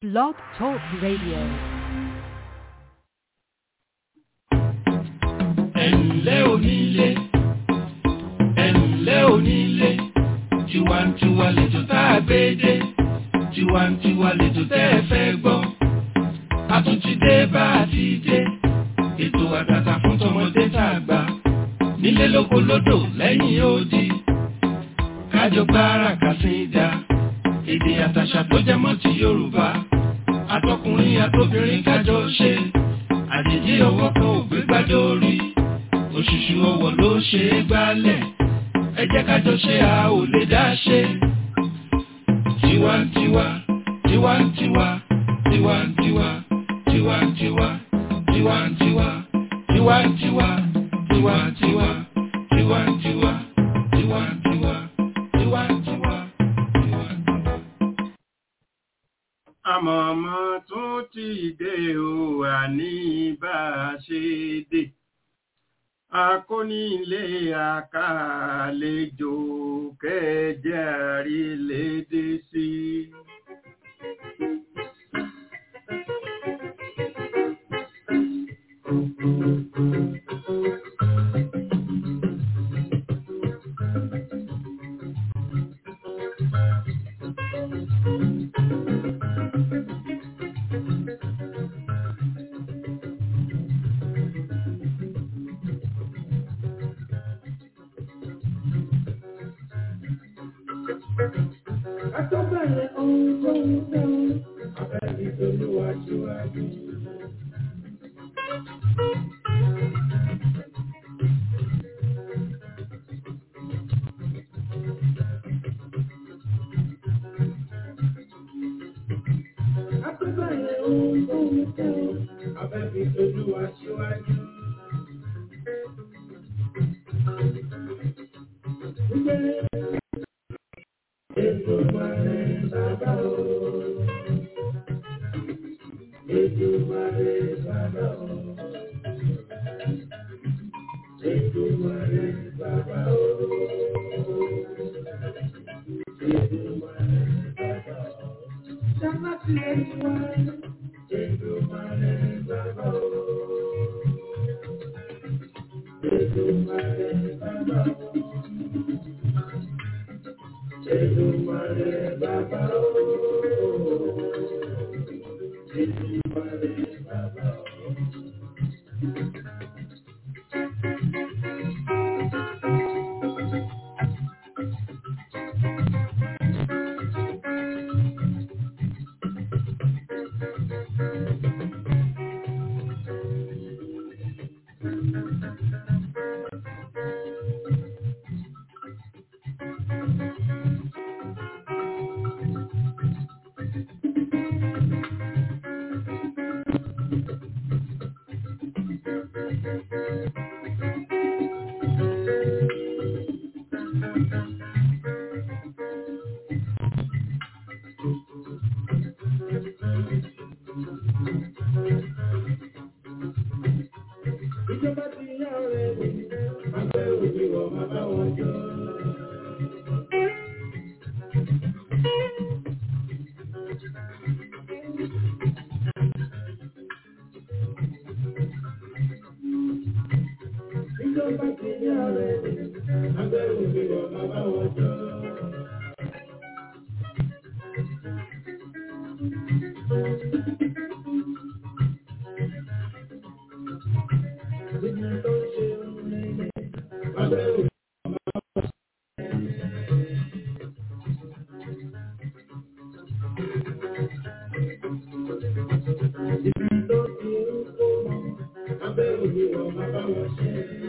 Blog Talk Radio. ẹ̀ǹlẹ́ onílé ẹ̀ǹlẹ́ onílé tiwantiwa lẹ́jọ́ tá a gbé dé tiwantiwa lẹ́jọ́ tẹ́ ẹ fẹ́ gbọ́ a tún ti dé bá a ti dé ètò àtàtà fún tọmọdé tá a gbà nílé lóko lódò lẹ́yìn odi kájọ gbára kàsídà èdè àtàṣà tó jẹ mọ́ ti Yorùbá àtọkùnrin àtobìnrin kájọ ṣe àjèjì ọwọ́ kan ò gbé gbájọ orí òṣùṣù ọwọ́ ló ṣe é gbálẹ̀ ẹ jẹ́ kájọ ṣe a ò lè dá ṣe. tiwantiwa tiwantiwa tiwantiwa tiwantiwa tiwantiwa tiwantiwa tiwantiwa tiwantiwa tiwantiwa tiwantiwa tiwantiwa. àmọ̀mọ́ tún ti dé o àní bá a ṣe dé akónílé àkàlejò kẹjẹ àrílédé sí. Àtọ́bẹ̀rẹ̀ ohun tó ń fẹ́ o, abẹ́bí tolúwa síwájú. Àtọ́bẹ̀rẹ̀ ohun tó ń fẹ́ o, abẹ́bí tolúwa síwájú. Gbígbé Èdùmàrè bàbá o. Èdùmàrè bàbá o. Èdùmàrè bàbá o. Èdùmàrè bàbá o. Sábà tí ẹ ti wá. Èdùmàrè bàbá o. Èdùmàrè bàbá o. Èdùmàrè bàbá o. Èdùmàrè bàbá o. Ìjọba ti yá ọ̀rẹ́ mi, àgbẹ̀ òbí wọ̀ máa bá wọn jọ. Ìjọba ti yá ọ̀rẹ́ mi, àgbẹ̀ òbí wọ̀ máa bá wọn jọ. Ìgbà tó ń ṣe ohun rere, àgbẹ̀ òbí Ibi tó ti ń kó mọ́, abẹ́ òbí wọ̀ máa bá wọn ṣe.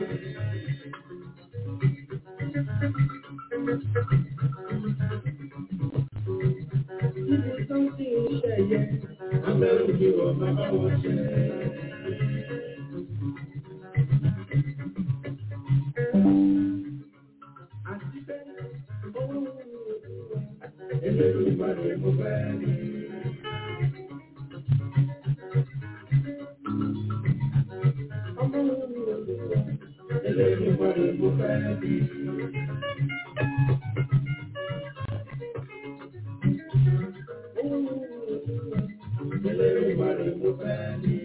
Ibi tó ti ń ṣẹ̀yẹ, abẹ́ òbí wọ̀ máa bá wọn ṣe. Àti bẹ́ẹ̀, owó Elédùmarè mo fẹ́ ní. Ọmọ Elédùmarè mo fẹ́ ní. mo fẹ́ ní.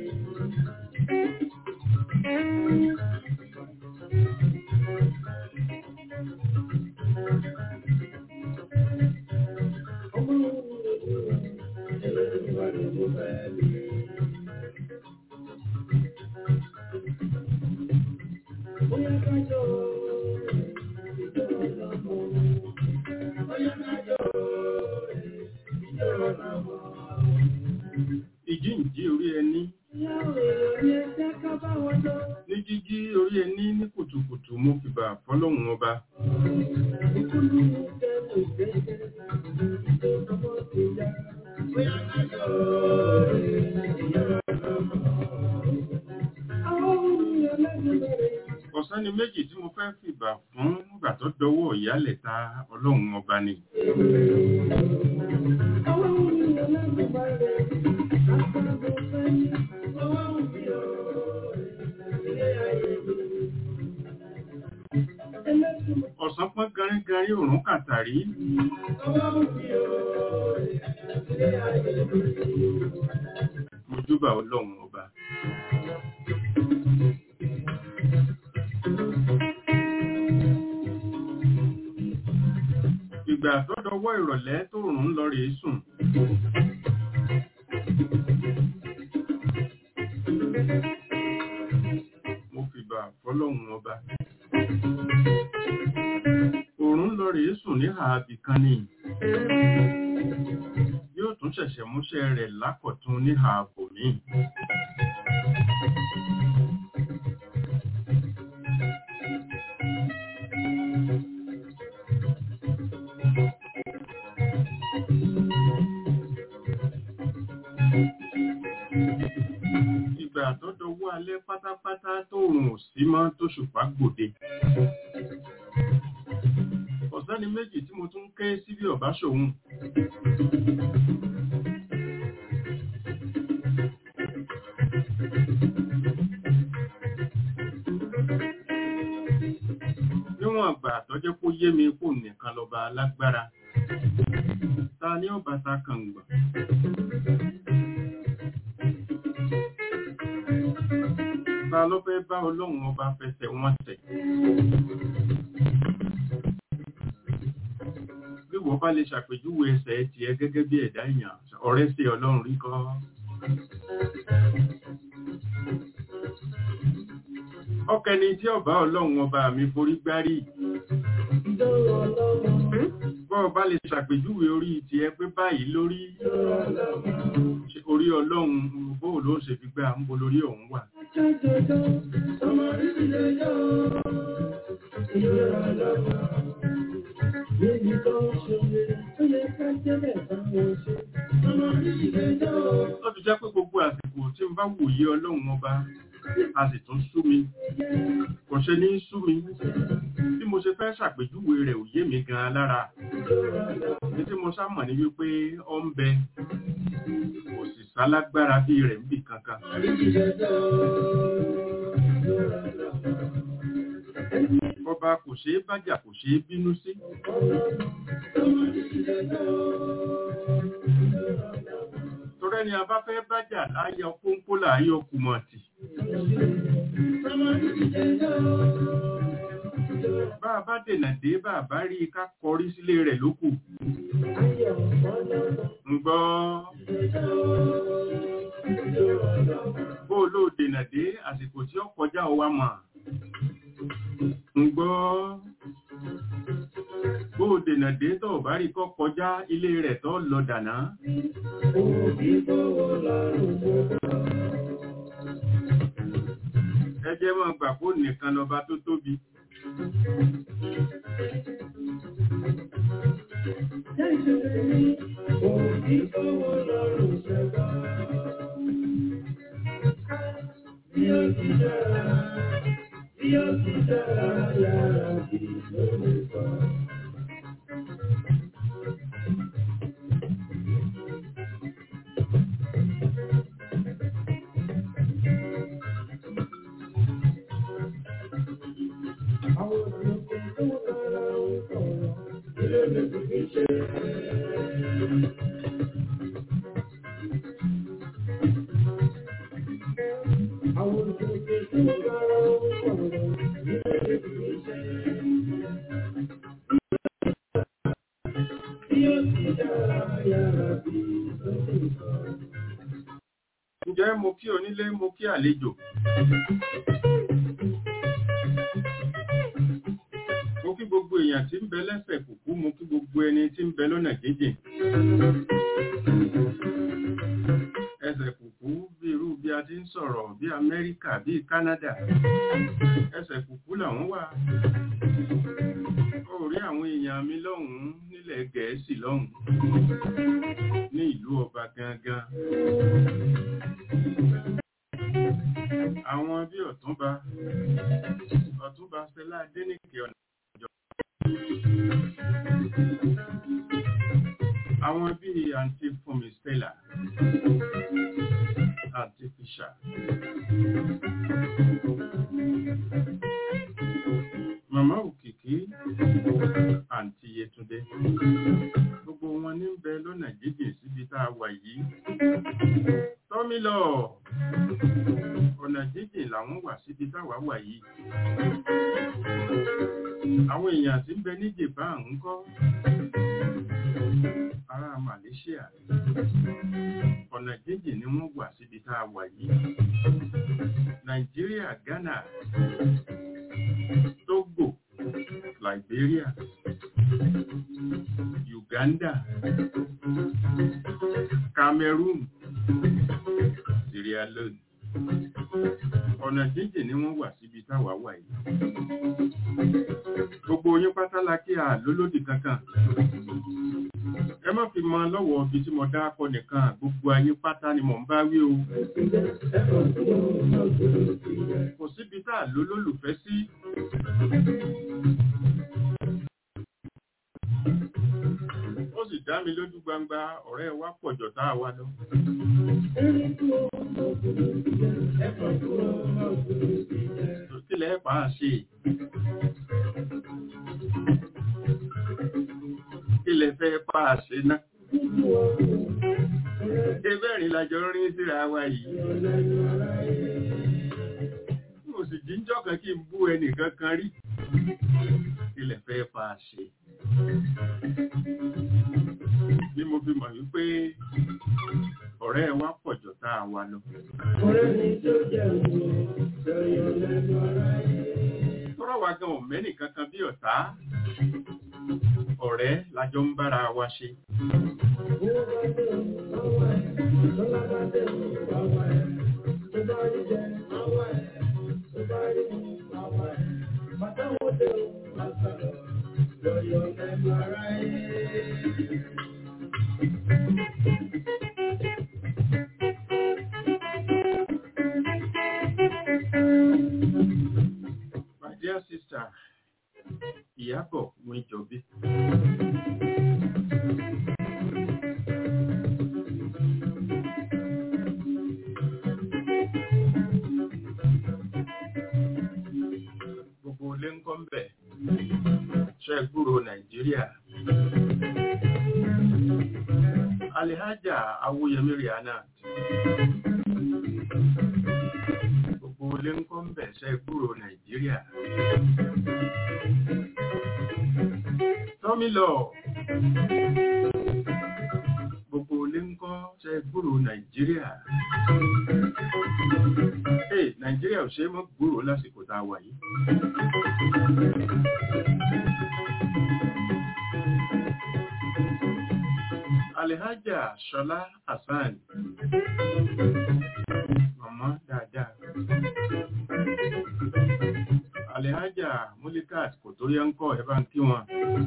Ọmọ Elédùmarè mo fẹ́ ní. Bóyá ká jọ ìjọ ọlọ́mọ. Bóyá ká jọ ìjọ ọlọ́mọ. ìjíǹjí orí ẹni Ìyàwó èrò ni ẹ jẹ́ ká bá wọn lọ. ní jíjí orí ẹni ní kùtùkùtù mo fìbà fọlọ́hún ọba Ìkúlù kẹ́lù ìgbẹ́jẹ́ ìjọ ọmọ ti yá. Bóyá ká jọ ìjọ ọlọ́mọ. Àwọn ohun Elédùmarè. ọ̀sán ni méjì tí mo fẹ́ fìbà fún nígbà tó dọwọ́ ìyálẹ̀ ta ọlọ́run ọba ni Àwọn ohun Elédùmarè. Àtàgùn fẹ́yìn. Ọwọ́ òbí ọ̀rọ̀ ilé ayé mi. Elédùmarè. ọ̀sán pọ́n garígarí òrùn kàtàrí Ọwọ́ òbí ọ̀rọ̀ ilé ayé mi. mojúbà ọlọ́run ọba ìgbà tó dọwọ́ ìrọ̀lẹ́ tó rùn lọ rèé sùn mo fìbà fọlọ́run ọba òrùn lọ rèé sùn ní ààbì kan ni yóò tún ṣẹ̀ṣẹ̀ múṣẹ́ rẹ̀ lákọ̀tún ní ààbò míì ìgbà tó dọwọ́ alẹ́ pátápátá tó rùn ò sí mọ́ tó ṣùpá gbòde ọ̀sẹ́ni méjì tí mo tún ké sí bí ọ̀bá ṣòun níwọ̀n àgbà àtọ́jẹ́ kó yé mi kó nìkan lọ́ba alágbára ta ni ó bàtà kàngbà ta ló fẹ́ bá ọlọ́run ọba fẹsẹ̀ wọn tẹ̀ bí wọ́n bá lè ṣàpèjúwe ẹsẹ̀ tiẹ̀ gẹ́gẹ́ bí ẹ̀dá èèyàn ọ̀rẹ́ sí ọlọ́run rí kọ́ ọkẹni tí ọba ọlọ́run ọba mi forí gbárí Ìjọ ọlọ́mọ. bọ́ ọba lè ṣàpèjúwe orí tiẹ̀ pé báyìí lórí Ìjọ ọlọ́mọ. ṣe orí ọlọ́run bóò ló ṣe fi gbé à ń bo lórí òun wà Jọjọjọ. Ọmọ rírí lẹ́jọ́. Ìjọ ọlọ́mọ. Níbi tó ń ṣe ó yẹ ká jẹ́lẹ̀ báwọn ṣe. Ọmọ rírí lẹ́jọ́. ó fi jẹ́ pé gbogbo àsìkò tí n bá wòye ọlọ́run ọba a sì tún sú mi kò ṣe ní sú mi bí mo ṣe fẹ́ ṣàpèjúwe rẹ̀ ò yé mi gan-an lára ní tí mo sámọ̀ ní wípé ó ń bẹ kò sì sálágbára bí rẹ̀ ń bì kankan Rírí lẹ́jọ́. Ìjọ ọlọ́mọ. ọba kò ṣeé bájà kò ṣeé bínú sí Ọmọ rírí lẹ́jọ́. torẹ́ni a bá fẹ́ bájà láyọ pọ́npọ́ láyọ kùmọ̀tì Ọmọ rírí lẹ́jọ́. bá a bá dènà dé bá a bá rí i ká kọrí sílé rẹ̀ lókù Ayọ̀ ọlọ́mọ. ń gbọ́ bó o ló dènà dé àsìkò tí ó kọjá ọwá mọ̀ ń gbọ́ bó o dènà dé tó o bá rí kọ́ kọjá ilé rẹ̀ tó lọ dànà ẹ jẹ́ mọ́ gbà kó nìkan lọ́ba tó tóbi Ǹjẹ́ mo kí onílé mo kí àlejò? Mo kí gbogbo èèyàn tí ń bẹ lẹ́sẹ̀ kùkú, mo kí gbogbo ẹni tí ń bẹ lọ́nà jíjìn. Ẹsẹ̀ kùkú bí irú bí a ti ń sọ̀rọ̀ bí Amẹ́ríkà bí Kánádà. Ẹsẹ̀ kùkú làwọn wà. Ó rí àwọn èèyàn mi lọ́hùn-ún nílẹ̀ Gẹ̀ẹ́sì lọ́hùn-ún ní ìlú ọba gangan. Àwọn bí Ọ̀túnba, Ọ̀túnba Stella Adéníkè ọ̀nà ìjọ. Àwọn bí Àǹtí Fúnmi Stella, Àǹtí Fisha. Màmá Òkìkí, Àǹtí Yétúndé. Gbogbo wọn ní ń bẹ lọ́nà jíjìn síbi tá a wà yìí. Tọ́mílọ̀ ọ̀nà jíjìn làwọn wà síbi táwa wà yìí. Àwọn èèyàn tí ń bẹ ní Japan ń kọ́. Ará Malaysia. Ọ̀nà jíjìn ni wọ́n wà síbi tá a wà yìí. Nàìjíríà, Ghana, Togo, Liberia, Uganda, Cameroon, Sierra Leone. Ọ̀nà jíjìn ni wọ́n wà síbi táwa wà yìí. Gbogbo yín pátá la kí a lólódì kankan. Ẹ má fi mọ lọ́wọ́ ibi tí mo dá akọ nìkan, gbogbo ayé pátá ni mò ń bá wí o. Kò síbi tá a lólólùfẹ́ sí. Ó sì dá mi lójú gbangba ọ̀rẹ́ wa pọ̀jọ̀ tá a wá lọ. Kílẹ̀ pa á ṣe. Kílẹ̀ fẹ́ pa á ṣe náà. Ebẹ́rin lájọ rí síra wa yìí. Mo sì jíjọ́ kan kí n bú ẹnìkan kan rí. Kílẹ̀ fẹ́ pa á ṣe. Bí mo fi mọ̀ wípé ọ̀rẹ́ wa pọ̀jọ̀ tá a wá lọ. Tọ́rọ̀ wa gan ọ̀mẹ́nì kankan bí ọ̀tá. Ọ̀rẹ́ lájọ ń bára wa ṣe. My dear sister, Ìyábọ̀ Wíjọbí. Gbogbo ilé ń kọ́ ń bẹ̀. Ṣé gbúrò Nàìjíríà? Alihaja Awóyẹmí Rihanna. Gbogbo ilé ń kọ́ ń bẹ̀ ṣé gbúrò Nàìjíríà. Tọ́mílọ̀. Gbogbo ilé ń kọ́ ṣé gbúrò Nàìjíríà. Hey, Nàìjíríà ò ṣe é mọ́ gbúrò lásìkò tá a wà yìí. Alhaja Ṣọlá Hassan. Màmá dáadáa. Alhaja Mulikat kò tó yẹ ń kọ́ ẹ bá ń kí wọn.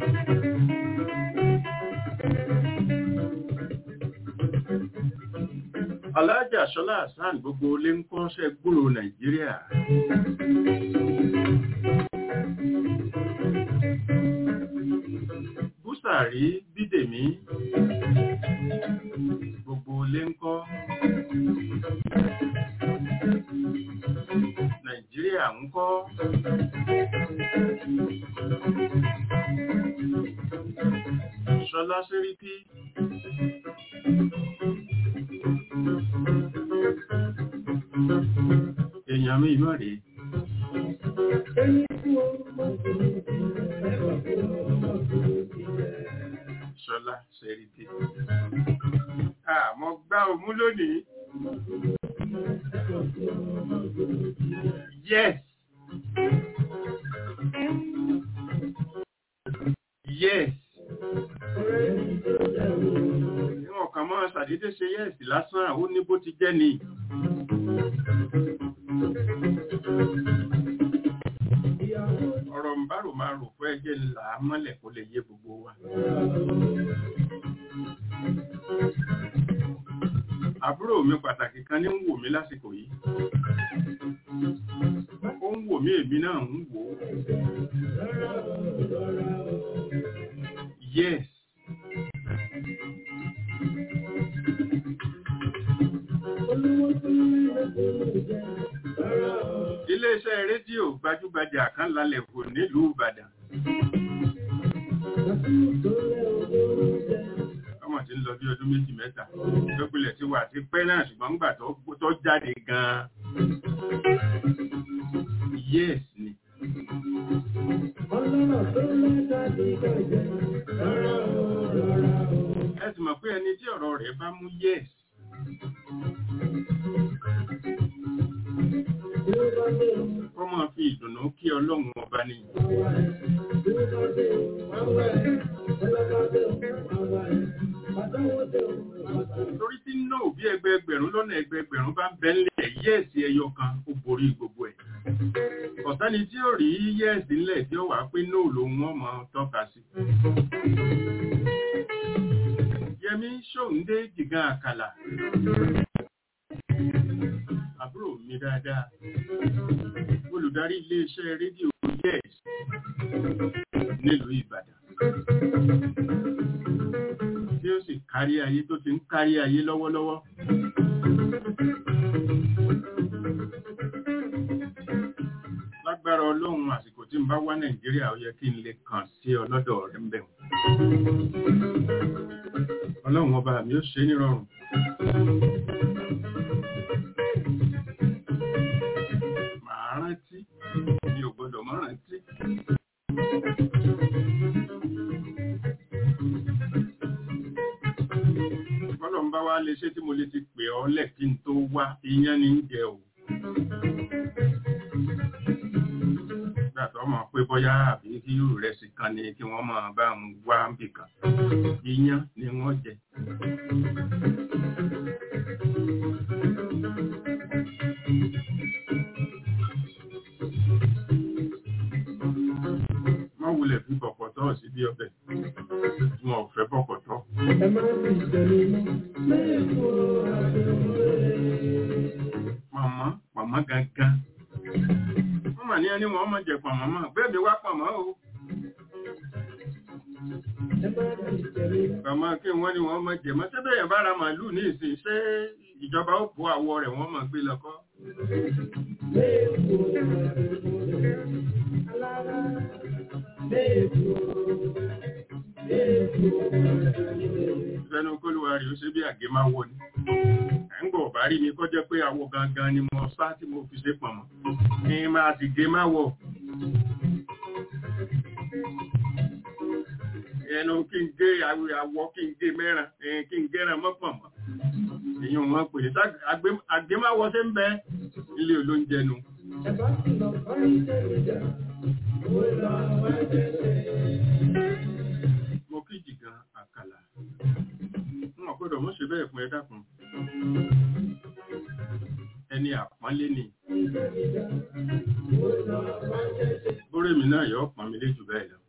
Alhaja Ṣọlá Hassan gbogbo ilé ń kọ́ ṣe gbúrò Nàìjíríà. Búsàrí Bídèmí gbogbo ilé ń kọ́. Nàìjíríà ń kọ́. Ṣọlá Ṣẹ́ríkí. àmì ìmọ̀ rèé ṣọlá ṣẹ̀rìdé àmọ́ gbá òmú lónìí yes yes níwọ̀n kan mọ́ ṣàdédé ṣe yes lásán ó ní bó ti jẹ́ ni ọ̀rọ̀ ń bá rò máa rò fún ẹjẹ́ ńlá mọ́lẹ̀ kó lè yé gbogbo wa àbúrò mi pàtàkì kan ní ń wò mí lásìkò yìí ó ń wò mí èmi náà ń wò ó yes iléeṣẹ́ rédíò gbajúgbajà kan lálẹ́ kò nílùú Ìbàdàn ọmọ tí ń lọ bí ọdún méjì mẹ́ta tó pilẹ̀ ti wà ti pẹ́ náà ṣùgbọ́n ńgbà tó jáde gan-an yes ni ẹ sì mọ̀ pé ẹni tí ọ̀rọ̀ rẹ̀ bá mú yes wọ́n máa fi ìdùnnú kí ọlọ́run ọba ni torí tí náà bí ẹgbẹẹgbẹ̀rún lọ́nà ẹgbẹẹgbẹ̀rún bá ń bẹ ńlẹ̀ yẹ́ẹ̀sì ẹyọ kan ó borí gbogbo ẹ̀ ọ̀sẹ́ni tí ó rí yẹ́ẹ̀sì ńlẹ̀ tí ó wà pé náà lòun wọ́n mọ̀ tọ́ka sí yẹmí ṣòǹdé jìgán àkàlà àbúrò mi dáadáa olùdarí iléeṣẹ́ rédíò yes nílùú Ìbàdàn tí ó sì kárí ayé tó ti ń kárí ayé lọ́wọ́lọ́wọ́ lágbára ọlọ́run àsìkò tí ń bá wá Nàìjíríà ó yẹ kí n lè kàn sí ọlọ́dọ̀ rẹ̀ ń bẹ̀ ọlọ́run ọba mi ó ṣe nírọ̀rùn màá rántí mi ò gbọdọ̀ mọ́ rántí bọ́lọ̀ ń bá wá lè ṣe tí mo lè ti pè ọ́ lẹ̀ kí n tó wá iyán ní jẹ o nígbà tó mọ̀ pé bóyá àbí kí irú rẹ̀ sì kan ni kí wọ́n máa bá ń wá bì kan iyán ni wọ́n jẹ wọ́n wulẹ̀ fi bọ̀kọ̀tọ̀ sí bí ọbẹ̀ wọn ò fẹ́ bọ̀kọ̀tọ̀. Màmá, màmá gangan. Wọ́n mà ní ẹni wọ́n mọ̀ jẹ pàmò mọ́, bẹ́ẹ̀ mi wá pàmò o. Màmá kí wọ́n ní wọ́n mọ̀ jẹ mọ́, ṣé bẹ́ẹ̀ yẹn bá ra màálù ní ìsìn, ṣé ìjọba ó bó àwọ̀ rẹ̀ wọ́n mọ̀ gbé lọ́kọ́? Ìfẹ́nu kólúwa rí ó ṣe bí àgé máa wọ ni. Ẹ̀ ń gbọ̀ bá rí mi kọ́ jẹ́ pé àwọ gangan ni mo sá tí mo fi ṣe pọ̀mọ̀. Ní máa sì gé máa wọ̀. Ẹnu kí n gé àwọ̀ kí n gé mẹ́ran, kí n gẹ́ran mọ́ pọ̀mọ̀. Èyí wọn pè é àgbé máa wọ sí ń bẹ ilé olóúnjẹ nu. Ẹ̀bá sì lọ bá ìjẹ́ ìjà, ó lọ wá jẹ́ mo kí jìgan àkàlà wọn gbọ́dọ̀ mọ́ ṣe bẹ́ẹ̀ fún ẹ dákun ẹni àpọ́nlé ni orí mi náà yọ pọ̀n mi léjù bẹ́ẹ̀ lọ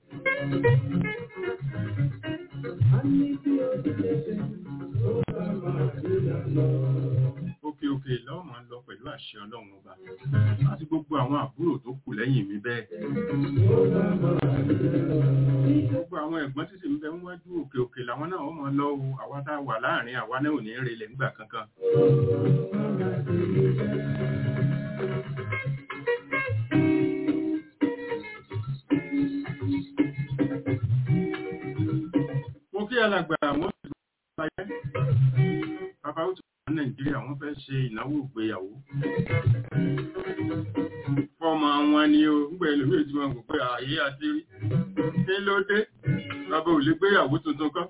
òkè òkè lọ́wọ́ máa ń lọ pẹ̀lú àṣẹ ọlọ́run ọba àti gbogbo àwọn àbúrò tó kù lẹ́yìn mi bẹ́ẹ̀ gbogbo àwọn ẹ̀gbọ́n títí ń bẹ ń wájú òkè òkè làwọn náà wọ́n máa lọ o àwa tá a wà láàrin àwa náà ò ní relẹ̀ nígbà kankan mo kí alàgbà àwọn ìlú ayé bàbá ó ti wà ní nàìjíríà àwọn fẹ́ ṣe ìnáwó ìgbéyàwó fọ́mọ wọn ni o ń gbé ẹlòmíì tí wọ́n kò pé ààyè àti rí kí ló dé bàbá ò lè gbéyàwó tuntun kan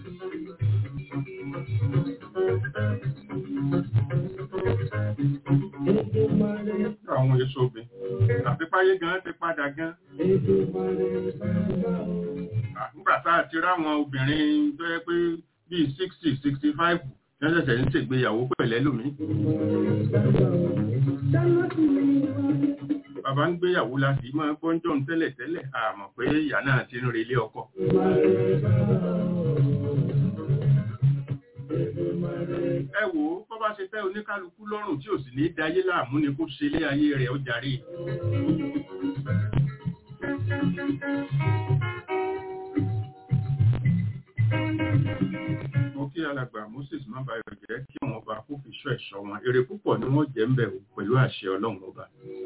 àwọn èso obìn àti páyé gan ti padà gan nígbà tá a ti ráwọn obìnrin tó yẹ pé bíi sixty sixty five ní ṣẹ̀ṣẹ̀ ń ṣègbéyàwó pẹ̀lẹ́ lómi bàbá ń gbéyàwó láti máa gbọ́njọ́ tẹ́lẹ̀ tẹ́lẹ̀ àmọ̀ pé ìyá náà ti ń relé ọkọ ẹ wò ó bọ́ bá ṣe tẹ́ oníkálukú lọ́rùn tí ò sì ní dayé láàmú ni kó ṣe lé ayé rẹ̀ ó jàre mo kí alàgbà moses má bàyọ̀ jẹ́ kí wọ́n bá kó fi ṣọ́ ẹ̀ṣọ́ wọn èrè púpọ̀ ni wọ́n jẹ́ ń bẹ̀ pẹ̀lú àṣẹ ọlọ́run ọba.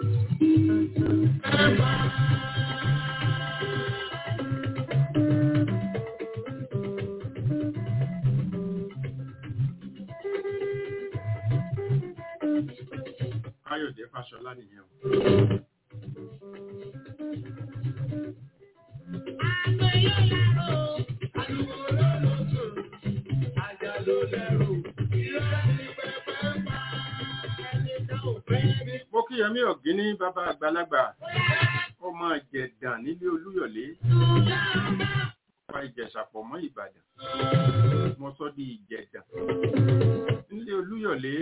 Káyọ̀dé Fáṣọlá nìyẹn o. Mo kí Yẹmí Ọ̀gíní bàbá àgbàlagbà ọmọ Ìjẹ̀dàn nílé Olúyọ̀lé. Fa Ìjẹ̀ṣàpọ̀ mọ́ Ìbàdàn. Mo sọ di Ìjẹ̀dàn. Nílé Olúyọ̀lé.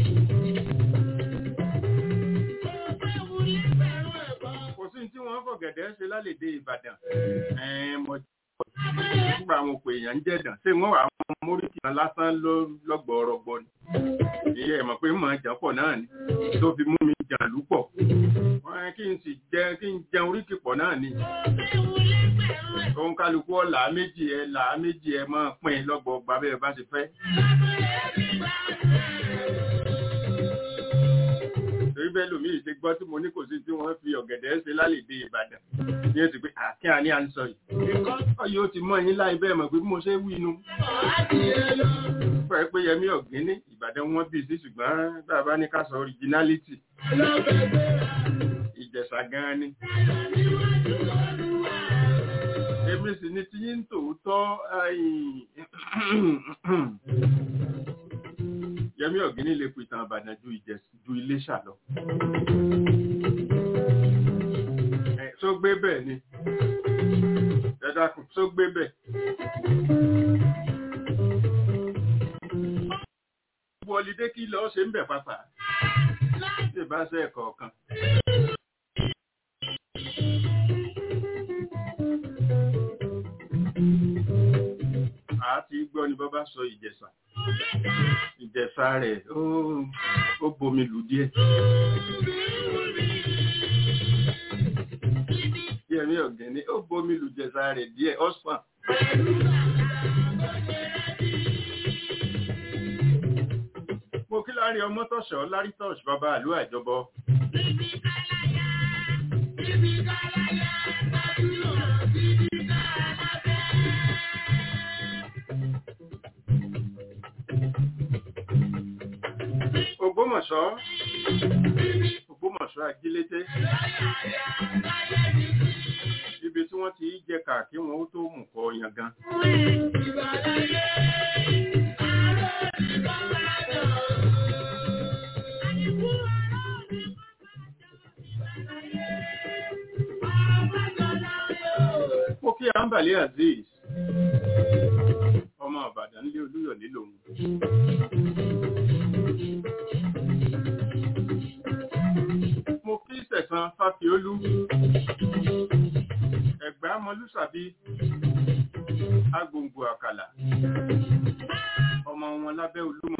Kò sí tí wọ́n fọ̀gẹ̀dẹ̀ ṣe lálèdè Ìbàdàn. Ẹ̀ẹ́n mo nígbà àwọn òpè èèyàn ń jẹ̀dàn ṣé wọ́n wà àwọn móríkì kan lásán lọ́gbọ̀ọ́rọ̀gbọ̀ ni ìyẹ́ ẹ̀mọ̀ pé mọ̀ jà pọ̀ náà ni tó fi mú mi jà lúpọ̀ wọ́n kí n sì jẹ kí n jẹun oríkì pọ̀ náà ni òun kálukú ọ̀là méjì ẹ là méjì ẹ máa pín lọ́gbọ̀ọ́gba bẹ́ẹ̀ bá ti fẹ́. torí bẹ́ẹ̀ lómi ìṣe gbọ́ tí mo ní kò sí tí wọ́n fi ọ̀gẹ̀dẹ̀ ṣe lálèdè Ìbàdàn ní èsì pé àkín àní à ń sọ yìí ọyọ ti mọ yín láì bẹ́ẹ̀ mọ̀ pé bí mo ṣe wí inú pẹ́ pé Yẹmí Ọ̀gíní Ìbàdàn wọn bí sí ṣùgbọ́n bàbá ní ká sọ originality Ìjẹ̀ṣà gan ni èmi sì ni tí yín tòótọ́ Yẹmí Ọ̀gíní lè pìtàn Ìbàdàn ju ju Iléṣà lọ tó gbé bẹ́ẹ̀ ni ẹ̀dàkùn tó gbé bẹ́ẹ̀. wọlídé kí lọ ṣe ń bẹ̀ pápá tí ìbá ṣe ẹ̀kọ́ kan. àti gbọ́ ni bọ́bá sọ ìjẹ̀ṣà ìjẹ̀ṣà rẹ̀ ó bomi lù díẹ̀. Yẹmí Ọ̀gẹ́ni ó bomi lù jẹ̀sà rẹ̀ díẹ̀ ọ̀sán. Mo kí láàrin ọmọ tọ̀ṣọ́ lárí tọ̀ṣ bàbá àlú àjọbọ. Ògbómọ̀ṣọ́ Ògbómọ̀ṣọ́ ajílété ibi tí wọ́n ti jẹ kà kí wọ́n ó tó mú kọ yangan. Mo kí Ambali Aziz, ọmọ Ìbàdàn nílé Olúyọ̀lé lòun. Mo kí Sẹ̀san Fáfiolú ẹ̀gbá mọlúsàbí agbòǹgbò àkàlà ọmọ wọn lábẹ́ olúmọ.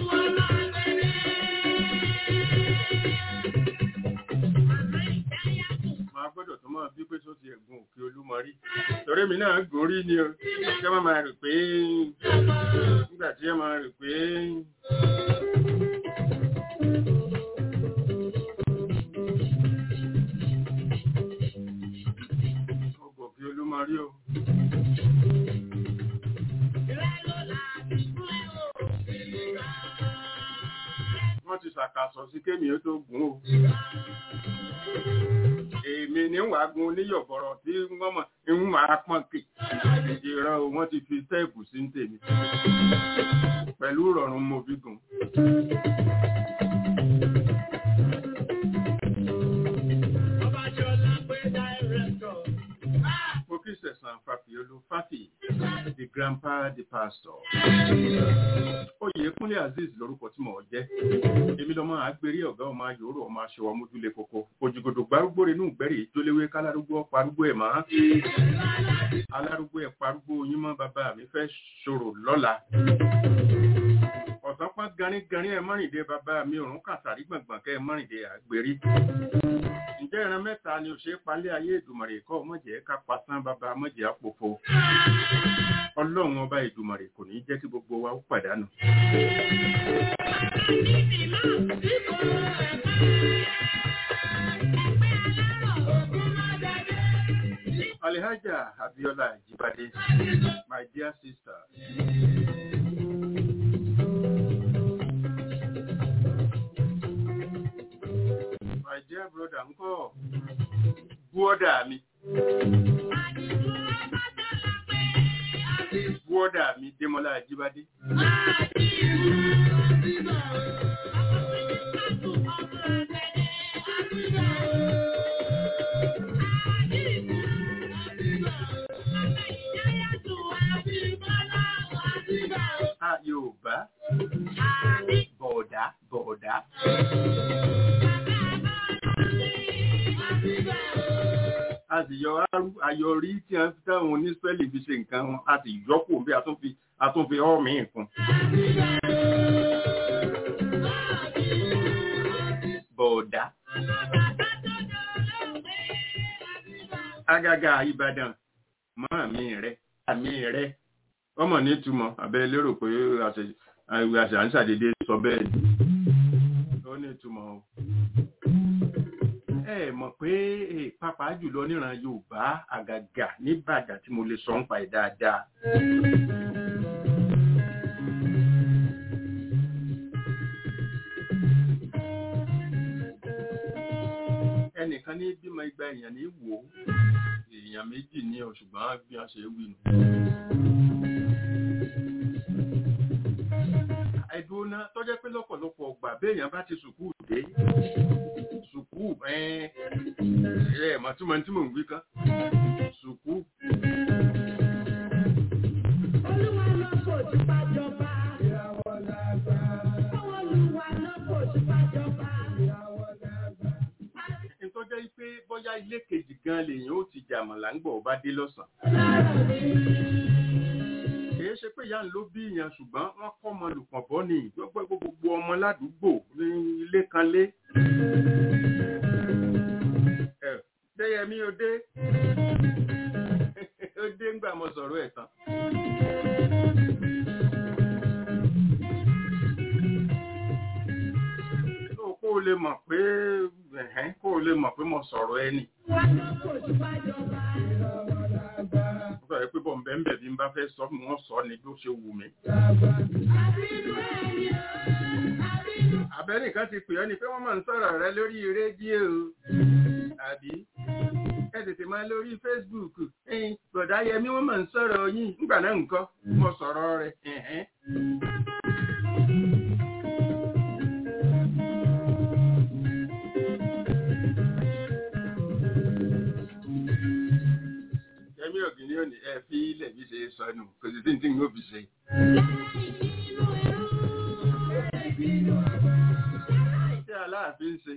máa gbọ́dọ̀ tó máa bí pé tó ti ẹ̀gùn òkè olúmọ rí torí mi náà gùn rí ni o ṣé wọ́n máa rò pé nígbà tí ẹ máa rò pé rí o. ṣàkàsọ̀ sí kémi ó tó gùn o èmi ní wàá gun oníyọ̀bọ̀rọ̀ tí wọ́n mọ̀ ń máa pọ́n kì ìran o wọ́n ti fi tẹ́ẹ̀pù sí ń tèmi pẹ̀lú ìrọ̀rùn mo fi gùn. Mo kí sẹ̀sán Fàfíolú Fáfì, the grandpa the pastor. Oyèkúnlé Azeez lorúkọ tí mò ń jẹ́. Èmi lọ́mọ àgbérí ọ̀gá ọmọ ayòrò ọmọ aṣọwọ́ mójúlé koko. Òjìgòdò gbárúgbó renú gbẹ́rì ìjólewé kálárúgbó parúgbó ẹ̀ máa. Alárúgbó ẹ̀ parúgbó yín mọ́ bàbá mi fẹ́ ṣòro lọ́la. Ọ̀sán pọ́n garígarí ẹ̀ mọ́rìndé bàbá mi òrùn kàtàrí gbọ̀ngbọ̀n kẹ́ ẹ̀ mọ́rìndé àgbérí ǹjẹ́ ìran mẹ́ta ni ò ṣe é palẹ̀ ayé ìdùmọ̀rè kọ́ mọ̀jẹ̀ ká pasán bàbá mọ̀jẹ̀ àpòfo ọlọ́run ọba ìdùmọ̀rè kò ní jẹ́ kí gbogbo wa ó pàdánù. Alhaja Abiola Jibade, my dear sister. My dear brother ńkọ́ búọ́dà mi. Búọ́dà mi Démọ́lá Ajíbádé. A Yorùbá. Bọ̀ọ̀dá bọ̀ọ̀dá. a sì yọ ayọrí tí a fi táwọn oníspẹ́lì fi ṣe nǹkan wọn a sì yọkù bí a tún fi a tún fi ọ́ míì kún. bọ̀ọ̀dá. Àgàgà Ìbàdàn mọ́ àmì rẹ̀ àmì rẹ̀ ọmọ nítumọ̀ abẹ́ lérò pé àṣà ń ṣàdédé sọ bẹ́ẹ̀ ni ó nítumọ̀ o ẹ mọ̀ pé pàápàá jùlọ níran Yorùbá àgàgà nìbàdàn tí mo lè sọ ń pa ẹ̀ dáadáa. ẹnìkan ní bímọ igba èèyàn ní wò ó èèyàn méjì ní ọ ṣùgbọ́n bí wọ́n ṣe wí nù. ẹ̀dùn náà tọ́jẹ́ pé lọ́pọ̀lọpọ̀ ọgbà béèyàn bá ti sùkúù dé sùkú ẹ ẹ màtúmọ̀ tí mò ń wí kan sùkú. Olúwa lọ kò tí bá jọba. Ìyàwó lágbà. Olúwa lọ kò tí bá jọba. Ìyàwó lágbà. Ìtọ́jẹ́ pé bóyá ilé kejì gan lèyìn ó ti jàmọ̀lá ń gbọ̀ ọba dé lọ́sàn. Kìí ṣe pé ìyá ń ló bí ìyàn ṣùgbọ́n wọ́n kọ́ ọmọ lùpọ̀ bọ́ ni gbogbo gbogbo ọmọ ládùúgbò ní ilé kan lé. Déyẹmí ó dé. Ó dé ńgbà mo sọ̀rọ̀ ẹ̀ tán. Kó o lè mọ̀ pé kó o lè mọ̀ pé mo sọ̀rọ̀ ẹni. Olúwa lọ kò tí bá jọba. Ìyàwó lágbà. Ó sọ̀rọ̀ pé bọ̀ bẹ́ẹ̀ bí n bá fẹ́ sọ mí wọ́n sọ ni bí ó ṣe wù mí. Àbínú ẹ̀yẹ. Àbínú. Abẹ́nìkan ti pè ọ́ ni pé wọ́n máa ń sọ̀rọ̀ rẹ lórí rédíò. Àbí? Ẹ tètè máa lórí Facebook. Ẹyin bọ̀dá Yẹmí wọ́n máa ń sọ̀rọ̀ yín. Nígbà náà nǹkan mo sọ̀rọ̀ rẹ̀. ẹ̀hẹ́n. Yẹmí ọ̀gìn ni ó ní ẹ fi ilẹ̀ bí ṣe sọnù kò sì tí ń tí ń ó fi ṣe. Ṣé aláàfin ṣe?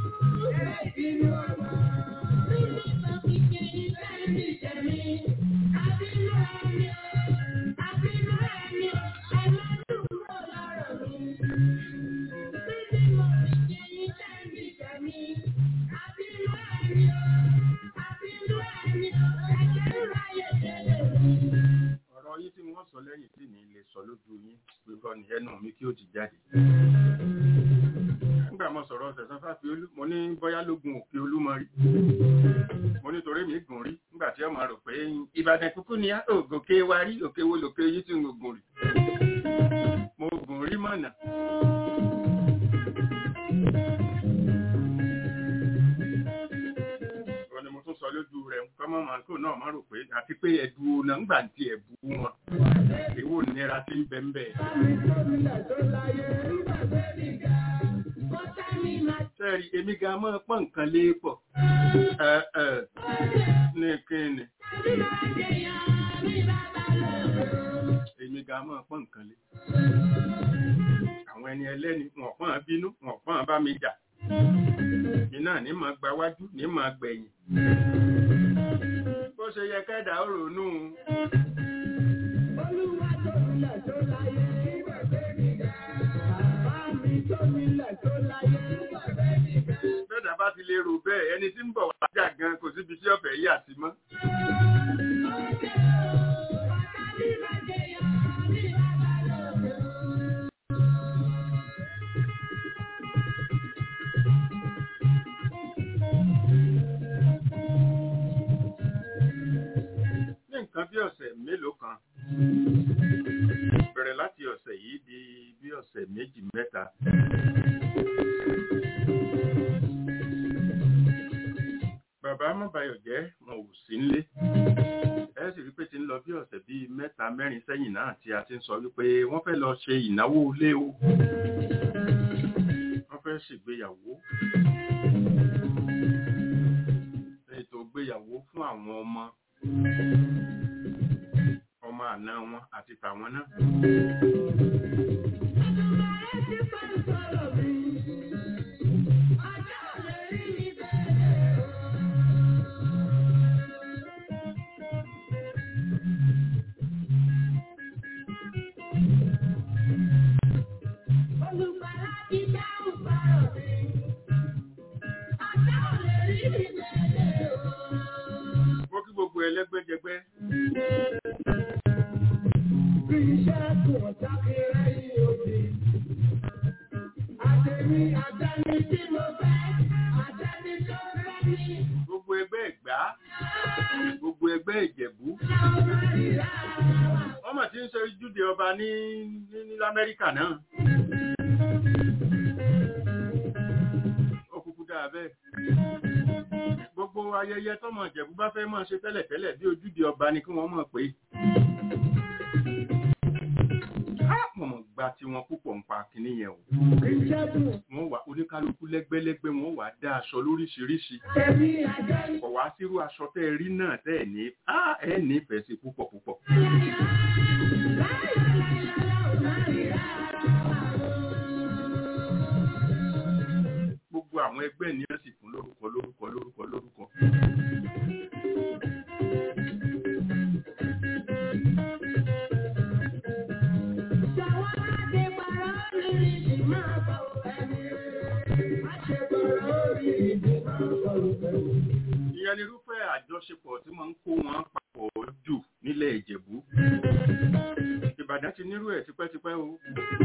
Ọ̀rọ̀ yín tí wọ́n sọ lẹ́yìn tí ní lè sọ lójú yín pípọ́ ní ẹnu mi kí ó ti jáde. Nígbà mo sọ̀rọ̀ ọ̀sẹ̀ sọ́fà fi olú, mo ní bọ́yá lógun òkè olúmọ rí. Mo ní torí mi gùn rí nígbà tí ọmọ rò pé Ìbàdàn kúkú ni ògòkè wa rí òkè wo lòkè yín tí mo gùn rí. Mo gùn rí mọ̀nà. máa kó náà máa rò pé àti pé ẹ̀dù náà ń gbà tí ẹ̀ bú wọn èwo nira tí ń bẹ ń bẹ. sẹ́ẹ̀rì èmi gan máa pọ́n nǹkan lé pọ̀ ẹ ẹ ní kíni èmi gan máa pọ́n nǹkan lé. àwọn ẹni ẹlẹ́ni wọn pọ́n bínú wọn pọ́n bá mi jà iná ní máa gba wájú ní máa gbẹ̀yìn bó ṣe yẹ kẹ́dà ó ronú bẹ́ẹ̀dà bá ti lè rò bẹ́ẹ̀ ẹni tí ń bọ̀ wá jà gan kò síbi tí ọ̀fẹ́ yà sí mọ́ ní nǹkan bí ọ̀sẹ̀ mélòó kan bẹ̀rẹ̀ láti ọ̀sẹ̀ yìí di bí ọ̀sẹ̀ méjì mẹ́ta. bàbá mọ́bayọ̀ jẹ́ wọn ò sí nílé ẹ sì rí pé ti ń lọ bí ọ̀sẹ̀ bíi mẹ́ta mẹ́rin sẹ́yìn náà tí a ti ń sọ wípé wọ́n fẹ́ lọ ṣe ìnáwó ilé o wọ́n fẹ́ ṣègbéyàwó ètò ìgbéyàwó fún àwọn ọmọ ọmọ àna wọn àti tàwọn náà. mo kí gbogbo ẹlẹ́gbẹ́jẹgbẹ́ gbogbo ẹgbẹ́ ẹ̀gbá gbogbo ẹgbẹ́ ìjẹ̀bú wọ́n mà ti ń ṣe júde ọba ní ní ní lamẹ́ríkà náà ó kúkú dáa bẹ́ẹ̀ gbogbo ayẹyẹ tọmọ ìjẹ̀bú bá fẹ́ máa ṣe tẹ́lẹ̀tẹ́lẹ̀ bí ojúde ọba ni kí wọ́n mọ̀ pé mo mọ̀ gba tiwọn púpọ̀ ń pa kínní yẹn o wọ́n wà oníkálukú lẹ́gbẹ́lẹ́gbẹ́ wọ́n wà dá aṣọ lóríṣiríṣi kọ̀ wá sírú aṣọ tẹ́ ẹ rí náà tẹ́ ẹ ní á ẹ nífẹ̀ẹ́ sí púpọ̀ púpọ̀. gbogbo àwọn ẹgbẹ́ ni wọ́n sì fún lórúkọ lórúkọ lórúkọ lórúkọ. ìyẹn ni irúfẹ́ àjọṣepọ̀ tí wọ́n ń kó wọn papọ̀ jù nílẹ̀ ìjẹ̀bú. ìbàdàn ti nírú ẹ̀ tipẹ́tipẹ́ o.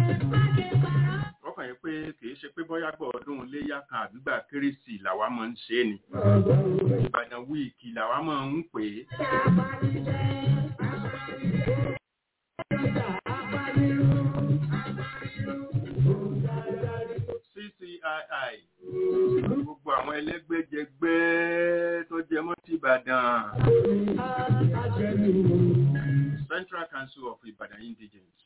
ọkàn yẹn pé kìí ṣe pé bọ́yá gbọ́ ọdún léyà kan àbígbà kérésì làwa máa ń ṣe é ni. ìbàdàn wíìkì làwa máa ń pè é. CCII gbogbo àwọn ẹlẹ́gbẹ́jẹgbẹ́ tó jẹ mọ́ ti Ìbàdàn. Central Council of Ibadan Indigenes.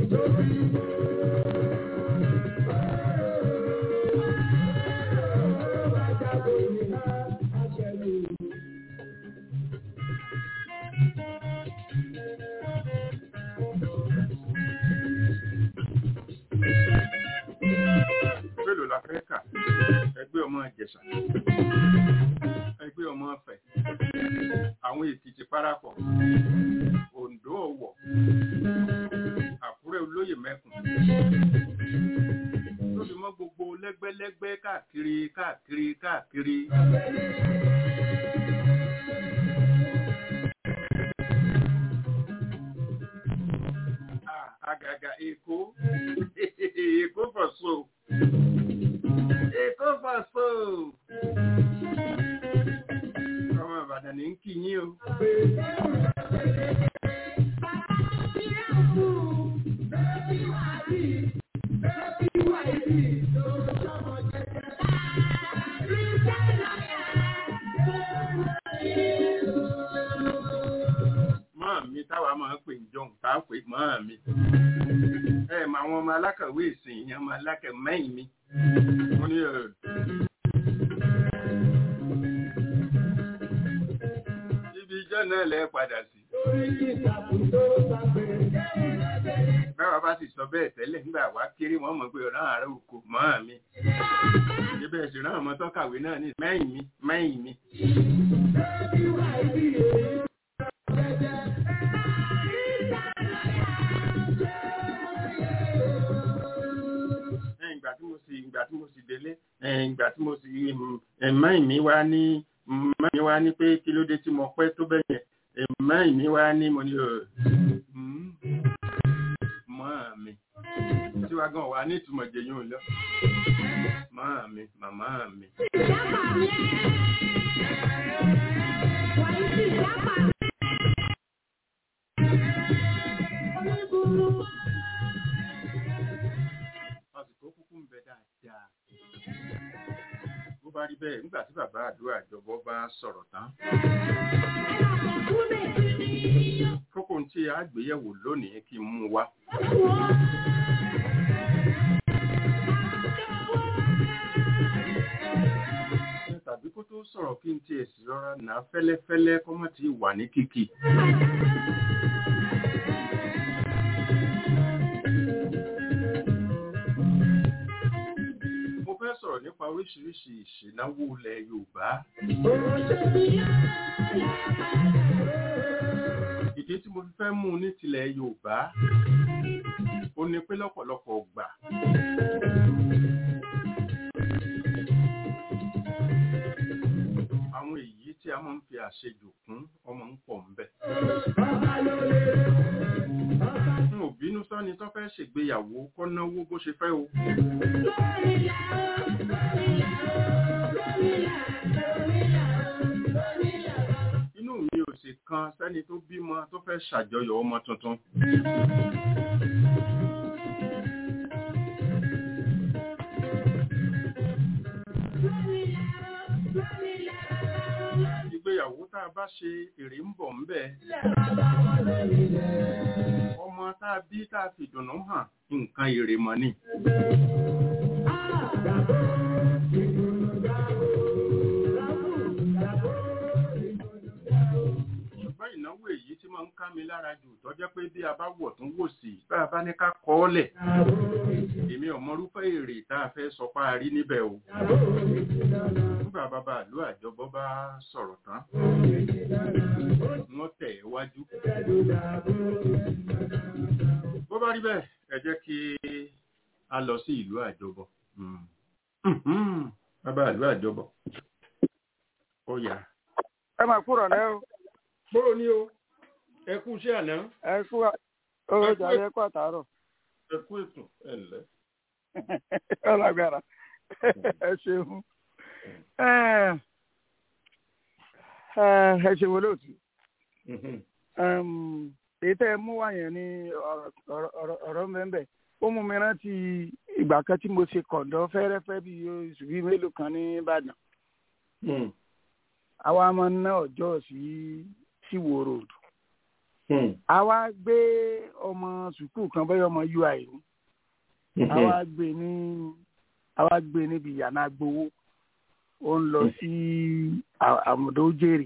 Mélòó la fẹ́ kà? Ẹgbẹ́ ọmọ Ìjẹ̀ṣà. Ẹgbẹ́ ọmọ Ọ̀fẹ́. Àwọn Èkìtì parapọ̀. Oǹdó Ọ̀wọ̀. Àkúrẹ́ olóyè mẹ́kùn. Tó fi mọ́ gbogbo lẹ́gbẹ́lẹ́gbẹ́ káàkiri káàkiri káàkiri. Ah, Àgàgà Èkó. Èkó for so. Èkó for so. Ọmọ Ìbàdàn ní ń kí yín o. á pè mọ́ mi ẹ mọ àwọn ọmọ alákàwé ìsìn ìyẹn ọmọ alákà mẹ́yìn mi mo ní ẹ. ibi ijọ́ náà lẹ́ padà sí. báwa bá sì sọ bẹ́ẹ̀ tẹ́lẹ̀ nígbà wá kéré wọ́n mọ̀ pé ọ̀ràn àárẹ̀ oko mọ́ mi. ibẹ̀ sì rán ọmọ tó kàwé náà ní mẹ́yìn mi mẹ́yìn mi. Ẹ, ìgbà tí mo sì ìgbà tí mo sì délé ẹ, ìgbà tí mo sì mẹ́yìn mi wá ní mẹ́yìn mi wá ní pé kí ló dé tí mo pẹ́ tó bẹ́ẹ̀ yẹn mẹ́yìn mi wá ní mo ní ọ̀ mọ́ mi tí wàá gan wà ní ìtumọ̀ jẹyún lọ mọ́ mi màmá mi. àsìkò kúkú ń bẹ dáadáa bó bá rí bẹ́ẹ̀ nígbà tí bàbá àdúrà àjọbọ bá sọ̀rọ̀ tán kókó tí a gbéyẹ̀wò lónìí kí n mú wá. tàbí kó tó sọ̀rọ̀ kí n tiẹ̀ sì rọra nà á fẹ́lẹ́fẹ́lẹ́ kó má ti wà ní kíkì. mo fẹ́ sọ̀rọ̀ nípa oríṣiríṣi ìṣìnáwó ilẹ̀ Yorùbá. ìdí tí mo fi fẹ́ mú un ní tilẹ̀ Yorùbá ó ní pé lọ́pọ̀lọpọ̀ gbà. àwọn èyí tí a máa ń fi àṣejù kún ọmọ ń pọ̀ ńbẹ̀. n ò bínú sọ́ni tó fẹ́ ṣègbéyàwó kó náwó bó ṣe fẹ́ o. inú mi ò sì kan sẹ́ni tó bímọ tó fẹ́ ṣàjọyọ̀ ọmọ tuntun. ìgbéyàwó tá a bá ṣe èrè ń bọ̀ ńbẹ̀. ọmọ tá a bí tá a fi dùnnú hàn nǹkan èrè mọ́ ni. ṣùgbọ́n ìnáwó èyí tí máa ń ká mi lára jù tó jẹ́ pé bí a bá wọ̀ tún wò sí bá a bá ní ká kọ́ ọ́ lẹ̀ èmi ò mọrúfẹ́ èrè tá a fẹ́ sọ pa rí níbẹ̀ o nígbà bàbá àlú àjọbọ bá sọ̀rọ̀ tán wọ́n tẹ̀ ẹ́ wájú bó bá rí bẹ́ẹ̀ ẹ jẹ́ kí a lọ sí ìlú àjọbọ bàbá àlú àjọbọ ó yá ẹ máa kúrò lẹ́ o bóró ní o ẹ kú iṣẹ́ àná ẹ kú owó jàre ẹ kú àtàárọ̀ ẹ kú ètò ẹ ǹlẹ́. ọlágbára ẹ ṣeun ẹ ṣeun olóòtú èyí tẹ́ ẹ mú wá yẹn ní ọ̀rọ̀ mẹ́mbẹ́ ó mú mi rántí ìgbà kan tí mo ṣe kọ̀ǹdọ́ fẹ́rẹ́fẹ́ bí oṣù bíi mélòó kan ní Ìbàdàn àwa máa ń ná ọjọ́ sí síwò road àwa gbé ọmọ sùkúù kan bẹ́ẹ̀ ọmọ ui ni àwa gbé ní àwa gbé níbi yàrá gbowó ó ń lọ sí àmùdó jèrè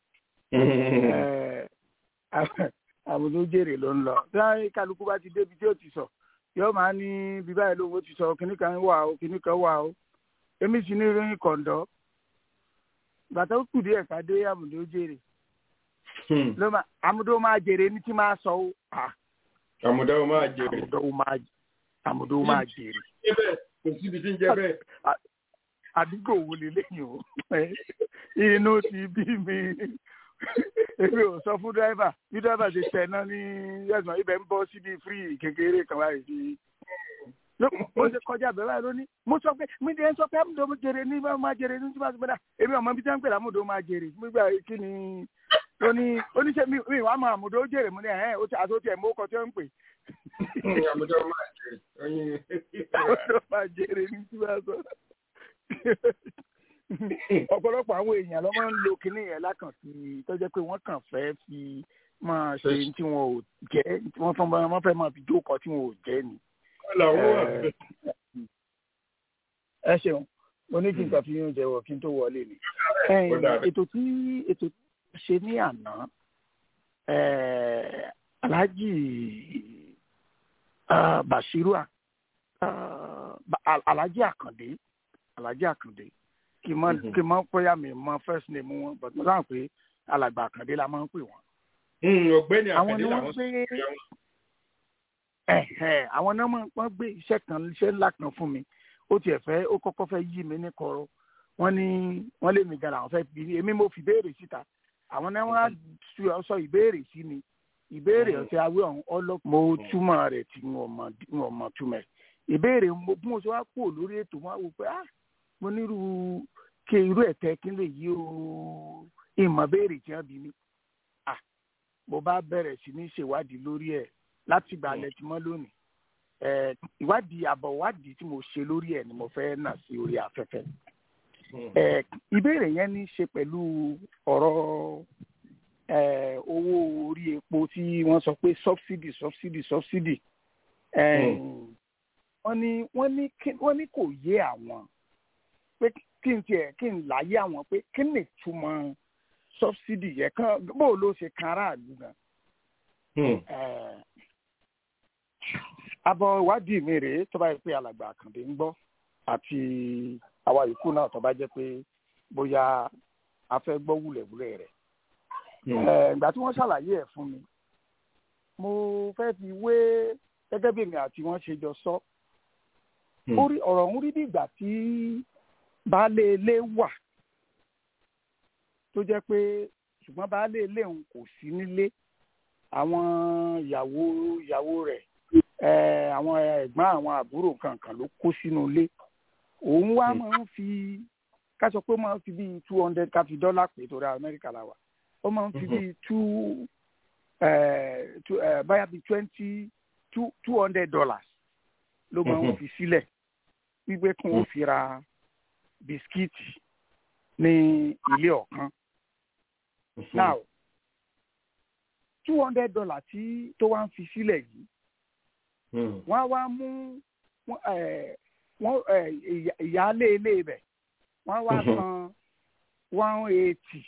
àmùdó jèrè ló ń lọ bí kálukú bá ti débi tí ó ti sọ yóò máa ní bí báyìí lówó ti sọ kíní kan wà ó kíní kan wà ó èmi sì ní ìròyìn kọ̀ǹdọ́ bàtà ó kù díẹ̀ ká dé àmùdó jèrè ló máa àmùdó máa jèrè ní tí máa sọ ó àmùdó máa jèrè àmùdó máa àmùdó máa jèrè. kò síbi tí ń jẹ́ bẹ́ẹ̀. àdúgbò wo lélẹ́yìn o inú ti bí mi èmi ò sọ fún dírẹ́fà bí dírẹ́fà ṣe tẹ̀ náà ní ẹ̀sán ibẹ̀ ń bọ́ síbi fírì kékeré kan báyìí sí mo ṣe kọjá bẹ́ẹ̀ báyìí lónìí mo sọ pé mi dé sọ pé amúdó mo jèrè ní bá máa jèrè ní tí wọ́n ti gbẹ́dà èmi ọmọ bíi tí wọ́n ń pè lámúdó máa jèrè nígbà kí ni lóní oníṣẹ́ mi mi wàá mọ àmúdó jèrè mo ní ẹ̀ ó ti àti ó ti ẹ̀ mú ọkọ̀ tí wọ́n ń pè. àmúdó máa jèrè àmúdó máa jèrè ní tí wọ́n sọ. ọ̀pọ̀lọpọ̀ àwọn èèyàn ló máa ń lo kinní yẹn lákàn sí tó jẹ́ pé wọ́n kàn fẹ́ fi máa ṣe tí wọn ò jẹ́ tí wọ́n fẹ́ máa wọ́n fẹ́ máa fi jókòó tí wọn ò jẹ́ ni. làwọn wà bẹ́ẹ̀. ẹ ṣeun mo ní kí n kàn fi yín jẹ́wọ́ kí n tó wọlé ni. Ó dáa bẹ́ẹ̀. ètò tí ètò tí wọ́n ṣe ní àná eh, Alhaji ah, Bashiru ah, Ba- Al- Alhaji Akande Alhaji Akande kì í mọ Mhm. kì í mọ pẹ́yà mi mọ first name wọn but mo sáà pé alàgbà Akande la máa ń pè wọ́n. Hmm, ọ̀gbẹ́ni àwọn àkàndé ni wọ́n làwọn sọ gbé pé àwọn. ẹ̀hẹ̀, àwọn náà máa- wọ́n gbé iṣẹ́ kan iṣẹ́ ńlá kan fún mi ó tiẹ̀ fẹ́ ó kọ́kọ́ fẹ́ yí mi ní kọ̀rọ̀ wọ́n ní wọ́n lé mi gan àwọn fẹ́ bí èmi mo fi béèrè síta àwọn náà wọ́n á su- sọ ìbéèrè sí mi ìbéèrè Mhm. ọ̀sẹ̀ awé ọ̀hún ọlọ́ mo túmọ̀ rẹ̀ tí n ò mọ̀ n ò mọ̀ túmọ̀ ẹ̀ ìbéèrè mo bí mo ṣe wá kúrò lórí ètò wọn á wò pé ah mo nírú kí irú ẹ̀ tẹ́ kí n lè yí o ìmọ̀ béèrè tí wọ́n bí mi ah mo bá bẹ̀rẹ̀ sí ní ṣèwádìí lórí ẹ̀ láti ìgbà alẹ́ tí mọ́ lónìí Eh, ìwádìí àbọ̀ ìwádìí tí mo ṣe lórí ẹ̀ ni mo fẹ́ nà sí orí afẹ́fẹ́ Hmm. Eh, ìbéèrè yẹn ní í ṣe pẹ̀lú ọ̀rọ̀ eh, owó orí epo tí wọ́n sọ pé subsidy subsidy subsidy Eh, wọ́n ní wọ́n ní kí- wọ́n ní kò yé àwọn pé kí n tiẹ̀ kí n láyé àwọn pé kí ni ìtumọ̀ subsidy yẹn kan bó ló ṣe kan aráàlú gan Hmm. Eh, abọ ìwádìí mi rèé tó bá yẹ pé alàgbà àkàndé ń gbọ́ àti àwa yòókù náà tó bá jẹ́ pé bóyá a fẹ́ gbọ́ wúlẹ̀wúlẹ̀ rẹ̀ Hmm. Eh, ìgbà tí wọ́n ṣàlàyé ẹ̀ fún mi mo fẹ́ fi wé gẹ́gẹ́ bí èmi àti wọ́n ṣe jọ sọ Hmm. ó rí ọ̀rọ̀ ń rí bí ìgbà tí baálé ilé wà tó jẹ́ pé ṣùgbọ́n baálé ilé òun kò sí nílé àwọn ìyàwó ìyàwó rẹ̀ eh, àwọn ẹ̀gbọ́n àwọn àbúrò kankan ló kó sínú ilé òun wá Hmm. máa ń fi ká sọ pé ó máa ń fi bíi two hundred ká fi dọ́là pé torí amẹ́ríkà la wà ó máa ń fi Mhm. bíi two eh, two eh, báyà bíi twenty two two hundred dollars ló máa ń Mhm. fi sílẹ̀ wípé kí wọ́n fi ra bisikíìtì ní ilé ọ̀kan Hmm. now two hundred dollars tí tó wá ń fi sílẹ̀ yìí Hmm. wọ́n á wá mú wọ́n, eh, wọ́n, eh, ìyá- ìyáálé ilé ibẹ̀ wọ́n á wá Mhm. san one eighty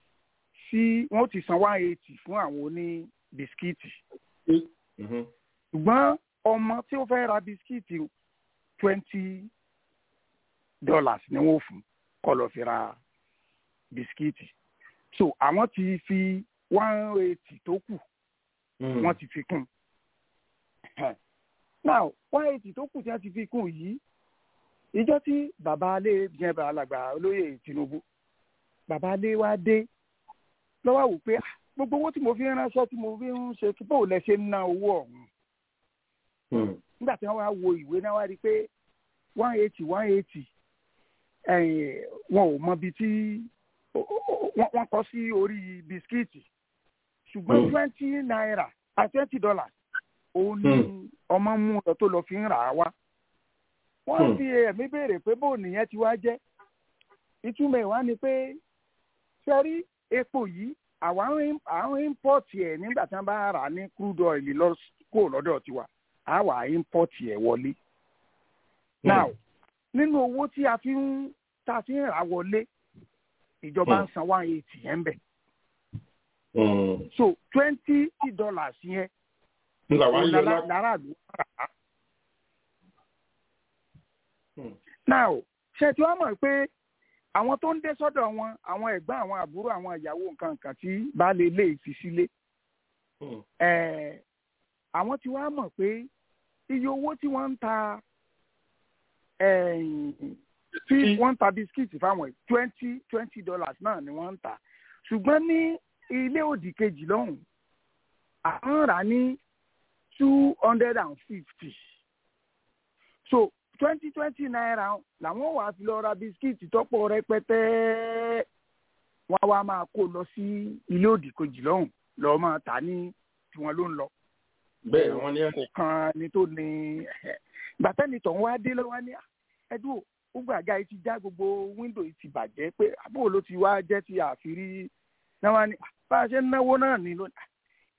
sí wọ́n ti san one eighty fún àwọn oní bisikíìtì Mhm. ṣùgbọ́n ọmọ tí ó fẹ́ ra bisikíìtì twenty dollars ni wọ́n fún kó lọ fi ra bisikíìtì so àwọn ti fi one eighty tó kù Hmm. wọ́n ti fi kún un. now one eighty tó kù tí wọ́n ti fi kún un yìí ìjọ tí bàbá alẹ́ yẹn bá alàgbà olóyè Tinubu bàbá alẹ́ wa dé lọ́wọ́ wò pé "Ah, gbogbo owó tí mo fi ń ránṣẹ́ tí mo fi ń ṣe kí bóun lẹ ṣe ń ná owó ọ̀hún Hmm. nígbà tí wọ́n wá wo ìwé náà wá rí i pé one eighty one eighty wọn ò mọ ibi tí ó- ó- wọ́n wọ́n kọ sí orí bisikíìtì ṣùgbọ́n Hmm. twenty naira àti twenty dollars òun ni ọmọ mú lọ tó lọ fi ń rà á wá. wọ́n Hmm. fi ẹ̀mí béèrè pé bóun nìyẹn ti wá jẹ́ ìtumọ̀ ẹ̀ wá ni pé sẹ́rí epo yìí àwọn àwọn import ẹ̀ nígbà tí wọ́n bá rà á ní crude oil lọ kó lọ́dọ̀ tiwa á wà import ẹ̀ wọlé. now nínú owó tí a fi ń tá a fi ń rà wọlé ìjọba ń san one eighty yẹn bẹ̀ Hmm. so twenty dollars yẹn Nígbà wá òun yọ lára lá. lára ló rà á. Hmm. now ṣe tí wọ́n mọ̀ pé àwọn tó ń dé sọ́dọ̀ wọn àwọn ẹ̀gbọ́n àwọn àbúrò àwọn ìyàwó nǹkan nǹkan tí baálé ilé fi sílé Hmm. eh, àwọn tí wọ́n mọ̀ pé iye owó tí wọ́n ń ta eh, tí Bisikí. wọ́n ń ta bisikíìtì fáwọn twenty twenty dollars náà ni wọ́n ń ta ṣùgbọ́n ní ilé òdì kejì lọ́hùn àwọn rà ní two hundred and fifty so twenty twenty naira làwọn wàá fi lọ ra bisikíìtì tọ́pọ̀ rẹpẹtẹ wọ́n á wá máa kó lọ sí ilé òdì kejì lọ́hùn lọ́ọ́ máa tà ní tiwọn ló ń lọ Bẹ́ẹ̀ wọ́n ní kò kan ni tó ní gbàtẹ́ni tó ń wá dé lọ́wọ́ ní ẹdún gbogbo àga yìí ti já gbogbo wíńdò yìí ti bàjẹ́ pé àbúrò ló ti wá jẹ́ ti àfírí náà wá ní bá a ṣe ń náwó náà ní lónìí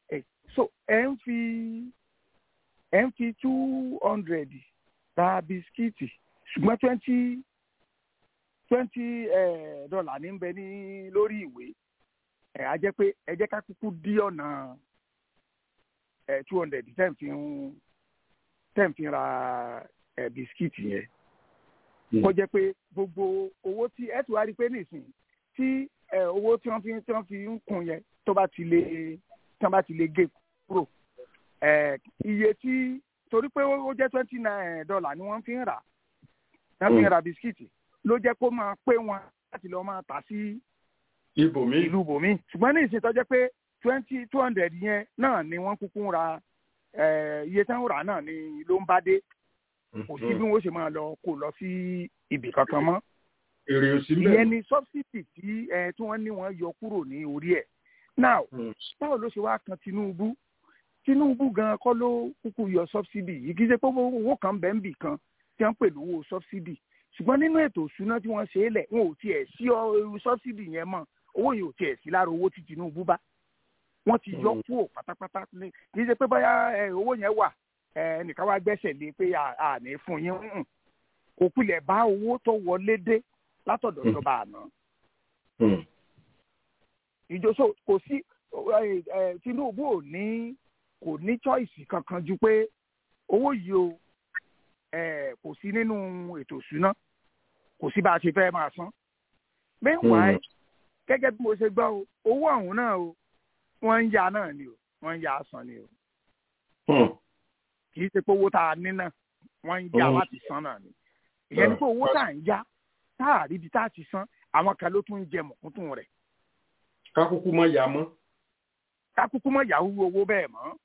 so ẹ ń fi ẹ ń fi two hundred ra bisikíìtì ṣùgbọ́n twenty twenty dollar ní bẹ ní lórí ìwé ẹ á jẹ́ pé ẹ jẹ́ ká kúkú dí ọ̀nà ẹ two hundred ten fi ń ten fi ra ẹ bisikíìtì yẹn kó jẹ́ pé gbogbo owó tí ẹ ti wá rí pé nísìnyí tí ẹ owó tí wọ́n fi tí wọ́n fi ń kun yẹn tó bá ti lè tí wọ́n bá ti lè gé kúrò ẹ iye tí torí pé ó jẹ́ twenty nine dollar ni wọ́n fi ń rà wọ́n fi ń ra bisikíìtì ló jẹ́ kó máa pé wọn láti lọ́ọ́ máa tà sí ibòmí ìlú bòmí ṣùgbọ́n ní ìsìn tó jẹ́ pé twenty two hundred yẹn náà ni wọ́n kúkú ń ra iye tí wọ́n rà náà ni ló ń bá dé kò sí bí wọ́n ṣe máa lọ kó lọ sí ibì kankan mọ́ èrè òsì mbẹ ìyẹn ni subsidy tí ẹ tí wọ́n ní wọ́n yọ kúrò ní orí ẹ̀ now báwo ló ṣe wá kan Tinubu Tinubu gan kọ́ ló kúkú yọ subsidy yìí kì í ṣe pé owó kan bẹ́ẹ̀ ń bì kan tí wọ́n ń pè lówó subsidy ṣùgbọ́n nínú ètò ìṣúná tí wọ́n ṣe é lẹ̀ wọn ò tiẹ̀ sí subsidy yẹn mọ́ owó yìí ò tiẹ̀ sí lára owó tí Tinubu bá wọ́n ti yọ kúrò pátápátá kì í ṣe pé bóyá owó yẹn wà ẹnìkan wá gbẹ́sẹ̀ lé pé àní fún yín kò pilẹ̀ bá owó tó wọlé dé látọ̀dọ̀ ìjọba àná. ìjọsọ kò sí Tinubu ò ní kò ní choice kankan ju pé owó yìí o kò sí nínú ètò ìṣúná kò sí bá a ṣe fẹ́ máa san. meanwhile gẹ́gẹ́ bí mo ṣe gbọ́ o owó ọ̀hún náà o wọ́n ń ya náà ni o wọ́n ń ya san ni o. kì í ṣe pé owó tá a ní náà wọ́n ń ya láti san náà ni. ìyẹn ni pé owó tá à ń ya tá a rí ibi tá a ti san àwọn kan ló tún ń jẹ mọ̀kúntùn rẹ̀. kákúkú mọ yà mọ́. kákúkú mọ yahoo owó bẹ́ẹ̀ mọ́.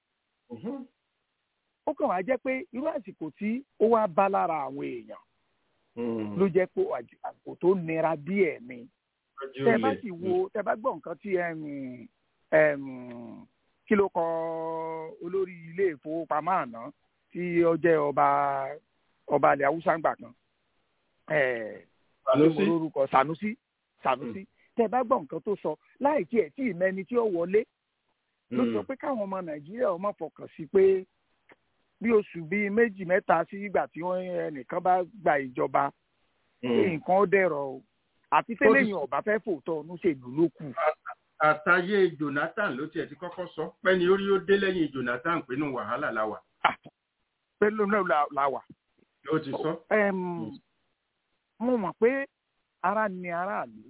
ó kàn wá jẹ́ pé irú àsìkò tí ó wá bá lára àwọn èèyàn ló jẹ́ pé àsìkò tó nira díẹ̀ ni tẹ bá sì wo tẹ bá gbọ́ nǹkan tí kí ló kọ olórí ilé ìfowópamọ́ àná tí ó jẹ́ ọba ọba ilẹ̀ haúsá ńgbà kan Sanusi orúkọ Sanusi Sanusi tẹ bá gbọ́ nǹkan tó sọ láì tiẹ̀ tí ìmẹ́ni tí ó wọlé ló sọ pé káwọn ọmọ Nàìjíríà ọmọ fọkàn sí pé bí oṣù bíi méjì mẹ́ta sí ìgbà tí wọ́n ẹnìkan bá gba ìjọba nǹkan ó dẹ̀rọ̀ o àti tẹ́lẹ̀yìn ọ̀bá fẹ́ fòótọ́ ọ̀nù ṣèlú ló kù. àtàyè Jonathan ló tiẹ̀ ti kọ́kọ́ sọ pé ní orí ó dé lẹ́yìn Jonathan pé nù wàhálà la wà. pẹ̀lú náà la wà. ló ti sọ. mo mọ̀ pé ara ni aráàlú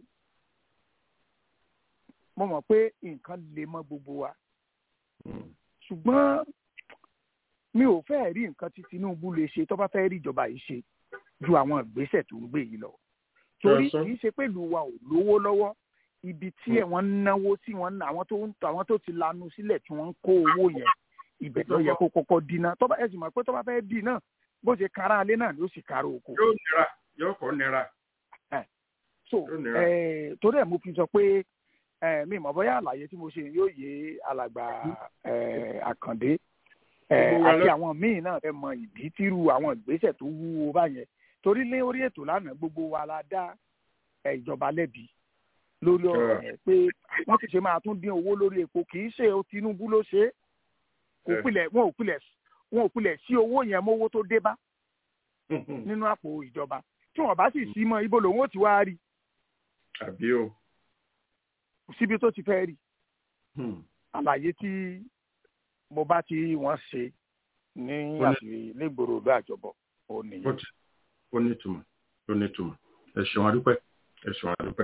mo mọ̀ pé nǹkan lè mọ́ gbogbo wa ṣùgbọ́n mi ò fẹ́ rí nǹkan tí Tinubu lè ṣe tó bá fẹ́ rí ìjọba yìí ṣe ju àwọn ìgbésẹ̀ tó ń gbé yìí lọ torí kì í ṣe pé ìlú wa ò lówó lọ́wọ́ ibi tí ẹ̀ wọ́n ń náwó sí wọn àwọn tó ń àwọn tó ti lanu sílẹ̀ tí wọ́n ń kó owó yẹn ibẹ̀ tó yẹ kó kọ́kọ́ dínà tó bá ẹ̀ sì mọ̀ pé tó bá fẹ́ dì náà bó ṣe kára alẹ́ náà ló sì kára oko. yóò nira yóò kọ́ nira. so torí ẹ̀ mo fi sọ pé mi mọ̀ bóyá àlàyé tí mo ṣe yóò yé alàgbà àkàndé àti àwọn míì náà fẹ́ mọ ìdí tírú àwọn ìgbésẹ̀ tó wúwo báyẹn torí lé orí ètò lánàá gbogbo wa la dá ìjọba lẹ́bi lórí ọ̀rọ̀ yẹn pé wọ́n ti ṣe máa tún dín owó lórí epo kì í ṣe Tinubu ló ṣe é kò pilẹ̀ wọn ò pilẹ̀ wọn ò pilẹ̀ sí owó yẹn mówó tó dé bá nínú àpò ìjọba tí wọ́n bá sì sí mọ́ ibo lòun ò ti wá rí. àbí o. síbi tó ti fẹ́ rí àlàyé tí mo bá ti wọ́n ṣe ní àti lẹ́gbòrò ìlú àjọbọ̀ ò nìyẹn ó ní ìtumọ̀ ó ní ìtumọ̀ ẹ ṣeun adúpẹ́ ẹ ṣeun adúpẹ́.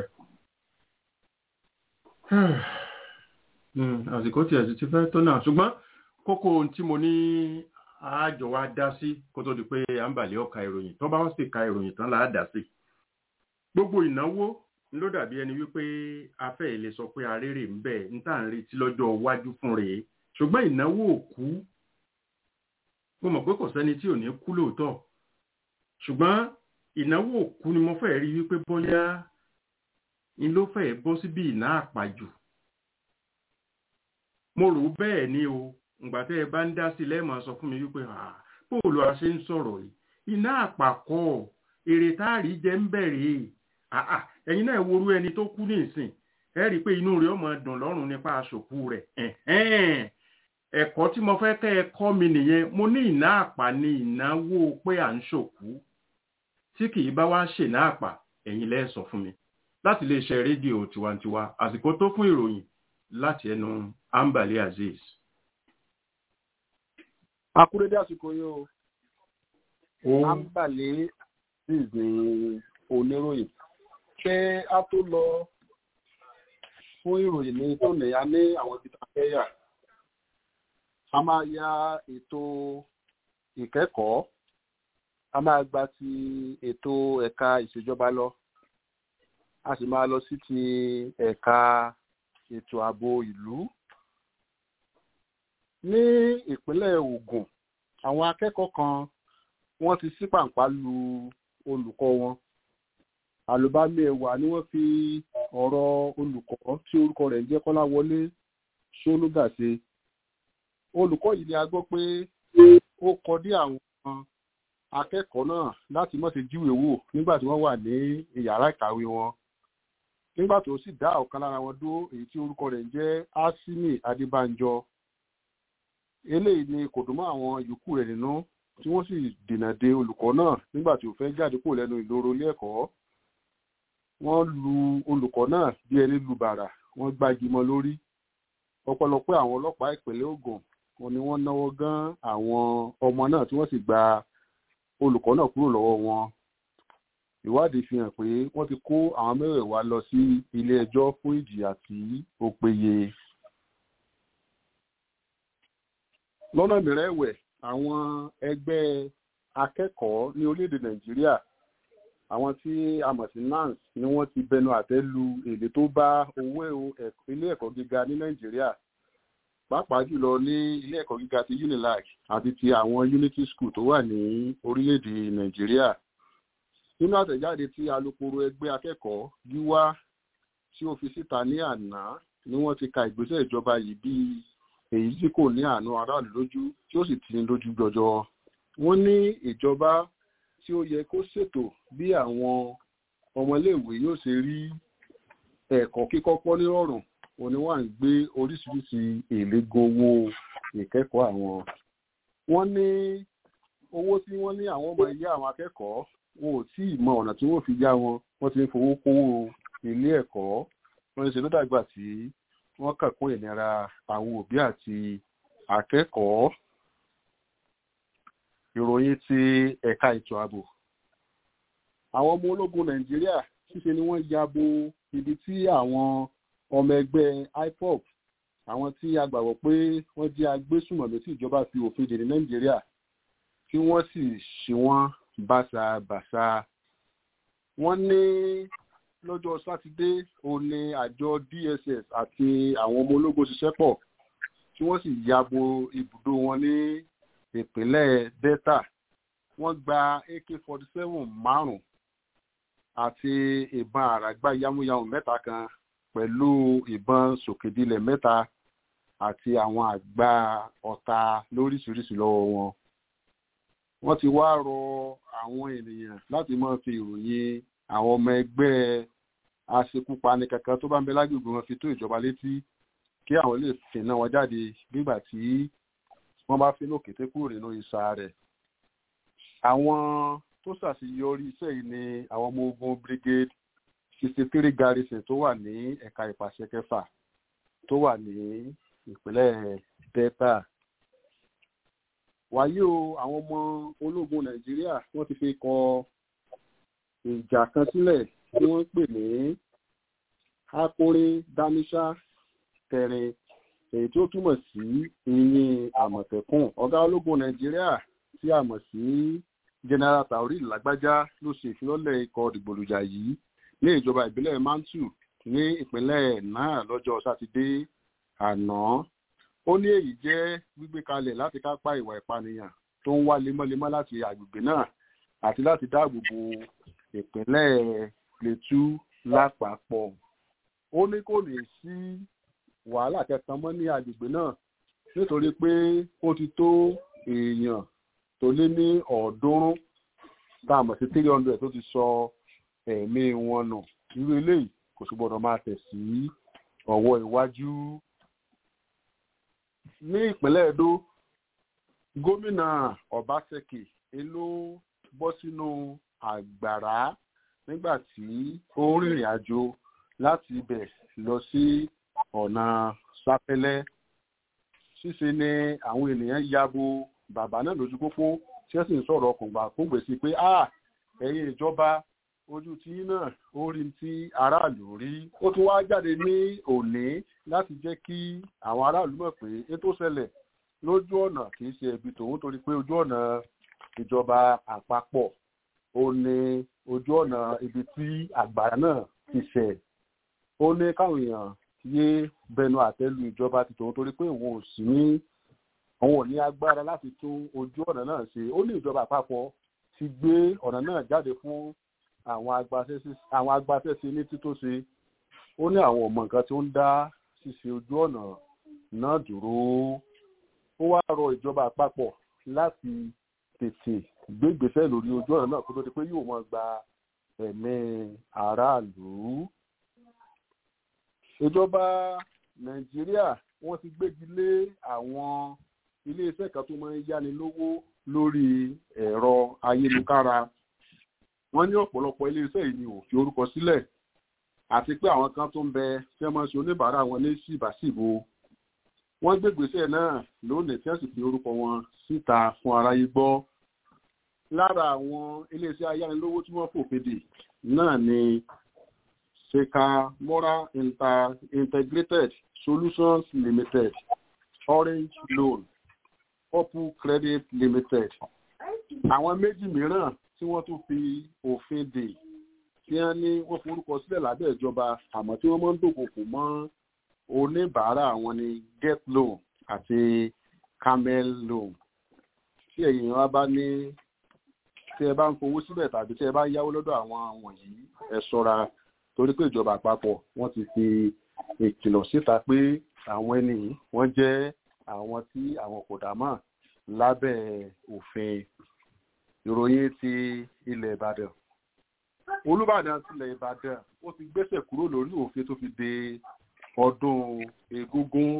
àsìkò tí ẹ̀sìn ti fẹ́ tó náà ṣùgbọ́n kókó ohun tí mo ní àájọ wa dá sí kó tó di pé à ń bàlẹ́ ọ̀ka ìròyìn tó bá wọ́n sì ka ìròyìn tán là á dá sí. gbogbo ìnáwó ló dàbí ẹni wípé afẹ́ ilé sọ pé arére ń bẹ̀ ń tà ń retí lọ́jọ́ iwájú fún rèé ṣùgbọ́n ìnáwó òkú mo mọ̀ pé kò sẹ́ni tí ò ní kú lóòótọ́ ṣùgbọ́n ìnáwó òkú ni mo fẹ́ rí wípé bóyá n ló fẹ́ bọ́ síbi ìná àpàjù mo rò bẹ́ẹ̀ ni o ǹgbà tẹ́ ẹ bá ń dá sí lẹ́ẹ̀mọ́ sọ fún mi wípé bóòlù a ṣe ń sọ̀rọ̀ yìí iná àpàkọ́ èrè táàrí jẹ́ ń bẹ̀rẹ̀ ẹ̀yin náà worú ẹni tó kú ní ìsìn ẹ rí i pé inú rẹ̀ ọmọ dùn lọ́rùn nípa aṣòkú rẹ̀ ẹ̀kọ́ tí mo fẹ́ kẹ́ ẹ kọ́ mi nìyẹn mo ní ìná àpà ní ìnáwó pé à ń ṣòkú tí kì í bá wá ṣèná àpà ẹ̀yin lẹ́ sọ fún mi láti lè ṣe rédíò tiwantiwa àsìkò tó fún ìròyìn láti ẹnu ambali azeez. akúrédé àsìkò yìí o ambali azeez ní oníròyìn pé a tó lọ fún ìròyìn ní tóní a ní àwọn ibi tá a fẹ́ yà a máa ya ètò ìkẹ́kọ̀ọ́ a máa gba ti ètò ẹ̀ka ìṣèjọba lọ a sì máa lọ sí ti ẹ̀ka ètò ààbò ìlú ní ìpínlẹ̀ Ògùn àwọn akẹ́kọ̀ọ́ kan wọ́n ti sí pàǹpá lu olùkọ́ wọn àlùbámi ẹ̀wà ni wọ́n fi ọ̀rọ̀ olùkọ́ tí orúkọ rẹ̀ ń jẹ́ Kọ́láwọlé Ṣónúgà ṣe olùkọ́ yìí ni a gbọ́ pé ó kọ dí àwọn akẹ́kọ̀ọ́ náà láti má ṣe jíwèé wò nígbà tí wọ́n wà ní ìyàrá ìkàwé wọn nígbà tó sì dá ọ̀kan lára wọn dúró èyí tí orúkọ rẹ̀ ń jẹ́ Asimi Adébánjọ eléyìí ni kò dùn mọ́ àwọn yòókù rẹ̀ nínú tí wọ́n sì dènà de olùkọ́ náà nígbà tí ó fẹ́ jáde kúrò lẹ́nu ìloro ilé ẹ̀kọ́ wọ́n lu olùkọ́ náà bí ẹni lu bàrà wọ́n gbági mọ́ lórí ọ̀pọ̀lọpọ̀ àwọn ọlọ́pàá ìpínlẹ̀ Ògùn wọn ni wọ́n náwó gán àwọn ọmọ náà tí wọ́n sì gba olùkọ́ náà kúrò lọ́wọ́ wọn ìwádìí fi hàn pé wọ́n ti kó àwọn mẹ́wẹ̀ẹ̀wá lọ sí ilé ẹjọ́ fún ìjìyà tí ó péye. lọ́nà mìíràn ẹ̀wẹ̀ àwọn ẹgbẹ́ akẹ́kọ̀ọ́ ní orílẹ̀-èdè Nàìjíríà àwọn tí a mọ̀ sí NANS ni wọ́n ti bẹnu àtẹ́ lu èdè tó bá owó ilé ẹ̀kọ́ gíga ní Nàìjíríà pàápàá jùlọ ní ilé ẹ̀kọ́ gíga ti UNILAG àti ti àwọn Unity School tó wà ní orílẹ̀-èdè Nàìjíríà nínú àtẹ̀jáde tí alukoro ẹgbẹ́ akẹ́kọ̀ọ́ Gíwá tí ó fi síta ní àná ni wọ́n ti ka ìgbésẹ̀ ìjọba yìí bí èyí tí kò ní àánú aráàlú lójú tí ó sì ti ní lójú jọjọ wọ́n ní ìjọba tí ó yẹ kó ṣètò bí àwọn ọmọléèwé yóò ṣe rí ẹ̀kọ́ kíkọ́ pọ́ nírọ̀rùn wọn ni wọ́n ń gbé oríṣiríṣi èlégo owó ìkẹ́kọ̀ọ́ àwọn. wọ́n ní owó tí wọ́n ní àwọn ọmọ ilé àwọn akẹ́kọ̀ọ́ wọn ò tí ì mọ ọ̀nà tí wọ́n fi yá wọn wọ́n ti ń fowó kówó ilé ẹ̀kọ́ wọ́n ń ṣe ló dàgbà tí wọ́n kà kún ìnira àwọn òbí àti akẹ́kọ̀ọ́. ìròyìn ti ẹ̀ka ètò ààbò àwọn ọmọ ológun nàìjíríà ṣíṣe ni wọ́n ya bo ibi tí àwọn ọmọ ẹgbẹ́ IPOB àwọn tí a gbàgbọ́ pé wọ́n jẹ́ agbésùmọ̀mí tí ìjọba fi òfin dè ní nàìjíríà tí wọ́n sì ṣe wọ́n báṣabàṣa wọ́n ní lọ́jọ́ sátidé òun ni àjọ DSS àti àwọn ọmọ ológun ṣiṣẹ́ pọ̀ tí wọ́n sì ya bo ibùdó wọn ní ìpínlẹ̀ Delta wọ́n gba AK-47 márùn-ún àti ìbọn àràgbá yamuyamu mẹ́ta kan pẹ̀lú ìbọn sòkèdílẹ̀ mẹ́ta àti àwọn àgbá ọ̀tá lóríṣiríṣi lọ́wọ́ wọn. wọ́n ti wá rọ àwọn ènìyàn láti máa fi ìròyìn àwọn ọmọ ẹgbẹ́ aṣekúpani kankan tó bá ń bẹ lágbègbè wọn fi tó ìjọba létí kí àwọn lè fìnà wọn jáde nígbà tí wọ́n bá fínú kété kúrò nínú ìsà rẹ̀. àwọn tó ṣàṣeyọrí iṣẹ́ yìí ni àwọn ọmọ ogun brigade sixty three garrison tó wà ní ẹ̀ka ìpàṣẹ kẹfà tó wà ní ìpínlẹ̀ delta. wàyí o àwọn ọmọ ológun nàìjíríà wọ́n ti fi kọ ìjà kan sílẹ̀ tí wọ́n pè ní akórin dáníṣá tẹ̀rin èyí tó túmọ̀ sí ìyìn àmọ̀tẹ́kùn ọ̀gá ológun nàìjíríà tí a mọ̀ sí general taori lágbájá ló ṣe ìfilọ́lẹ̀ ikọ̀ dìgbòlùjà yìí ní ìjọba ìbílẹ̀ mantu ní ìpínlẹ̀ náà lọ́jọ́ sátidé àná ó ní èyí jẹ́ gbígbé kalẹ̀ láti kápá ìwà ìpànìyàn tó ń wá lemọ́lemọ́ láti agbègbè náà àti láti dáàbò bo ìpínlẹ̀ plateau lápapọ̀ ó ní kò lè sí wàhálà kankan mọ́ ní agbègbè náà nítorí pé ó ti tó èèyàn tó lé ní ọ̀ọ́dúnrún tá a mọ̀ sí three hundred tó ti sọ ẹ̀mí wọn nù irú eléyìí kò sì gbọdọ̀ máa tẹ̀ sí ọwọ́ iwájú. ní ìpínlẹ̀ Edo gómìnà Obaseki ló bọ́ sínú àgbàrá nígbà tí ó ń rìnrìn àjò láti ibẹ̀ lọ sí ọ̀nà sápẹ́lẹ́ ṣíṣe ni àwọn ènìyàn yabo bàbá náà lójú pópó tí wọ́n sì ń sọ̀rọ̀ ọkùngbà kógbè sí pé ah ẹ̀yin ìjọba ojú tí náà ó rí tí aráàlú rí ó tún wá jáde ní òní láti jẹ́ kí àwọn aráàlú mọ̀ pé ètò ṣẹlẹ̀ lójú ọ̀nà kì í ṣe ẹ̀bi tòun torí pé ojú ọ̀nà ìjọba àpapọ̀ ó ní ojú ọ̀nà ibi tí àgbàrá náà ti ṣẹ̀ ó ní káwọn èèyàn yé bẹnu àtẹ́lu ìjọba ti tòun torí pé òun ò sí ní òun ò ní agbára láti tún ojú ọ̀nà náà ṣe ó ní ìjọba àpapọ̀ ti gbé ọ̀nà náà jáde fún àwọn agbaṣẹ́ṣe ní tító ṣe ó ní àwọn ọmọ nǹkan tí ó ń dá ṣíṣe ojú ọ̀nà náà dúró ó wá rọ ìjọba àpapọ̀ láti tètè gbé ìgbésẹ̀ lórí ojú ọ̀nà náà kó tó di pé yóò máa gba ẹ̀mí aráàlú. ìjọba nàìjíríà wọ́n ti gbégi lé àwọn iléeṣẹ́ kan tó máa ń yáni lówó lórí ẹ̀rọ ayélujára wọ́n ní ọ̀pọ̀lọpọ̀ iléeṣẹ́ yìí ni ò fi orúkọ sílẹ̀ àti pé àwọn kan tó ń bẹ tí wọ́n máa ń ṣe oníbàárà wọn ní síbàṣìbò wọ́n gbégbèsè náà lónìí tí wọ́n sì fi orúkọ wọn síta fún aráyé gbọ́ lára àwọn iléeṣẹ́ ayánilówó tí wọ́n fòfin dè náà ni sekamora Inter integrated solutions limited orange loan purple credit limited àwọn méjì mìíràn tí wọ́n tún fi òfin dè tí wọ́n ní wọ́n forúkọ sílẹ̀ lábẹ́ ìjọba àmọ́ tí wọ́n máa ń dòkòkò mọ́ oníbàárà wọn ní get loan àti camel loan tí ẹ̀yin wa bá ní tí ẹ bá ń fowó síbẹ̀ tàbí tí ẹ bá yáwó lọ́dọ̀ àwọn wọ̀nyí ẹ ṣọ́ra torí pé ìjọba àpapọ̀ wọ́n ti fi ìkìlọ̀ síta pé àwọn ẹni wọ́n jẹ́ àwọn tí àwọn kò dá mọ̀ lábẹ́ òfin ìròyìn ti ilẹ̀ Ìbàdàn Olúbàdàn tilẹ̀ Ìbàdàn ó ti gbésẹ̀ kúrò lórí òfin tó fi de ọdún egúngún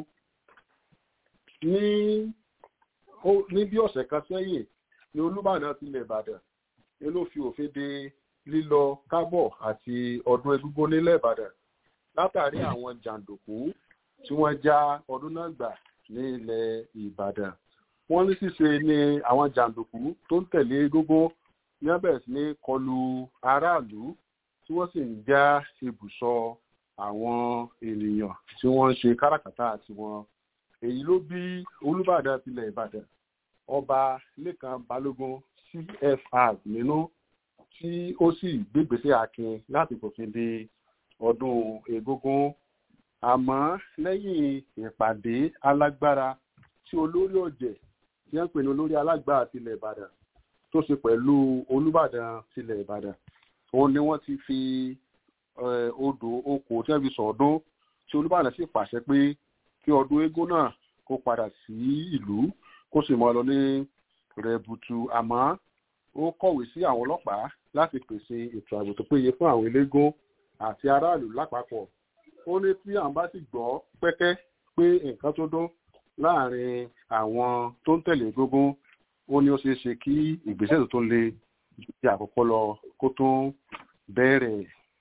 ní ní bí ọ̀sẹ̀ kan sẹ́yìn ní Olúbàdàn tilẹ̀ Ìbàdàn ni ló fi òfin de lílọ kábọ̀ àti ọdún egúngún nílẹ̀ Ìbàdàn látàrí àwọn jàǹdùkú tí wọ́n já ọdún náà gbà ní ilẹ̀ Ìbàdàn wọ́n ní ṣíṣe ni àwọn jàǹdùkú tó ń tẹ̀lé egúngún ní wọ́n bẹ̀rẹ̀ sí ní kọlu aráàlú tí wọ́n sì ń já ibùsọ àwọn ènìyàn tí wọ́n ń ṣe káràkátà tiwọn èyí ló bí Olúbàdàn tilẹ̀ Ìbàdàn ọba Lékan Balógun CFR nínú tí ó sì gbégbèsè akin láti fòfin de ọdún egúngún àmọ́ lẹ́yìn ìpàdé alágbára tí olórí ọ̀jẹ̀ tí wọ́n pè ní olórí alágbára tilẹ̀ Ìbàdàn tó ṣe pẹ̀lú Olúbàdàn tilẹ̀ Ìbàdàn òun ni wọ́n ti fi odò oko tí wọ́n fi sọ̀ọ́dún tí Olúbàdàn sì pàṣẹ pé kí ọdún eégún náà kó padà sí ìlú kó sì mọ́ lọ ní rẹ̀bùtù àmọ́ ó kọ̀wé sí àwọn ọlọ́pàá láti pèsè ètò ààbò tó péye fún àwọn eléégún àti aráàlú lápapọ̀ ó ní tí àwọn bá sì gbọ́ pẹ́kẹ́ pé nǹkan tó dún láàrin àwọn tó ń tẹ̀lé gógún ó ní ó ṣeé ṣe kí ìgbésẹ̀ tó tó le ju ti àkọ́kọ́ lọ kó tó bẹ̀rẹ̀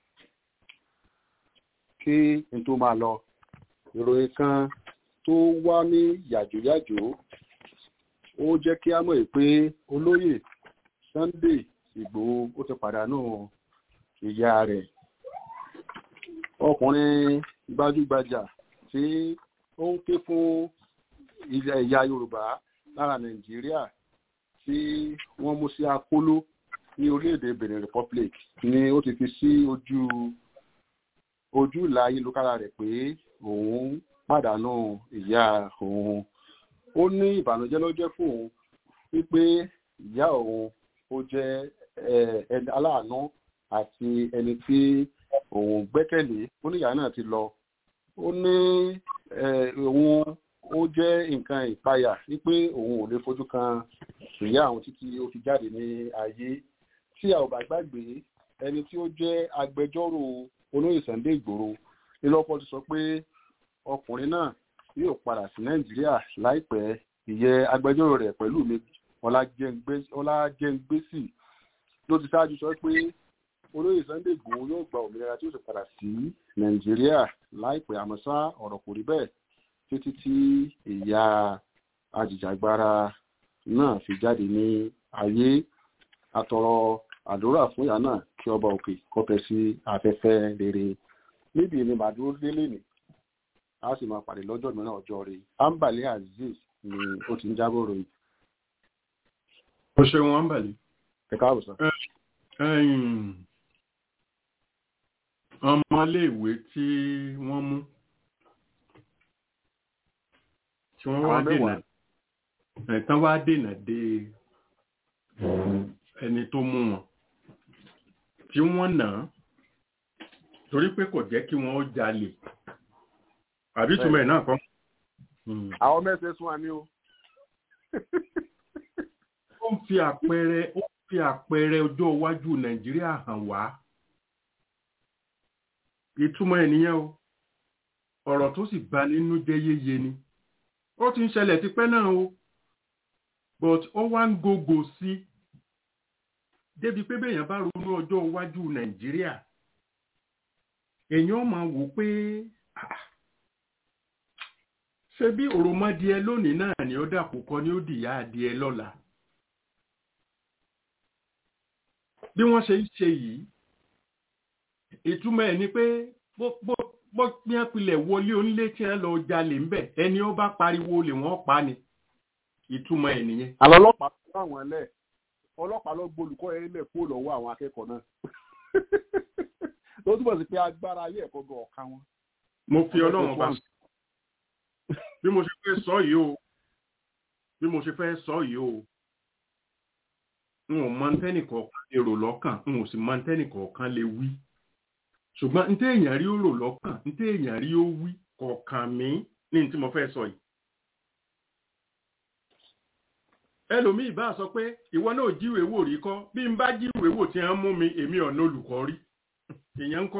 kí n tó máa lọ ìròyìn kan tó wá ní yàjóyàjó ó jẹ́ kí á mọ̀ pé olóyè Sunday Ìgbòho ó ti pàdánù ìyá rẹ̀ ọkùnrin gbajúgbajà tí ó ń ké fún ilẹ̀ ìyá Yorùbá lára Nàìjíríà tí wọ́n mú sí akóló ní orílẹ̀-èdè Benin Republic ni ó ti fi sí ojú ojú ìlà ayélujára rẹ̀ pé òun pàdánù ìyá òun ó ní ìbànújẹ́ ló jẹ́ fún òun wípé ìyá òun ó jẹ́ ẹni aláàánú àti ẹni tí òun gbẹ́kẹ̀lé ó ní ìyá náà ti lọ ó ní òun ó jẹ́ nǹkan ìpayà wípé òun ò lè fojú kan ìyá àwọn títí ó fi jáde ní ayé tí a ò bá gbàgbé ẹni tí ó jẹ́ agbẹjọ́rò olóyè Sunday Ìgbòho nílọ́pọ̀ ti sọ pé ọkùnrin náà yóò padà sí nàìjíríà láìpẹ́ ìyẹn agbẹjọ́rò rẹ̀ pẹ̀lú mi ọlájẹ́ngbèsì ló ti ṣáájú sọ pé olóyè sunday igbòho yóò gba òmìnira tí ó sì padà sí nàìjíríà láìpẹ́ àmọ́ ṣá ọ̀rọ̀ kò rí bẹ́ẹ̀ títí tí ìyá ajìjàgbara náà fi jáde ní ayé àtọrọ àdúrà fún ìyá náà kí ọba òkè kọtẹ sí afẹ́fẹ́ rere níbi ni màdúró délé ni a sì máa pàdé lọ́jọ́ mìíràn ọjọ́ rẹ̀ ambali azeez ni ó ti ń jábọ̀ ròyìn. o ṣeun ambali. ẹ káàbọ̀ sọ. ọmọléèwé tí wọ́n mú tí wọ́n wá dènà ẹ̀tàn wá dènà dé ẹni tó mú wọn tí wọ́n nà án torí pé kò jẹ́ kí wọ́n ó jalè àbí túmọ̀ ẹ̀ náà kọ́. àwọn mẹ́sẹ̀ sún àmì o. ó ń fi àpẹẹrẹ ó ń fi àpẹẹrẹ ọjọ́ iwájú nàìjíríà hàn wá ìtumọ̀ ẹ̀ nìyẹn o ọ̀rọ̀ tó sì bà nínú jẹ́ yéye ni ó ti ń ṣẹlẹ̀ tipẹ́ náà o but ó wá ń gògò sí débi pé béèyàn bá ronú ọjọ́ iwájú nàìjíríà èèyàn máa wò pé ṣé bí òròmọdìẹ lónìí náà ni ó dàpọ̀ kọ́ ni ó dìyà adìẹ lọ́la bí wọ́n ṣe ń ṣe yìí ìtumọ̀ ẹ̀ ni pé bó pín pilẹ̀ wọlé onílé tí wọ́n lọ jalè ńbẹ̀ ẹni ó bá pariwo lè wọ́n pa ni ìtumọ̀ ẹ̀ nìyẹn. àlọ́ ọlọ́pàá tó bá wọn lẹ̀ ọlọ́pàá lọ gbolùkọ́ yẹn lẹ̀ kó lọ́wọ́ àwọn akẹ́kọ̀ọ́ náà ló túbọ̀ sí pé agbára ayé ẹ̀kọ́ gan ọ̀ka wọn. mo fi ọlọ́run bá bí mo ṣe fẹ́ sọ yìí o bí mo ṣe fẹ́ sọ yìí o n ò mọ ntẹ́nì kọ̀ọ̀kan lè rò lọ́kàn n ò sì mọ ntẹ́nì kọ̀ọ̀kan lè wí ṣùgbọ́n ntẹ́ èèyàn rí ó rò lọ́kàn ntẹ́ èèyàn rí ó wí kọ̀ọ̀kan mi ní tí mo fẹ́ sọ yìí. ẹlòmíì bá sọ pé ìwọ náà jíwèé wò rí kọ́ bí n bá jíwèé wò tí wọ́n mú mi èmi ọ̀nà olùkọ́ rí ìyẹn ń kọ́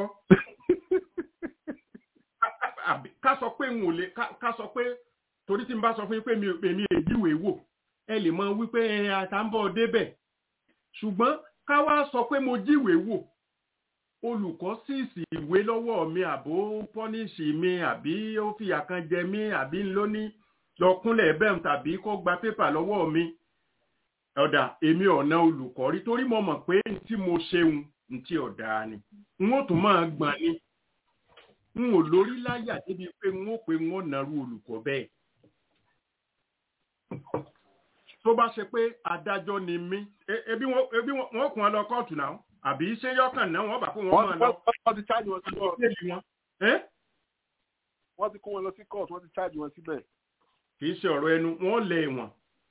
ká sọ pé n ò lè ká sọ pé torí tí n bá sọ fún yín pé èmi èjíwèé wò ẹ lè mọ wípé àtàǹbọ̀ débẹ̀ ṣùgbọ́n ká wá sọ pé mo jíwèé wò olùkọ́ síìsì ìwé lọ́wọ́ mi àbó pọ́níṣì mi àbí ó fìyà kan jẹ mí àbí ń lóní lọ kúnlẹ̀ bẹ́ẹ̀ tàbí kó gba pépà lọ́wọ́ mi ọ̀dà èmi ọ̀nà olùkọ́ rí torí mo mọ̀ pé tí mo ṣeun ntí ọ̀dà ni n ó tún máa gbọ̀n ni n ò lórí láyà débi pé n ó pé n ó nàrú olùkọ́ bẹ́ẹ̀ tó bá ṣe pé adájọ́ ni mí ebi wọ́n kún ọ lọ kóòtù náà àbí ṣé yọkàn náà wọ́n bá kó wọn máa lọ. wọ́n ti ṣáàjì wọn sí kóòtù. wọ́n ti kó wọn lọ sí kóòtù wọ́n ti ṣáàjì wọn síbẹ̀. kì í ṣe ọ̀rọ̀ ẹnu wọ́n lé wọn.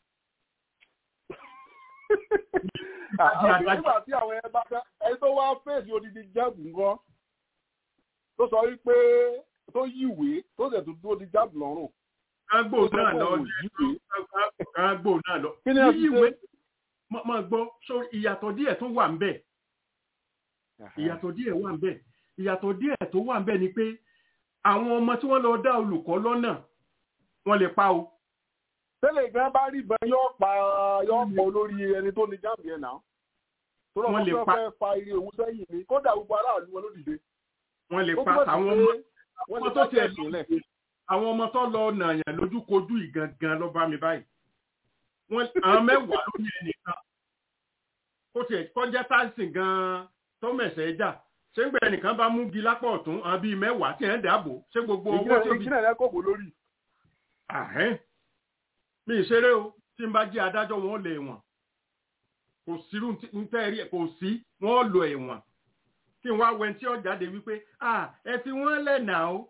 nígbà tí àwọn ẹ bá fẹ́ ẹni tó wá fèsì odidi jáàbù ńkọ́ tó sọ wípé tó yíwèé tó sì tún dúró di jáàbù lọ́rùn. kágbó náà lọ kágbó náà lọ. kí ni ẹ fi ṣe. máa gbọ́ sórí ìyàtọ̀ díẹ̀ tó wà ń bẹ̀ ìyàtọ̀ díẹ̀ wà ń bẹ̀ ìyàtọ̀ díẹ̀ tó wà ń bẹ̀ ni pé àwọn ọmọ tí wọ́n lọ dá olùkọ́ lọ́nà wọ́n lè pa o. tẹ́lẹ̀ ìgbà bá rí ìbọn yóò pa yóò pọ̀ olórí ẹni tó ní jáàmù yẹn náà. tó lọ́ Wọ́n lè fẹ́ pa- fẹ́ fa iye òun sẹ́yìn ni kódà gbogbo aráàlú wọn ló dìde. wọ́n lè Ó pa túmọ̀ sí àwọn pé ọmọ wọ́n ọmọ lè tó dá tiẹ̀ jẹ́ẹ̀sì lẹ̀. àwọn ọmọ tó lọ nàyàn lójúkojú ìgangan ló bá mi báyìí wọ́n àwọn mẹ́wàá ló ní ẹnìkan kó tiẹ̀ kọjá táìsì gan-an tó mẹ̀sẹ̀ jà ṣé ń gbẹ ẹnìkan bá mú gi lápá ọ̀tún àwọn bíi mẹ́wàá tí ẹ̀ ń dàbò ṣé gbogbo owó tó bí ìjìnlẹ̀ rẹ̀ kò bó lórí. àhẹ́n mi ìṣeré o tí n bá jẹ́ adájọ́ wọn lè wọ̀n kò sírú ń tẹ́ rí ẹ̀ kò sí wọ́n lo ẹ̀wọ̀n kí n wá wẹ́n tí ó jáde wípé ah ẹ fi wọ́n lẹ́nà o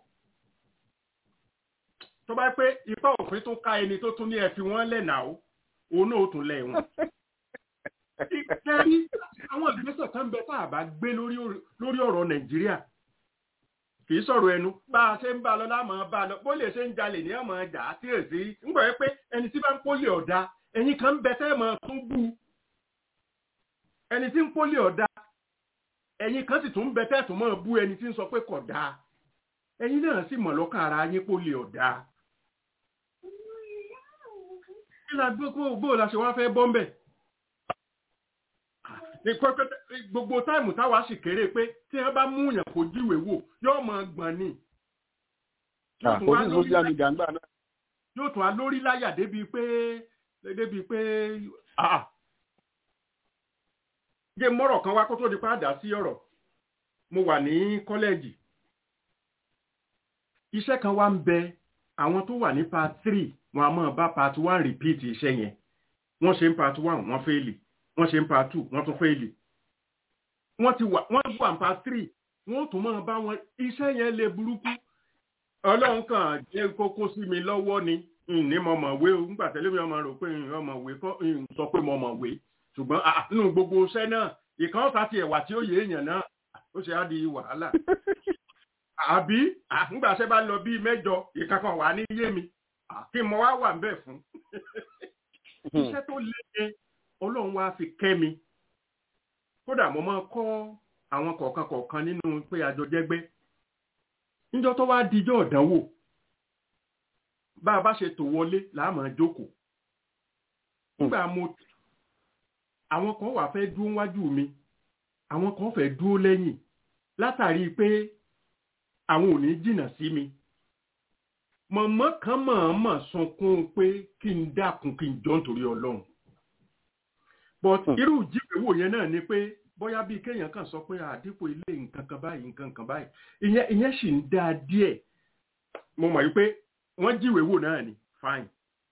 tó bá pé ipá òfin tó ká ẹni tó tún ní ẹ fi wọ́n lẹ́nà o òun náà ó tún lẹ̀ wọ̀n. kẹ́rí àwọn ìgbésẹ̀ kan bẹ tá a bá gbé lórí lórí ọ̀rọ̀ nàìjíríà kì í sọ̀rọ̀ ẹnu bá a ṣe ń bá a lọ láàmú bá a lọ bó lè ṣe ń jalè ní ọmọ ọjà àti èsì ń gbọ́ pé ẹni tí bá ń pólì ọ̀dà ẹ̀yin kan ń bẹ tẹ́ ẹ̀ mọ́ tún bú ẹni tí ń pólì ọ̀dà ẹ̀yin kan sì tún ń bẹ tẹ́ ẹ̀ tún mọ́ bú ẹni tí ń sọ pé kò dáa ẹ̀yin náà sì mọ̀ lọ́kàn ara yín pólì ọ̀dà kí la gbogbo bó la ṣe wá fẹ́ bọ́ ń bẹ̀. Ní pẹ́pẹ́ gbogbo táìmù táwa sì kéré pé tí wọ́n bá mú yàn kó jíwèé wò yóò mọ gbọ̀n ni. Yóò tún wá àkójú lórí social media ńgbà náà yóò tún wá lórí láyà débi pé débi pé ah gé mọ́rọ̀ kan wá kó tó di padà sí ọ̀rọ̀ mo wà ní kọ́lẹ́ẹ̀jì iṣẹ́ kan wá ń bẹ àwọn tó wà ní part three wọn a máa bá part one repeat iṣẹ́ yẹn wọ́n ṣe ń part one wọ́n fẹ́ẹ̀lì wọ́n ṣe ń part two wọ́n tún fẹ́ẹ̀lì wọ́n ti wà wọ́n wà ní part three wọ́n tún máa bá wọn iṣẹ́ yẹn lè burúkú ọlọ́run kan jẹ́ kókó sí mi lọ́wọ́ ni ní mo mọ̀ wé o nígbà tẹ́lẹ̀ mi ọmọ rò pé ọmọ wé kọ́ ń sọ pé mo mọ̀ wé ṣùgbọ́n ah, nínú gbogbo iṣẹ́ náà ìkan ọ̀sà ti ẹ̀wà tí ó yé èèyàn náà ó ṣe á di wàhálà àbí ah, nígbà ṣe bá lọ bíi mẹ́jọ ìkankan wà ní yé mi Ah, kí mo wá wà ń bẹ̀ fún iṣẹ́ tó lé yẹn ọlọ́run wá fi kẹ́ mi kódà mo máa kọ́ àwọn kọ̀ọ̀kan kọ̀ọ̀kan nínú pé àjọ jẹ́gbẹ́ níjọ́ tó wá dijọ́ ọ̀dánwò bá a bá ṣe tò wọlé láàmú jókòó nígbà mo àwọn kan wà fẹ́ dúró wájú mi àwọn kan fẹ́ dúró lẹ́yìn látàrí pé àwọn ò ní jìnnà sí mi mọ̀mọ́ kan mọ̀ọ́mọ̀ sunkún pé kí n dákun kí n jọ nítorí ọlọ́run but irú ìjíwèwò yẹn náà ni pé bóyá bíi kéèyàn kan sọ pé àdínkù ilé nǹkan kan báyìí nǹkan kan báyìí ìyẹn ìyẹn sì ń dáa díẹ̀ mo mọ̀ wípé wọ́n jíwèwò náà ni fine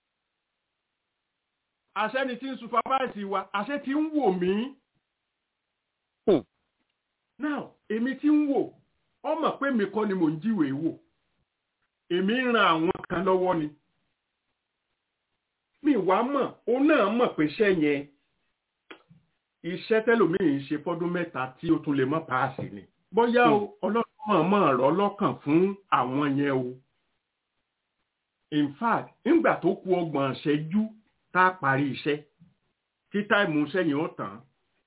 àṣẹ ni tí ń supervise wa àṣẹ tí ń wò mí Hmm. now èmi tí ń wò ọ mọ̀ pé mi kọ́ ni mò ń jíwèé wò èmi ń ran àwọn kan lọ́wọ́ ni mi wá mọ̀ ó náà mọ̀ pé iṣẹ́ yẹn iṣẹ́ tẹ́lòmíì ń ṣe fọ́dún mẹ́ta tí ó tún lè mọ́ paasi ni bóyá o ọlọ́run mọ̀ mọ̀ rọ́ lọ́kàn fún àwọn yẹn o in fact nígbà tó kù ọgbọ̀n ṣẹ́jú tá a parí iṣẹ́ tí táìmù iṣẹ́ yẹn ó tàn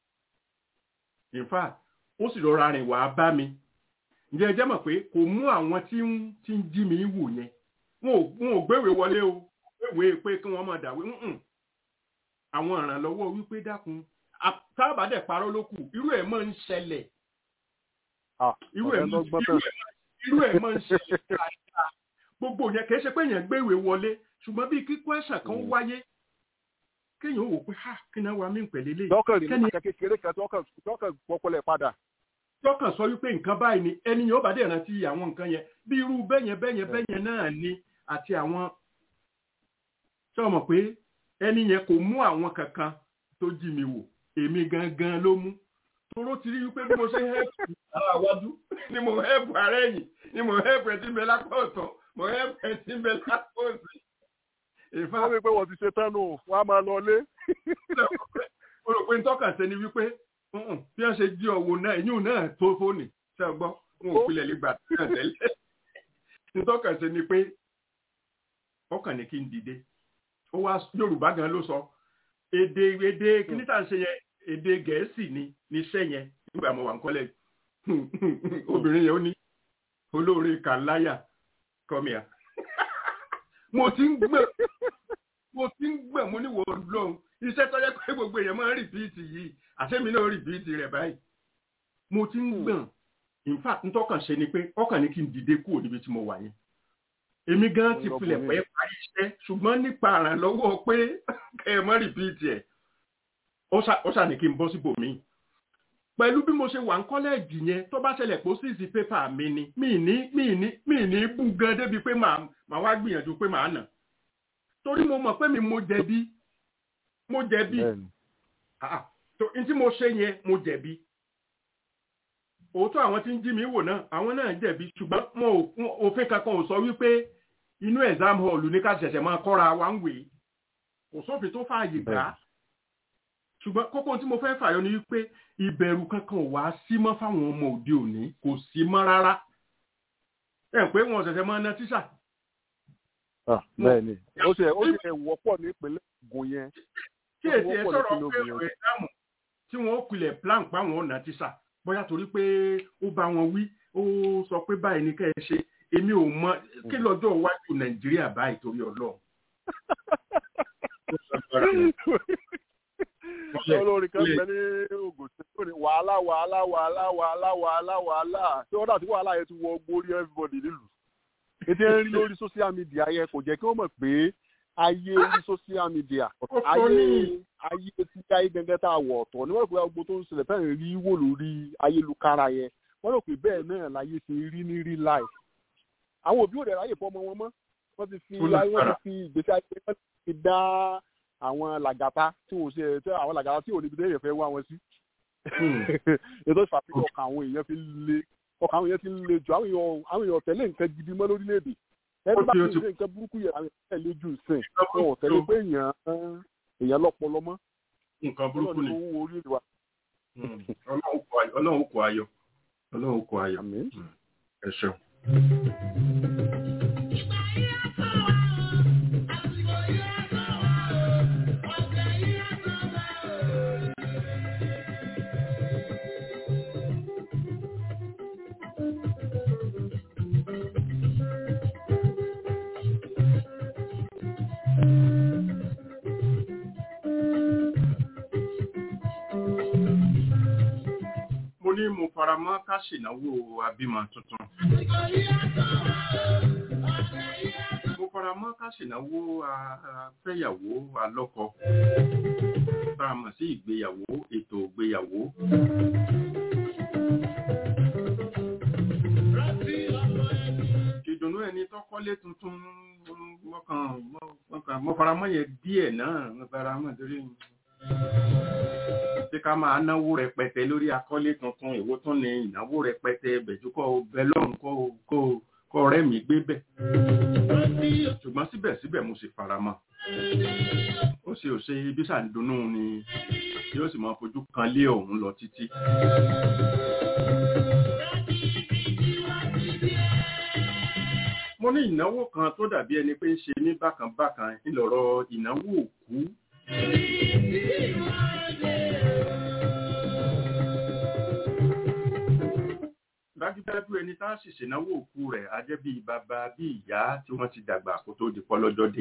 in fact ó sì rọra rìn wá bá mi ǹjẹ́ ẹ jẹ́ mọ̀ pé kò mú àwọn tí ń tí ń jí mi wò yẹn wọn ò wọn ò gbéwèé wọlé o gbéwèé pé kí wọ́n máa dàwé ǹǹ àwọn ìrànlọ́wọ́ wípé dákun a- tábà dẹ̀ parọ́ ló kù irú ẹ̀ máa ń ṣẹlẹ̀ Ah, irú ẹ̀ ọ̀rẹ́ máa ló gbọ́ irú tán. ẹ̀- irú ẹ̀ máa ń ṣẹlẹ̀ dáadáa gbogbo yẹn kì í ṣe pé èèyàn gbéwèé wọlé ṣùgbọ́n bí kíkọ́ ẹ̀sán kan Mm. wáyé kéèyàn ó wò pé ha kí náà wà mí pẹ̀lẹ́ lé tọkàn rí kẹ́ni nípa kékeré kan tọkàn tọkàn pọpọlẹ padà. tọkàn sọ wípé nǹkan báyìí ni ẹni yẹn ó bá dẹ̀ rántí àwọn nǹkan yẹn bí irú bẹ́yẹn bẹ́yẹn bẹ́yẹn náà ni àti àwọn ṣé o mọ̀ pé ẹni yẹn kò mú àwọn kankan tó jí mi wò èmi gangan ló mú toró ti rí wípé bí mo ṣe hẹ́pù ara wájú ni mo hẹ́pù ara ẹ̀yìn ni mo hẹ́pù ẹ̀ tí ń bẹ lápá ọ̀tọ̀ mo hẹ́pù ẹ̀ tí ń bẹ lápá òsì ìfà wọ́n rí i pé wọ́n ti ṣe tán nù wọ́n á máa lọ lé. mo rò pé ń tọ́ka sẹ́ni wípé "Mm-mm, bí wọ́n ṣe jí ọwọ́ náà ẹ̀yìn náà tó fóònù ṣe é gbọ́ wọn ò pilẹ̀ lè gbà náà tẹ́lẹ̀ ń tọ́ka sẹ́ni pé ọkàn ní kí n dìde ó wá Yorùbá gan ló sọ èdè èdè kíní tá à ń ṣe yẹn èdè Gẹ̀ẹ́sì ni níṣẹ́ yẹn nígbà mo wà ń kọ́lẹ̀ obìnrin yẹn ó ní olóore kàláyà kọ́míà mo ti ń gbẹ̀ mo ti ń gbẹ̀ mo ní wò ó lọ́hùn iṣẹ́ tó yẹ pé gbogbo èèyàn máa ń rìpíìtì yìí àṣẹ́mi náà rìpíìtì rẹ̀ báyìí mo ti ń gbọ̀n in fact n tọ́kàn ṣe ni pé ọkàn ní kí n dìde kúrò níbi tí mo wà yẹn èmi gan ti filẹ̀ pẹ́ parí iṣẹ́ ṣùgbọ́n nípa àrànlọ́wọ́ pé kẹ́ ẹ mọ́ rìpíìtì ẹ̀ ó ṣà ní kí n bọ́ síbòmíì pẹ̀lú bí mo ṣe wà ń kọ́lẹ́ẹ̀jì yẹn tó bá ṣẹlẹ̀ pé ó sì sí pépà mi ni mi ní mi ní mi ní bú gan débi pé màá màá wá gbìyànjú pé màá nà torí mo mọ̀ pé mi mo jẹ̀bi mo jẹ̀bi ah tó n tí mo ṣe yẹn mo jẹ̀bi òótọ́ àwọn tí ń jí mi wò náà àwọn náà jẹ̀bi ṣùgbọ́n wọn ò òfin kankan ò sọ wípé inú exam hall ní ká ṣẹ̀ṣẹ̀ máa kọ́ra wa ń wè kò sófin tó fààyè gbà á ṣùgbọ́n kókó tí mo fẹ́ fàyọ ni wípé ìbẹ̀rù kankan ò wá sí mọ́ fáwọn ọmọ òde òní kò sí mọ́ rárá ẹ̀ pé wọn ṣẹ̀ṣẹ̀ máa ná tíṣà. bẹ́ẹ̀ni ó ṣe ó ṣe wọ́pọ̀ ní ìpínlẹ̀ Ògùn yẹn. tí èsì ẹ sọ̀rọ̀ pé ọ̀rọ̀ ìdáàmú tí wọ́n ó pilẹ̀ plan pa àwọn ọ̀nà tíṣà bóyá torí pé ó bá wọn wí ó sọ pé báyìí ní kẹ́ ẹ ṣe èmi ò mọ kí lọ́jọ́ iwájú Nàìjíríà báyìí torí Ọlọ́run kò olórin kan bẹ ní ogun tí ó ní wàhálà wàhálà wàhálà wàhálà wàhálà wàhálà tí wọ́n dà tí wàhálà yẹn ti wọ gbórí everybody nílùú ètò ẹ̀ ń rí lórí social media yẹn kò jẹ́ kí wọ́n mọ̀ pé ayé orí social media ayé ayé tí ayé gẹ́gẹ́ tá a wọ̀ ọ̀tọ̀ ni wọ́n rò pé gbogbo tó ń ṣẹlẹ̀ fẹ́ẹ̀ rí wò lórí ayélujára yẹn wọ́n rò pé bẹ́ẹ̀ náà láyé ṣe rí ní real life àwọn òbí ò dẹ̀ ráyè fọmọ wọn mọ́ wọ́n ti fi ayé wọ́n ti fi ìgbésí ayé wọ́n ti dá àwọn làgàtà tí wọ́n ṣe tí àwọn làgàtà tí ò níbi tẹ́yẹ̀ fẹ́ wá wọn sí ètò ìfàfihàn ọkàn àwọn èèyàn fi le ọkàn àwọn èèyàn ti le jù àwọn èèyàn àwọn èèyàn tẹ̀lé nǹkan gidi mọ́ lórílẹ̀‐èdè ẹni bá ti ṣe nǹkan burúkú yẹn àwọn èèyàn tẹ̀lé jù sìn wọn ò tẹ̀lé pé èèyàn èèyàn lọ́pọlọ mọ́ nǹkan burúkú ni ọlọ́run orí ìwà. ọlọ́run kò ayọ̀ ọlọ́run kò ayọ̀ ẹ ṣeun. mo ní mo fara mọ́ ká ṣènáwó abímọ tuntun. mo fara mọ́ ká ṣènáwó afẹ́yàwó alọ́kọ. tá a mọ̀ sí ìgbéyàwó ètò ìgbéyàwó. ìdùnnú ẹni tọ́kọ́lé tuntun mo fara mọ́ yẹn díẹ̀ náà mo fara mọ́ torí tí ká máa náwó rẹpẹtẹ lórí akọ́lé tuntun èwo tún ni ìnáwó rẹpẹtẹ bẹ̀júkọ́ bẹ lọ́run kọ́ ọ̀rẹ́ mi gbé bẹ̀. ṣùgbọ́n síbẹ̀síbẹ̀ mo sì fara mọ́. ó ṣe ò ṣe ibi ṣàǹdùnú ni yóò sì máa fojú kan lé òun lọ títí. mo ní ìnáwó kan tó dàbí ẹni pé ń ṣe ní bákan bákan ńlọrọ ìnáwó òkú dájúdájú ẹni tá a sì ṣènáwó òkú rẹ̀ á jẹ́ bíi bàbá bíi ìyá tí wọ́n ti dàgbà kó tó di pọ́lọ́jọ́ dé.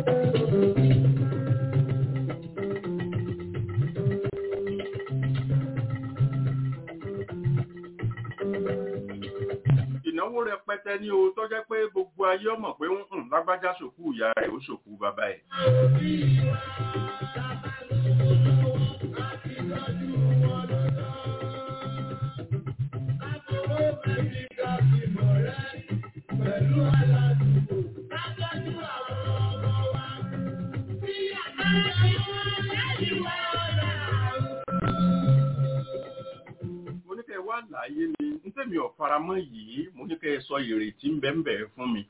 ìnáwó rẹpẹtẹ ní o tó jẹ́ pé gbogbo ayé ọmọ pé ń hùn lágbájá ṣòkú ìyá rẹ̀ ó ṣòkú bàbá ẹ̀. mo ní kẹ́ ẹ wá láàyè ni n tẹ́mi ò faramọ́ yìí mo ní kẹ́ ẹ sọ ìrètí ń bẹ́ẹ̀ bẹ́ẹ̀ fún mi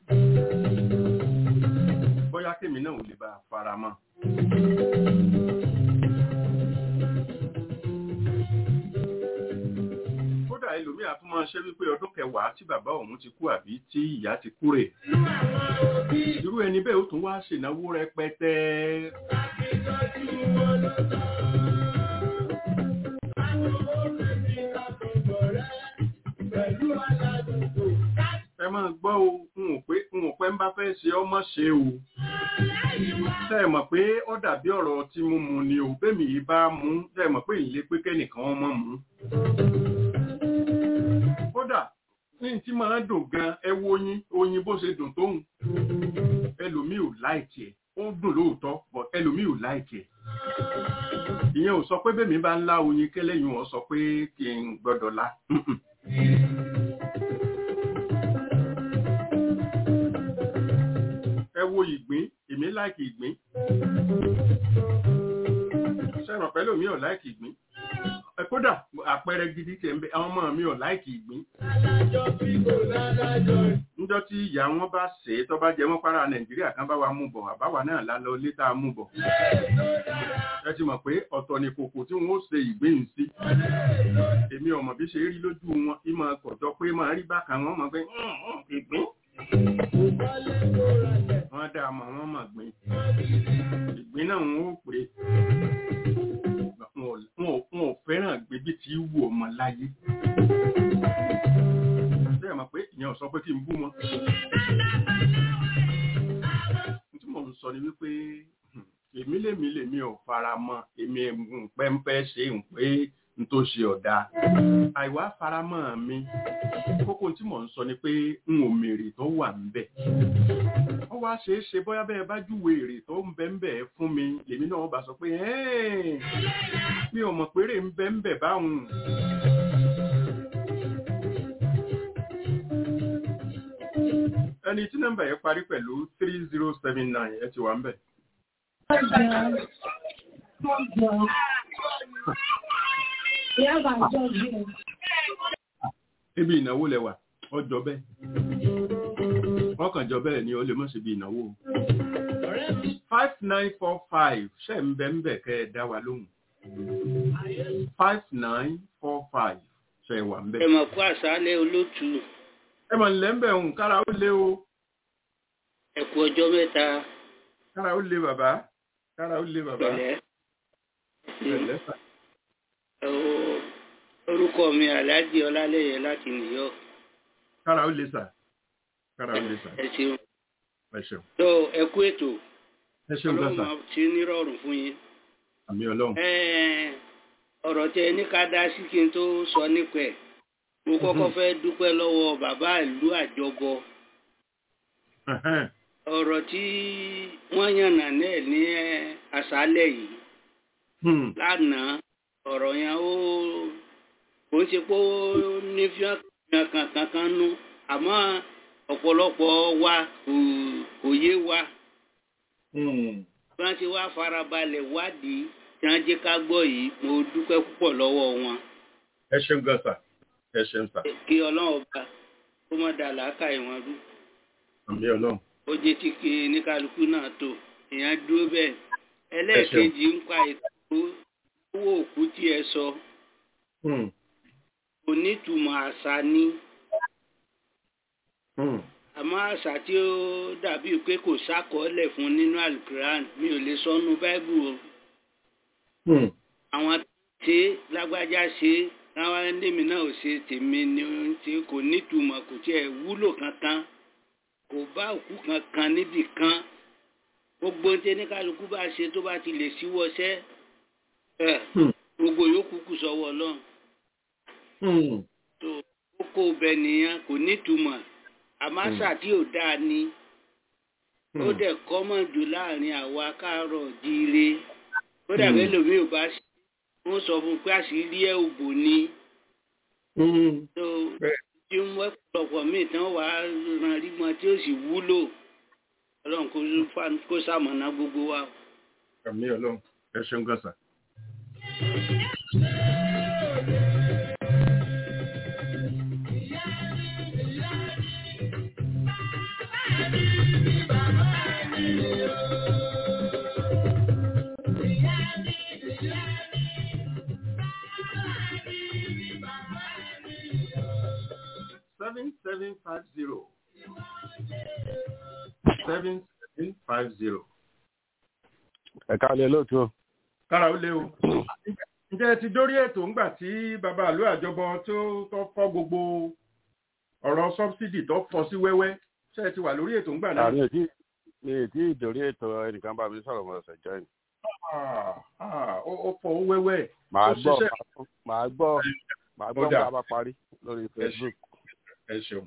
bóyá kémi náà ò lè bá a faramọ́. kódà ẹlòmíà tún máa ṣe wípé ọdún kẹwàá tí bàbá òun ti kú àbí tí ìyá ti kú rè irú ẹni bẹ́ẹ̀ ó tún wá ṣènáwó rẹpẹtẹ. ẹ máa gbọ́ o n ò pé n ò pẹ́ ń bá fẹ́ ṣe ọmọ ṣe o tẹ́ ẹ mọ̀ pé ó dàbí ọ̀rọ̀ tí mo mu ni o bẹ́ẹ̀mì yìí bá mú tẹ́ ẹ mọ̀ pé ìlé pé kẹ́nìkan ọmọ mú. kódà ní tí máa dùn gan ẹ wo oyin oyin bó ṣe dùn tóun ẹlòmíì ò láìkì ẹ̀ ó dùn lóòótọ́ but ẹlòmíì ò láìkì ẹ̀ ìyẹn ò sọ pé bẹ́ẹ̀mì bá ń lá oyin kẹ́lẹ́yìn wọn sọ pé kí n gbọ́dọ̀ la. ẹ wo ìgbín èmi láìkì ìgbín ṣẹ́ràn pẹ́lú mi ò láìkì ìgbín kódà àpẹẹrẹ gidi tẹ̀ ń bẹ àwọn ọmọ mi ò láìkì ìgbín níjọ́ tí ìyá wọn bá ṣe é tó bá jẹ mọ́ para nàìjíríà kan bá wa mú bọ̀ àbáwa náà lálọ létà mú bọ̀ ẹ ti mọ̀ pé ọ̀tọ̀ ni kòkò tí wọ́n ó ṣe ìgbín sí èmi ọmọ bí ṣe rí lójú wọn ìmọ̀ kọ̀jọ́ pé máa rí bákan wọn mọ̀ pé ìgbín wọ́n dá ọmọ wọn mọ̀ gbìn ìgbín náà wọ́n ó pè wọn ò fẹ́ràn gbébí tí wù ọmọ láyé bẹ́ẹ̀ mọ̀ pé ìyẹn ò sọ pé kí n bú wọn tí mò ń sọ ni wípé kì èmi lèmi lèmi ò fara mọ́ èmi ń pẹ́ńpẹ́ ṣe ń pé n tó ṣe ọ̀dà àìwá faramọ́ mi kókó tí mò ń sọ ni pé n ò mèrè tó wà ń bẹ̀ ó wá ṣeé ṣe bóyá bẹ́ẹ̀ bá júwe èrè tó ń bẹ ń bẹ̀ fún mi lèmi náà bá sọ pé "Ẹ́ẹ̀, mi ò mọ̀ péré ń bẹ ń bẹ̀ báwọn ẹni tí nọ́mbà yẹn parí pẹ̀lú three zero seven nine ẹ ti wà ń bẹ̀. Ibi ìnáwó lẹwà, ọjọ́ bẹ́ẹ̀. Wọ́n kàn jọ bẹ́ẹ̀ ni ó lè mọ̀ sí ibi ìnáwó. Five nine four five ṣe ń bẹ ń bẹ̀ kẹ́ ẹ dá wa lóhùn. Five nine four five ṣe wà ń bẹ̀. ẹ mọ̀ kó àṣálẹ́ olótù Ẹ mọ̀ nílẹ̀ ń bẹ̀ òun kára ó lé o. ẹ̀kú ọjọ́ mẹ́ta Kára ó lé bàbá. Kára ó lé bàbá. pẹ̀lẹ́. Pẹ̀lẹ́ sà. Ó- orúkọ mi aláàjì ọlálẹ́yẹ láti New York Kára ó lé sà. Kára ó lé sà. ẹ ṣeun Ẹ ṣeun. tó ẹkú ètò Ẹ ṣeun gan ọlọ́run sà. máa ti nírọ̀rùn fún yín. Àmì Ọlọ́run. Ẹ́ẹ̀, ọ̀rọ̀ tẹ ní ká dá sí kí n tó sọ nípa ẹ̀ mo kọ́kọ́ fẹ́ dúpẹ́ lọ́wọ́ bàbá ìlú àjọbọ Ẹ̀hẹ́n. ọ̀rọ̀ tí wọ́n yànnà náà ní àṣálẹ̀ yìí Hmm. lánàá ọ̀rọ̀ yẹn ó kò ń ṣe pé ó ní fíọ́n kankan kan nú àmọ́ ọ̀pọ̀lọpọ̀ wa kò kò yé wa Hmm. bí wọ́n ti wá farabalẹ̀ wádìí tí wọ́n jẹ́ ká gbọ́ yìí mo dúpẹ́ púpọ̀ lọ́wọ́ wọn Ẹ ṣeun gan sà. Ẹ ṣeun sà. kí ọlọ́run ọba kó má da làákà ìwọ̀n rú Àmì Ọlọ́run. ó jẹ́ tí kí oníkálukú náà tó èèyàn dúró bẹ́ẹ̀ ẹlẹ́ẹ̀kejì ń pa ètò owó òkú tí ẹ sọ Hmm. onítùmọ̀ àṣà ni Hmm. àmọ́ àṣà tí ó dàbí pé kò sákọọ́lẹ̀ fún nínú alukuran mi ò lè sọnù báíbù o Hmm. àwọn tí lágbájá ṣe káwọn ẹnìmí náà ò ṣe tèmi ni ó ń ṣe kò nítumọ̀ kò tiẹ̀ wúlò kankan kò bá òkú kankan níbì kan gbogbo ní tẹnikálukú bá ṣe tó bá ti lè síwọ́ṣẹ́ ẹ̀ Hmm. gbogbo yòókù kù sọ́wọ́ ọlọ́run Hmm. tó kókó bẹ nìyẹn kò nítumọ̀ àmásà tí ò dáa ni ó Hmm. dẹ̀ kọ́mọ̀ jù láàrin àwa káàárọ̀ jíire ó dàbí Hmm. ẹlòmíì ò bá ṣe wọ́n sọ fún un pé àṣírí ẹ̀ òbò ni Hmm. tó Bẹ́ẹ̀. tí ń wẹ́ pọ̀pọ̀ míì tán wà á ran rígbọn tí ó sì wúlò ọlọ́run kó fà- kó sàmọ̀nà gbogbo wa. Àmì Ọlọ́run. Ẹ ṣeun gan sà. Seven seven five zero. Seven seven five zero. ẹ̀ka alẹ́ lóòótọ́ kára ó lé o. ǹjẹ́ ẹ ti dórí ètò ńgbà tí bàbá àlú àjọbọ tó tó fọ́ gbogbo ọ̀rọ̀ sọ́bsidì tó fọ́ sí wẹ́wẹ́ ṣé ẹ ti wà lórí ètò ńgbà náà. àmì ètí mi ètí ìdórí ètò ẹnìkan bá mi sọ̀rọ̀ mọ̀ ọ̀sẹ̀ jẹ́ ni. Ah, ah, ó ó fọ́ ó wẹ́wẹ́. màá Ó gbọ́ ṣiṣẹ́. màá gbọ́ màá gbọ́ Ó dà. nígbà bá parí lórí facebook ẹ ṣeun.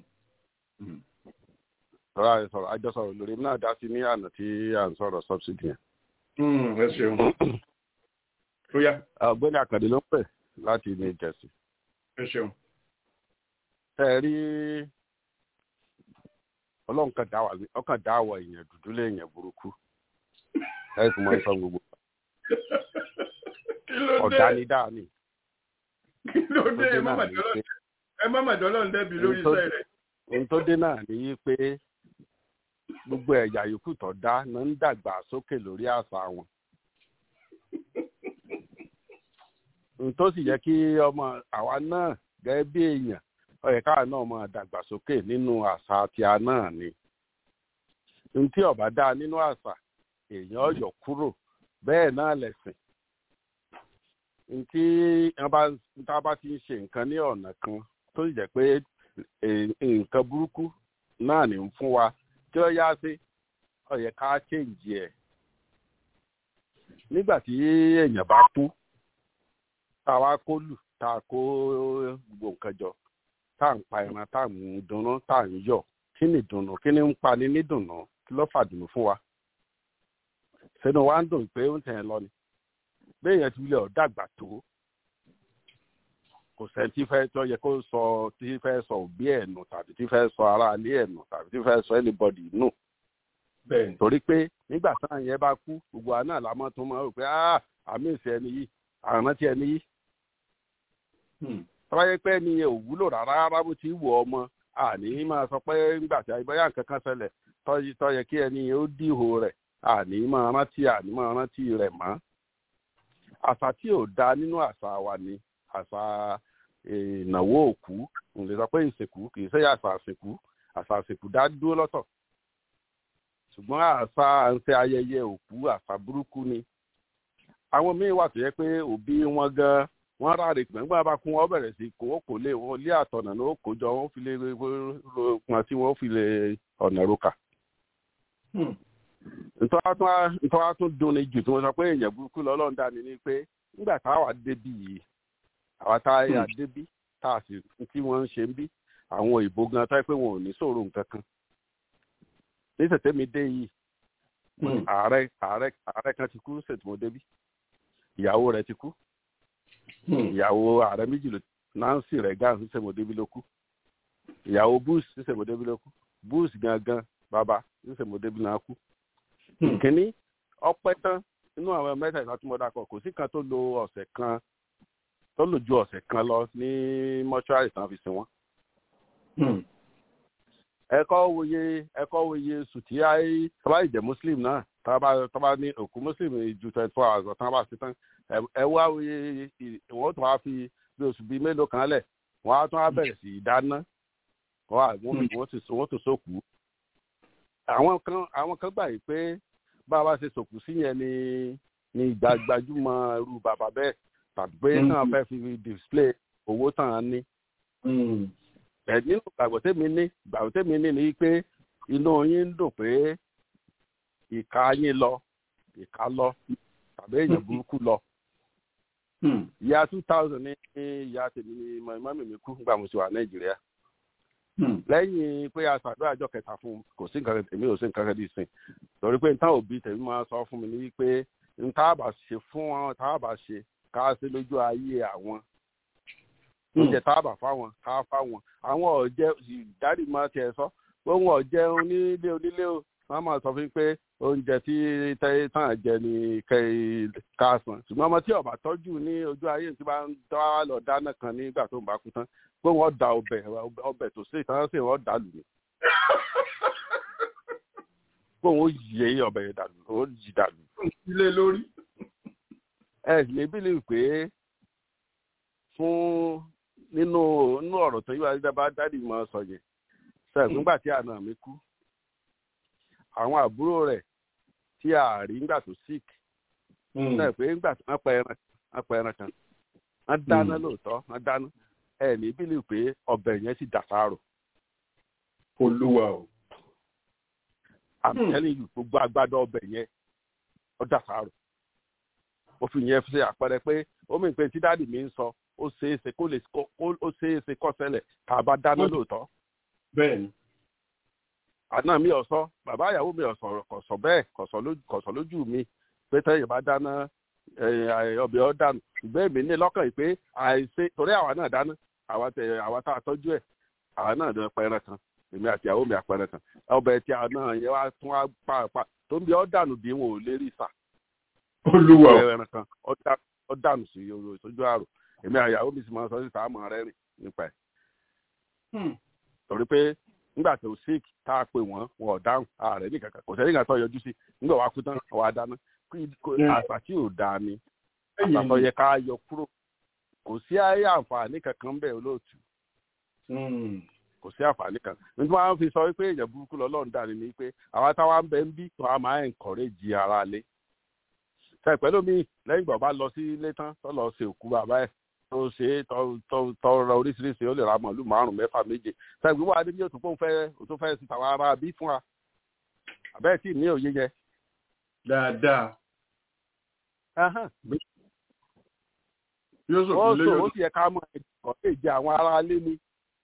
sọ̀rọ̀ àyè sọ̀rọ̀ àjọ sọ̀rọ̀ lórí mi náà dá sí ní àná tí à ń sọ̀rọ̀ subsidy yẹn. Mm, ẹ ṣeun. tó yá ọ̀gbẹ́ni àkàndé ló ń pè láti ní ìjẹ̀sì. ẹ ṣeun. tẹ́ ẹ rí ọlọ́run kan dá wà ní ọkàn dá àwọ̀ èèyàn dúdú léèyàn burúkú ẹ sì máa ń sọ gbogbo kí ló dé ọ̀dà ni dáa ni. kí ló dé ẹ má náà mà ní dọ́lọ́ pé- ẹ má mà dọ́lọ́ ń dẹ́bi lórí Ohun tó- iṣẹ́ rẹ̀. ohun tó dé náà ni yí pé gbogbo ẹ̀yà yòókù tó dá ló ń dàgbà sókè lórí àṣà wọn. ohun tó sì yẹ kí ọmọ àwa náà gẹ́gẹ́ bí èèyàn ó yẹ káwa náà máa dàgbà sókè nínú àṣà tíá náà ni. ohun tí ọba dá nínú àṣà èèyàn ọ̀yọ̀ kúrò bẹ́ẹ̀ náà lẹ̀sìn. ohun tí wọ́n bá tá a bá ti ń ṣe nǹkan ní ọ̀nà kan tó sì jẹ́ pé eh, nǹkan burúkú náà ní ń fún wa tí ó yá sí ó yẹ ká change ẹ̀ nígbà tí èèyàn bá kú tá a wá kó lù tá a kó gbogbo nǹkan jọ tá à ń pa ẹran tá à ń dunnú tá à ń yọ̀ kí ni ìdùnnú kí ni ń pani ní dùnnú kí ló fàdùnnú fún wa sínú wa ń dùn pé ó ń tẹ̀ ẹ́ lọ ni béèyàn ti wílẹ̀ ọ̀ dàgbà tó kò sẹ́ni tí fẹ́ tó yẹ kó sọ tí fẹ́ sọ òbí ẹ̀ nù tàbí tí fẹ́ sọ aráalé ẹ̀ nù tàbí tí fẹ́ sọ anybody nù bẹ́ẹ̀ torí pé nígbà táwọn yẹn bá kú gbogbo àná làmọ́ tó máa rò pé ah àmì ìsẹ̀ ẹni yìí àrántí ẹni yìí tọ́wá yẹ pé ẹni yẹn ò wúlò rárá rárá bó ti wù ọmọ àní máa sọ pé nígbà tí àyíbáyà nǹkan kan ṣẹlẹ̀ tọ́ yẹ kí ẹni yẹn ó dìhò rẹ̀ àní máa rántí àní máa rántí rẹ̀ mọ́ àṣà tí ò da nínú àṣà wa ni àṣà ìnáwó òkú n lè sọ pé ìsìnkú kì í ṣe àṣà àsìnkú àṣà àsìnkú dá dúró lọ́tọ̀ ṣùgbọ́n àṣà à ń ṣe ayẹyẹ òkú àṣà burúkú ni àwọn míín wà tó yẹ pé òbí wọn gan wọn ráre gbẹ̀ngbà bá kún wọn bẹ̀rẹ̀ sí kó kò lè wọn lé àtọ̀nà ló kó jọ wọn fi lè pọn tí wọn fi lè ọ̀nà roka. ntọ́wá tún dunni jù tí wọ́n sọ pé èèyàn burúkú lọ́lọ́run dání ni pé nígbà táwa débi yìí àwa tá a yà débi tá a sì tí wọ́n ń ṣe ń bí àwọn òyìnbó gan táyé pé wọn ò ní sọ̀rọ̀ nǹkan kan ní tètè mi dé yìí ààrẹ ààrẹ ààrẹ kan ti kú ṣètìmọ́ débi ìyàwó rẹ̀ ti kú ìyàwó ààrẹ méjì ló nancy reagan ṣètìmọ́ débi ló kú ìyàwó bush ṣètìmọ́ débi ló kú bush gangan bàbá ṣètìmọ́ débi náà kú kínní ọpẹ́ tán inú àwọn mẹ́tẹ̀ẹ̀ta tí mo dákọ̀ kò sí kan tó lo ọ̀sẹ̀ kan tó lò ju ọ̀sẹ̀ kan lọ ní mọ́ṣúárì tán fi sin wọn ẹkọ wòye ẹkọ wòye sùtì ayé tọ́ba ìjẹ́ muslim náà tọ́ba tọ́ba ní òkú muslim ju twenty four hours ọ̀tán bá ṣe tán ẹ wá wòye wọ́n tún wá fi bí oṣù bíi mélòó kan lẹ̀ wọ́n á tún wá bẹ̀rẹ̀ sí í dáná wọ́n tún sókù. àwọn kan àwọn kan gbà yìí pé bá a bá ṣe sòkù sí yẹn ni ni gbajúmọ̀ irú bàbá bẹ́ẹ̀ tàbí pé náà fẹ́ fi display owó tàn án ní ẹ̀dín gbàgbọ́ tèmi ní gbàgbọ́ tèmi ní ni pé inú yín ń dùn pé ìka yín lọ ìka lọ tàbí èèyàn burúkú lọ. ìyá two thousand ní ìyá tèmi ní mọ́mí mi kú nígbà mo ti wà nàìjíríà. lẹ́yìn pé a ṣàdúrà àjọ kẹta fún kò sí nǹkan tèmi ò sí nǹkan kan dì sìn torí pé nǹkan òbí tèmi máa sọ fún mi ní wípé nǹkan àbà ṣe fún wọn nǹkan àbà ṣe ká ṣe lójú ayé àwọn oúnjẹ táàbà fáwọn ká fáwọn àwọn ọ̀jẹ̀ ìdádì máa tiẹ̀ sọ pé wọn ọ̀jẹ̀ onílé onílé o wọn máa sọ fún pé oúnjẹ tí tẹ́yẹ tán jẹ ní ká san ṣùgbọ́n ọmọ tí ọba tọ́jú ní ojú ayé tí bá ń dá lọ dáná kan nígbà tó ń bá kú tán pé wọ́n da ọbẹ̀ ọbẹ̀ tó ṣe ìtàn sí wọ́n dà lù mí pé wọ́n yẹ ọbẹ̀ yẹn dàlù wọ́n yí dàlù. ilé lórí. ẹ lè bí lè pé fún nínú nínú ọ̀rọ̀ tó yíwá dídá dádì mọ́ sọ yẹn sẹ́yìn nígbà tí àna mi kú àwọn àbúrò rẹ̀ tí a rí nígbà tó sick sẹ́yìn pé nígbà tí wọ́n pa ẹran wọ́n pa ẹran kan wọ́n dáná lóòótọ́ wọ́n dáná ẹ̀ ní bílí pé ọbẹ̀ yẹn sì dàsárò. olúwa o. I'm telling you gbogbo agbádọ́ ọbẹ̀ yẹn ó dàsárò. ó fi yẹn ṣe àpẹẹrẹ pé ó mìíràn pé tí dáàdì mi ń sọ ó ṣeéṣe kó lè ó ṣeéṣe kó ṣẹlẹ̀ tá a bá dáná lóòótọ́. bẹ́ẹ̀ni. àná mi ò sọ bàbá ìyàwó mi ò sọ kò sọ bẹ́ẹ̀ kò sọ lójú mi pé tẹ́yìn bá dáná ọbẹ̀ ọ̀ dànù ṣùgbọ́n èmi ní lọ́kàn yìí pé àìṣe torí àwa náà dáná àwa tẹ àwa tá a tọ́jú ẹ̀ àwa náà dán pẹrẹ kan èmi àti ìyàwó mi àpẹrẹ kan ọbẹ̀ tí a náà yẹ wá tún wá pàápàá tó ń bí ọ̀ dànù bí wọn ò lè rí sà. olúwa o. ẹran kan ọ̀ dànù sí ojú àrò èmi àyàwó mi sì máa sọ síta àmọ́ rẹ rìn nípa ẹ̀. torí pé nígbà tó sick tá a pè wọ́n wọn ò dáhùn ààrẹ ní kankan kò sẹ́ni kan tó yọjú sí nígbà wàá kú tán wàá dáná àṣà tí ò dáa ni àṣà tó yẹ ká yọ kúrò kò sí ayé àǹfààní kankan bẹ́ẹ̀ olóòtú kò sí àǹfààní kan nítorí wọn fi sọ wípé èèyàn burúkú lọ́lọ́run dà ní ni pé àwa táwa ń bẹ ń bí tó a máa ń encourage ara lé ṣe pẹ̀lú mi lẹ́yìn ìgbà bá lọ sí ilé tán tó lọ ṣe òkú bàbá ẹ̀ tó ṣe tó rọ oríṣiríṣi ó lè ra màálù márùn mẹ́fà méje ṣe ìgbé wà níbi òtún fún fẹ́ òtún fẹ́ sí tàwọn ará bí fún wa àbẹ́ẹ̀ tí ní òye yẹ. dáadáa. Ẹhán. yóò ó sòfin lé sọ ó yóò sì yẹ ká mọ ẹ̀kọ́ lè jẹ àwọn ará ilé ni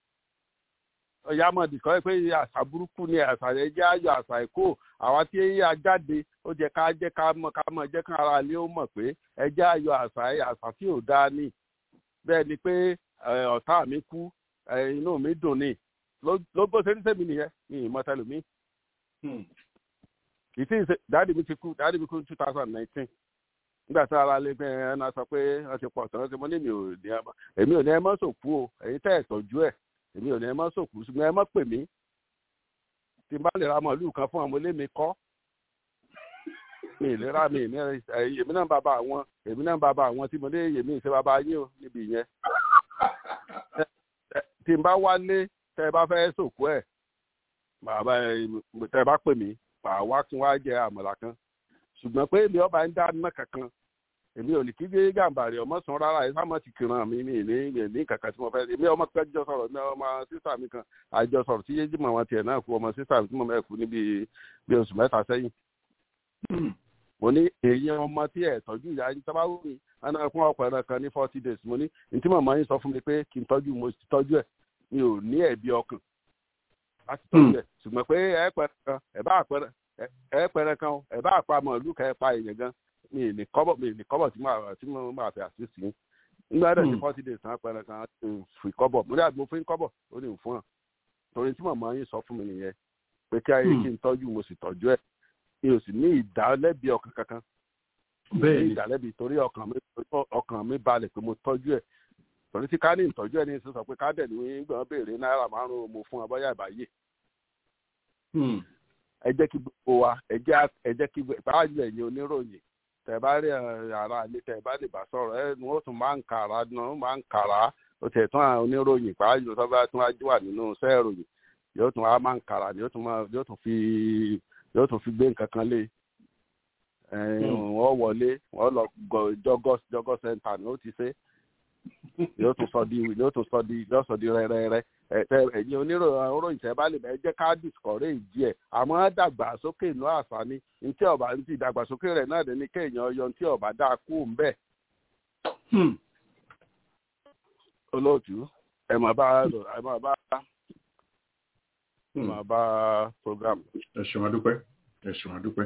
ọ̀yà mọ̀ dìkọ́ pé àṣà burúkú ni àṣà yẹn jẹ́ ayọ̀ àṣà ẹ̀kọ́ àwa tí a jáde ó jẹ́ ká jẹ́ ká mọ̀ ká mọ̀ jẹ́ ká ara ilé ó mọ̀ pé ẹ jẹ́ ayọ̀ àṣà ẹ̀ àṣà tí ò dáa ní bẹ́ẹ̀ ni pé ẹ, ọ̀tá mi kú ẹ, inú mi dùn ní ló ló bó ṣe ní sẹ́mi nìyẹn ní ìmọ̀tẹ́lùmí Hmm. kì í sì ṣe dáàdì mi ti kú dáàdì mi kú ní two thousand nineteen nígbà tí ara lè bẹ́ẹ̀ ẹ náà sọ pé wọ́n ti pọ̀ tán ṣe mo ní mi ò ní ẹ mọ́ èmi ò ní ẹ mọ́ sòkú o èyí tẹ́ ẹ̀ tọ́jú ẹ̀ èmi ò ní ẹ mọ́ sòkú ṣùgbọ́n ẹ mọ́ pè mí tí n bá lè ra màálù kan fún ọmọ ilé mi kọ́ mi ì lè ra mi ì ní ẹ èmi náà bàbá àwọn èmi náà bàbá àwọn tí mo ní èmi ìṣe bàbá yín o níbi ìyẹn Ẹ- ẹ- tí n bá wálé tẹ́ ẹ bá fẹ́ sòkú ẹ̀ bàbá ẹ tẹ́ ẹ bá pè mí màá wá kí wọ́n á jẹ àmàlà kan ṣùgbọ́n pé èmi ọba ń dá iná kankan èmi ò ní kí gbé gàǹbàrì ọmọ sàn rárá ẹ sáà ti kìran mi mi ní mi ní kankan tí mo fẹ́ èmi ọmọ kan jọ sọ̀rọ̀ mi ọmọ sísà mi kan àjọ sọ̀rọ̀ tí yéjì mọ̀ wọn tiẹ̀ náà kú ọmọ sísà mi tí mo mẹ́ kú níbi bí oṣù mẹ́ta sẹ́yìn Hmm. mo ní èèyàn ọmọ tí ẹ̀ tọ́jú ìyá yín tọ́ bá wù mí ẹnà fún ọkọ̀ ẹ̀rọ kan ní forty days mo ní ní tí màmá yín sọ fún mi pé kí n tọ́jú mo sì tọ́jú ẹ̀ mi ò ní ẹ̀bi ọkàn láti tọ́jú ẹ̀ ṣùgbọ́n pé ẹ pẹ̀rẹ̀ kan ẹ bá àpẹẹrẹ ẹ pẹ̀rẹ̀ kan ẹ bá àpá màálù kan ẹ pa èèyàn gan mi ì ní kọ́bọ̀ mi ì ní kọ́bọ̀ tí màá tí mo máa fẹ́ àṣìṣe yín nígbà dẹ̀ ní Hmm. forty days náà pẹ̀rẹ̀ kan ẹ fi kọ́bọ̀ mo ní àgbo fún kọ́bọ̀ ó ní fún ọ torí tí màmá yín sọ fún mi nìyẹn pé kí ayé Hmm. kí n tọ́jú mo sì tọ́jú ẹ̀ mi ò sì ní ìdálẹ́bi ọkàn kankan bẹ́ẹ̀ ní ni ìdálẹ́bi torí ọkàn mi ọkàn mi balẹ̀ pé mo tọ́jú ẹ̀ torí tí ká ní ìtọ́jú ẹ̀ ní sísọ pé ká dẹ̀ ní gbọ́n béèrè náírà márùn-ún mo fún ọ bọ́yá ìbáyé Hmm. ẹ jẹ́ kí gbogbo wa ẹ jẹ́ à- ẹ jẹ́ kí báyìí ẹ̀yin oníròyìn tẹ̀ bá rí ẹ, ara ilé tẹ̀ bá lè bá sọ̀rọ̀ ẹ wọ́n tún máa ń kàrà náà máa ń kàrà ó tẹ̀ tún àwọn oníròyìn báyìí tó bá tún wá wà nínú iṣẹ́ ìròyìn yóò tún wá máa ń kàrà yóò tún máa yóò tún fi yóò tún fi gbé nǹkan kan lé ẹ, Hmm. wọ́n wọlé wọ́n lọ gọ- jọgọ jọgọ sẹ́ńtà ni ó ti ṣe yóò tún sọ di yóò tún sọ di yóò sọ di rẹ́rẹ́rẹ́ ẹ̀yin oníròyìn tẹ́ bá lè bẹ jẹ́ ká discourage ẹ̀ àmọ́ dàgbàsókè inú àṣà ni ntí ọba ntí ìdàgbàsókè rẹ̀ náà dé ní kéèyàn yọ ntí ọba dá kú ń bẹ̀ Hmm. olóòtú ẹ máa bá ẹ máa bá ẹ Hmm. máa bá program. ẹ ṣeun adúpẹ́ ẹ ṣeun adúpẹ́.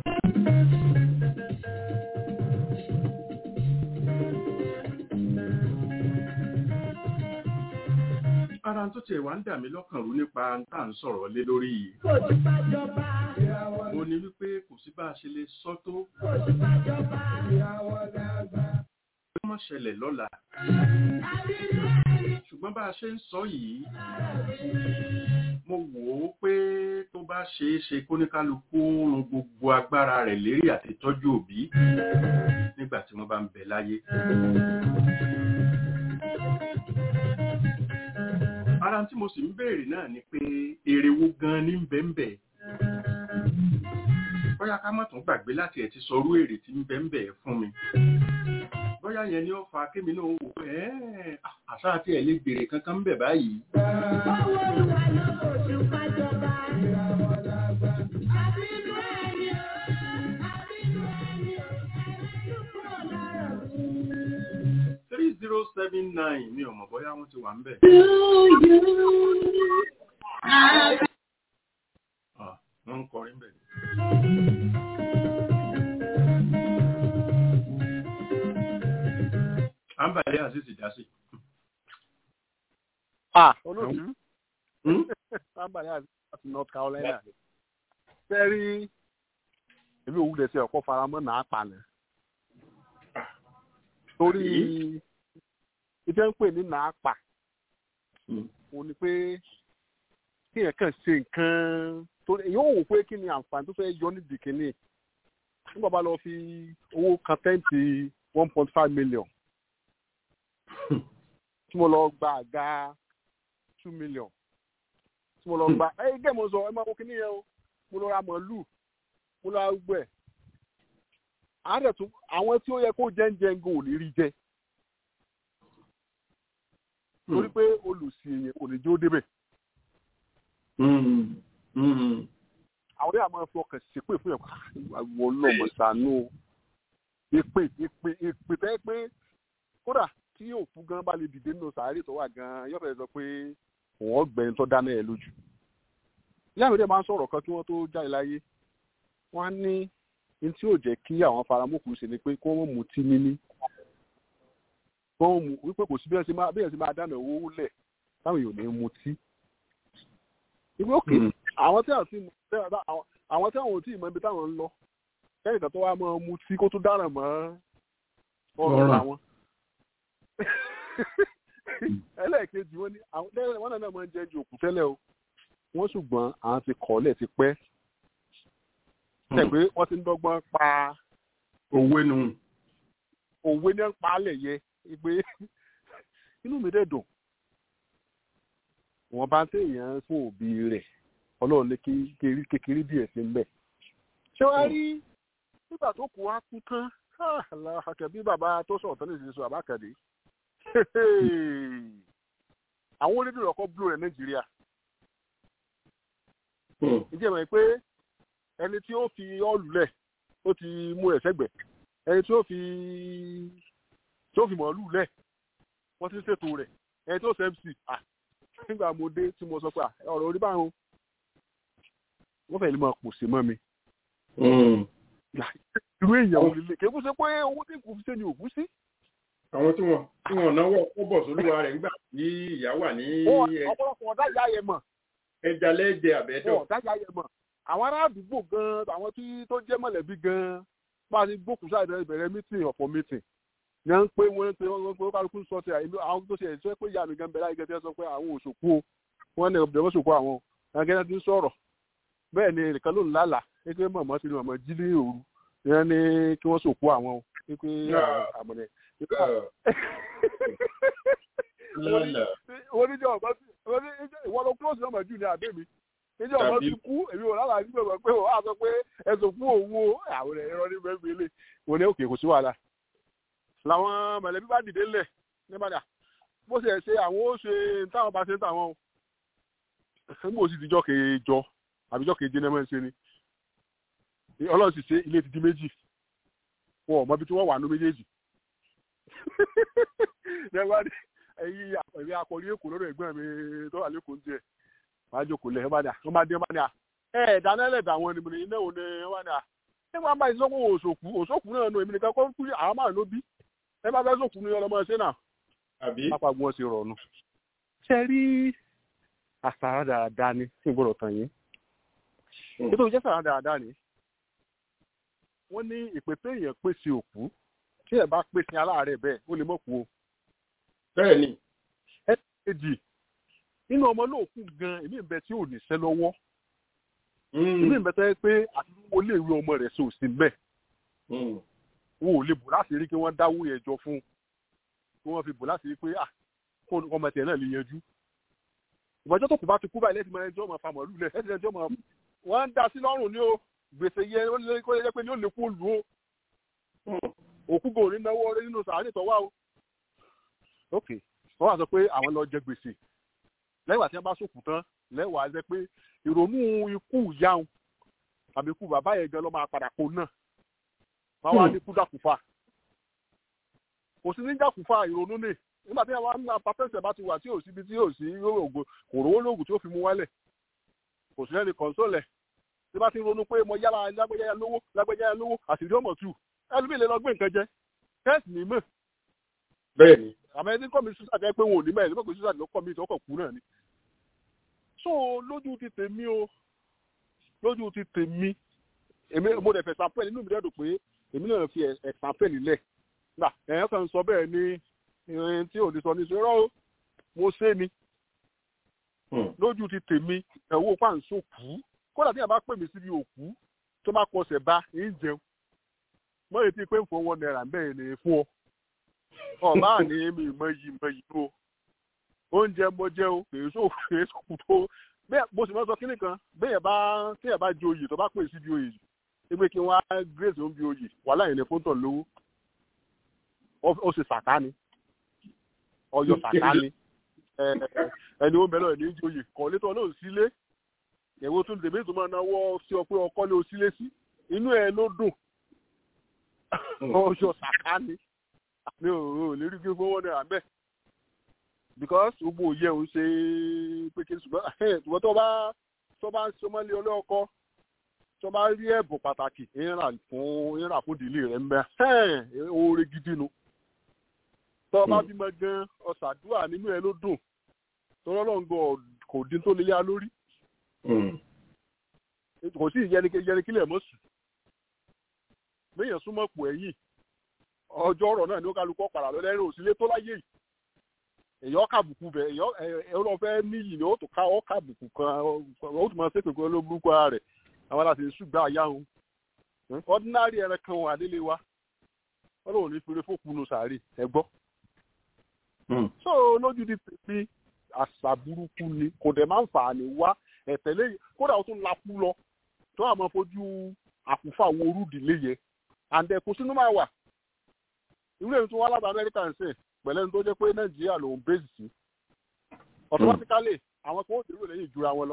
ara tó tiẹ̀ wá ń dà mí lọ́kàn rú nípa tá à ń sọ̀rọ̀ lé lórí yìí Kojú bá jọba. mo ní wípé kò sí bá a ṣe lè sọ tó Kojú bá jọba. ó má ṣẹlẹ̀ lọ́la ṣùgbọ́n bá a ṣe ń sọ yìí mo wò ó pé tó bá ṣeé ṣe kóníkálukú run gbogbo agbára rẹ̀ lérí àti tọ́jú òbí nígbà tí wọ́n bá ń bẹ láyé. ara tí mo sì ń béèrè náà ni pé èrè wo gan ní bẹ́ńbẹ́ bóyá ká má tún gbàgbé láti ẹ̀ ti sọrú èrè tí ń bẹ́ńbẹ́ fún mi bóyá yẹn ni ó fa kémi náà wò pé ẹ́ẹ̀ àṣà àti ẹ̀ lè béèrè kankan ń bẹ̀ báyìí Báwo ló wà lọ kojú bá jọba? Àbínú ẹni o, àbínú ẹni o, ẹlẹ́nu kúrò lára mi. three zero seven nine mi ò mọ̀ bóyá wọ́n ti wà ń bẹ̀. Ah, wọ́n ń kọrin bẹ̀. à ń bàlẹ́ àṣìṣì dá sí. ah olóòtú Hmm? sábàlì àti north carolina fẹ́rí èmi ò wúlẹ̀ sí ọ̀pọ̀ faramọ́ náà palẹ̀ torí ìfẹ́ ń pè ní náà pa Hmm. òun ni pé kéèyàn kàn ṣe nǹkan torí èyí ò wò pé kí ni àǹfààní tó fẹ́ yọ nídìí kínní nígbà bá lọ fi owó kan tẹ́ǹtì one point five million tí mo lọ gba àga two million tí mo lọ gba ẹ gẹ́ mo sọ ẹ máa wo kíní yẹn o mo lọ ra màálù mo lọ ra gbẹ àárẹ̀ tún àwọn tí ó yẹ kó jẹ́ ń jẹ́ ń go ò ní rí jẹ torí pé olùsí èèyàn kò ní jó débẹ̀ Hmm. Hmm. àwọn yàrá máa fi ọkàn ṣépè fún yẹn àwọn ọlọ́mọ sànú èpè èpè èpè tẹ́ pé kódà tí òkú gan bá lè dìde nínú sàárè tó wà gan yóò fẹ́ sọ pé òun ọgbẹ́ni tó dáná ẹ̀ lójú. ìyá mi dẹ̀ máa ń sọ̀rọ̀ kan kí wọ́n tó jáde láyé wọ́n á ní ní tí yóò jẹ́ kí àwọn faramókù ṣe ni pé kí wọ́n mú tí níní wọ́n mú wípé kò sí bí ẹ̀ sì máa bí ẹ̀ sì máa dáná owó lẹ̀ táwọn èèyàn ní mutí. ìwé òkè àwọn tí àwọn tí àwọn tí àwọn ò tí ì mọ ibi táwọn ń lọ kẹ́yìn kan tó wá máa mutí kó tó dáná mọ́ ọ̀rọ̀ àwọn ẹlẹ́ẹ̀kejì wọn ni àwọn lẹ́yìn wọn náà máa ń jẹ́ ju òkú tẹ́lẹ̀ o wọ́n ṣùgbọ́n àwọn ti kọ́lẹ̀ ti pẹ́ tẹ̀ pé wọ́n ti ń dọ́gbọ́n pa òwe nu òwe ní ń pa alẹ̀ yẹ pé inú mi dẹ̀ dùn wọ́n bá ń téèyàn fún òbí rẹ̀ ọlọ́run ní kékeré kékeré díẹ̀ sí mbẹ̀ ṣé wàá rí nígbà tó kù wá kú tán àkàbí bàbá tó sọ̀rọ̀ tán lè ṣe sọ àbákàdé àwọn onídìrí ọkọ blue rẹ nàìjíríà ìjẹ́ mọ̀ pé ẹni tí ó fi ọ́ọ̀lù lẹ̀ ó ti mú ẹ̀ sẹ́gbẹ̀ ẹni tí ó fi tí ó fi mọ̀ọ́lù lẹ̀ wọ́n ti ń ṣètò rẹ̀ ẹni tí ó ṣe mc nígbà mo dé tí mo sọ pé ọ̀rọ̀ orí báwọn wọ́n fẹ́ẹ́ lè máa pòsè mọ́ mi irú èèyàn ò lè lè kéwú sí pé owó tí kò fi ṣe ni òkú sí àwọn tí wọn tí wọn náwó kọ́bọ̀ sólúwa rẹ̀ nígbà tí ìyá wà ní ọ̀pọ̀lọpọ̀ ọ̀dá ìyá yẹn mọ̀ ẹja lẹ́jẹ̀ àbẹ́dọ̀. ọ̀dá ìyá yẹn mọ̀ àwọn ará àdúgbò gan àwọn tí tó jẹ́ mọ̀lẹ́bí gan bá a ti gbókùn sáà ìbẹ̀rẹ̀ mítìn ọ̀pọ̀ mítìn ní à ń pé wọ́n ń pé wọ́n pé kálukú sọ ti àìlú àwọn tó ṣe ẹ̀ sọ pé ìyá mi gan bẹ̀rẹ̀ àìgẹ́ tí wọ́n sọ pé àwọn òṣòkú o wọ́n ní ọ̀bẹ̀rẹ̀ wọ́n ṣòkú àwọn akẹ́kẹ́ ti ń sọ̀rọ̀ bẹ́ẹ̀ ni nìkan ló ń lálàá pé mọ̀mọ́ sí ni mọ̀mọ́ jí ní òru ìyẹn ní kí wọ́n ṣòkú àwọn o pé àmọ̀lẹ̀ wọ́n ní jẹ́ ọ̀gbọ́n sí ìwọ́n ló close number jù ní àbẹ́ mi níjẹ́ ọ̀gbọ́n ti kú èmi ò lálàá nígbà gbọ́ pé wọ́n á sọ pé ẹ̀sùn fún òun o àwọn ẹ̀rọ ní bẹ́ẹ̀ mi lè wọ́n ní òkè kò sí wàhálà làwọn mọ̀lẹ́bí bá dìde lẹ̀ nígbàdà bó ṣe ṣe àwọn ó ṣe táwọn bá ṣe táwọn o nígbà òsì ìdíjọ́ kejọ àbíjọ́ keje ní ẹ̀mọ́ ṣe ni ọlọ́run sì ṣe ilé ti di méjì wọn ò mọ ibi tí wọ́n wà ní méjèèjì nígbàdà ẹ̀yìn ẹ̀rí akọrí èkó lọ́dọ̀ ẹ̀gbọ́n mi tó wà lẹ́kọ̀ọ́ ń jẹ wàá jókòó lẹ̀ ẹ̀ wọ́n bá dé ẹ̀ bá ní à ẹ̀ dáná ẹlẹ́dàá wọn ni mo ní iná òun ni wọ́n ní à nígbà máa ìsọ́kù òṣòkù òṣòkù náà nù èmi nìkan kọ́ kú àwọn máa ló bí ẹ bá fẹ́ sòkù ní ọlọmọ ṣẹ́ náà. àbí. pápá gbọ́n ṣe rọ̀ọ̀nù. ṣe rí àṣàrà dáadáa ni tí n gbọ́dọ̀ tàn yín. nítorí jẹ́ sàrà dáadáa ni. wọ́n ní ìpèsè èèyàn pèsè òkú tí ẹ̀ bá pèsè aláàárẹ̀ bẹ́ẹ̀ ó lè mọ̀ kú o. bẹ́ẹ̀ ni. ẹ kejì nínú ọmọ lóòkù gan èmi ń bẹ tí ò ní sẹ́ lọ́wọ́ ilé ìbẹ́tẹ́ pé àtúntò lè rí ọmọ rẹ̀ sí òsì mbẹ́ wọn ò lè bò láti rí kí wọ́n dáwó yẹn jọ fún kí wọ́n fi bò láti rí pé kó ọmọ tiẹ̀ náà lè yanjú ìmọ̀jọ́ tó kù bá ti kú báyìí lẹ́sìn máa ẹjọ́ máa fa mọ̀lú lẹ̀ lẹ́sìn ẹjọ́ máa wọ́n ń da sí lọ́rùn ní o gbèsè yẹ kó yẹ pé ní ó lè kó lù ó òkú gòrí náwó ọrẹ nínú sàárè tọ́wá o ok wọ́n wá sọ pé àwọn lọ jẹ gbèsè lẹ́wà tí wọ́n bá sòkù tán lẹ́wà jẹ́ pé ìrònú ikú ìyáhùn àbí ikú bàbá yẹn gan ló máa padà kó náà wọ́n wá ní kú dàkúfà kò sí ní dàkúfà ìrònú nì nígbà tí wọ́n á pàtẹ́sẹ̀ bá ti wà tí ò síbi tí ò sí ògùn kò rówó lóògùn tí ó fi mú wálẹ̀ kò sí lẹ́ni kọ́ńsólẹ̀ tí bá ti ronú pé mo yára lágbẹ́jáyà lówó lágbẹ́jáyà lówó àṣírí ọmọ tù ẹlòmíì lè lọ gbé nǹkan jẹ kẹ́ẹ̀sì ní mọ̀ bẹ́ẹ̀ni àmọ́ ẹni kọ́ mi sísàdé pé wọn ò ní mẹ́rin lọ́kọ̀ sísàdé lọ́kọ̀ mi ìtọ́kọ̀ kú náà ni so lójú ti tèmi o lójú ti tèmi èmi mo dẹ̀ fẹ́ sàpẹ́ nínú mi dẹ́dùn pé èmi náà fi ẹ̀sàpẹ́ nílẹ̀ gbà ẹ̀yàn kan sọ bẹ́ẹ̀ ni ìrìn tí ò ní sọ ní sọ rọ́ mo ṣe ni lójú ti tèmi ẹ̀wọ́ pàǹsó kú kódà tí a bá pè mí síbi òkú tó bá kọsẹ̀ bá ń jẹun mọ́ ètí pé ń fọ wọn náírà bẹ́ẹ̀ ni fún ọ ọ̀bá ní mi mọ yìí mọ yìí o oúnjẹ mo jẹ o kì í sọ kì í sọ tó bẹ́ẹ̀ mo sì máa sọ kínní kan bẹ́ẹ̀ bá tí ẹ̀ bá di oyè tó bá pè sí di oyè ẹgbẹ́ kí wọ́n á grace ó ń bi oyè wàhálà yẹn ní fóńtọ̀ lówó ó sì sàká ni ọyọ sàká ni ẹni ó mẹ́lọ̀ ní ìjì oyè kọ́ létọ́ náà sílé ẹ̀wọ́ tó lè méjì tó máa náwó sí ọ pé ọkọ lé o sílé sí inú ẹ ló dùn ọjọ́ sàká ni mi ò ò lè rí gbé fowó náírà bẹ́ẹ̀ because gbogbo òye òun ṣe pé kí n ṣùgbọ́n ṣùgbọ́n tó bá tó bá ń sọmọ́lé ọlọ́kọ́ tó bá rí ẹ̀bùn pàtàkì ìrà fún ìrà fún ìdílé rẹ̀ ń bẹ oore gidi nu tó bá bímọ gan ọ̀sàdúrà nínú ẹ ló dùn tó lọ́lọ́ngọ kò dín tó lélẹ́yà lórí kò sí ìyẹnikílẹ̀ mọ́ sùn méèyàn súnmọ́ pò ẹ̀yìn ọjọ́ ọ̀rọ̀ náà ni ó kálukọ́ padà lọ lẹ́rìn òsílẹ̀ tó láyé yìí èyàn kàbùkù bẹ̀ èyàn lọ fẹ́ níyì ni ó tó ká ọ́ kàbùkù kan ó tún máa ṣépè kan ló burúkú ara rẹ̀ àwọn aláṣẹ ṣùgbọ́n àyà òun ordinary ẹran kan wà nílé wa wọ́n lòun ní fèrè fòkùnù sàárè ẹ gbọ́. so lójú di pèpè àṣà burúkú ni kò dẹ̀ máa ń fà á ní wá ẹ̀tẹ̀lé kódà ó tún lakú lọ tó àmọ́ fojú àkúfà wo orúdìlé yẹ àǹdẹ̀ kò sínú máa wà irú èyí tó wá láti amẹ́ríkà ń sìn pẹ̀lẹ́ ní tó jẹ́ pé nàìjíríà ló ń bèèzì sí automatically àwọn kan ó dèrò lẹ́yìn ìjura wọn lọ.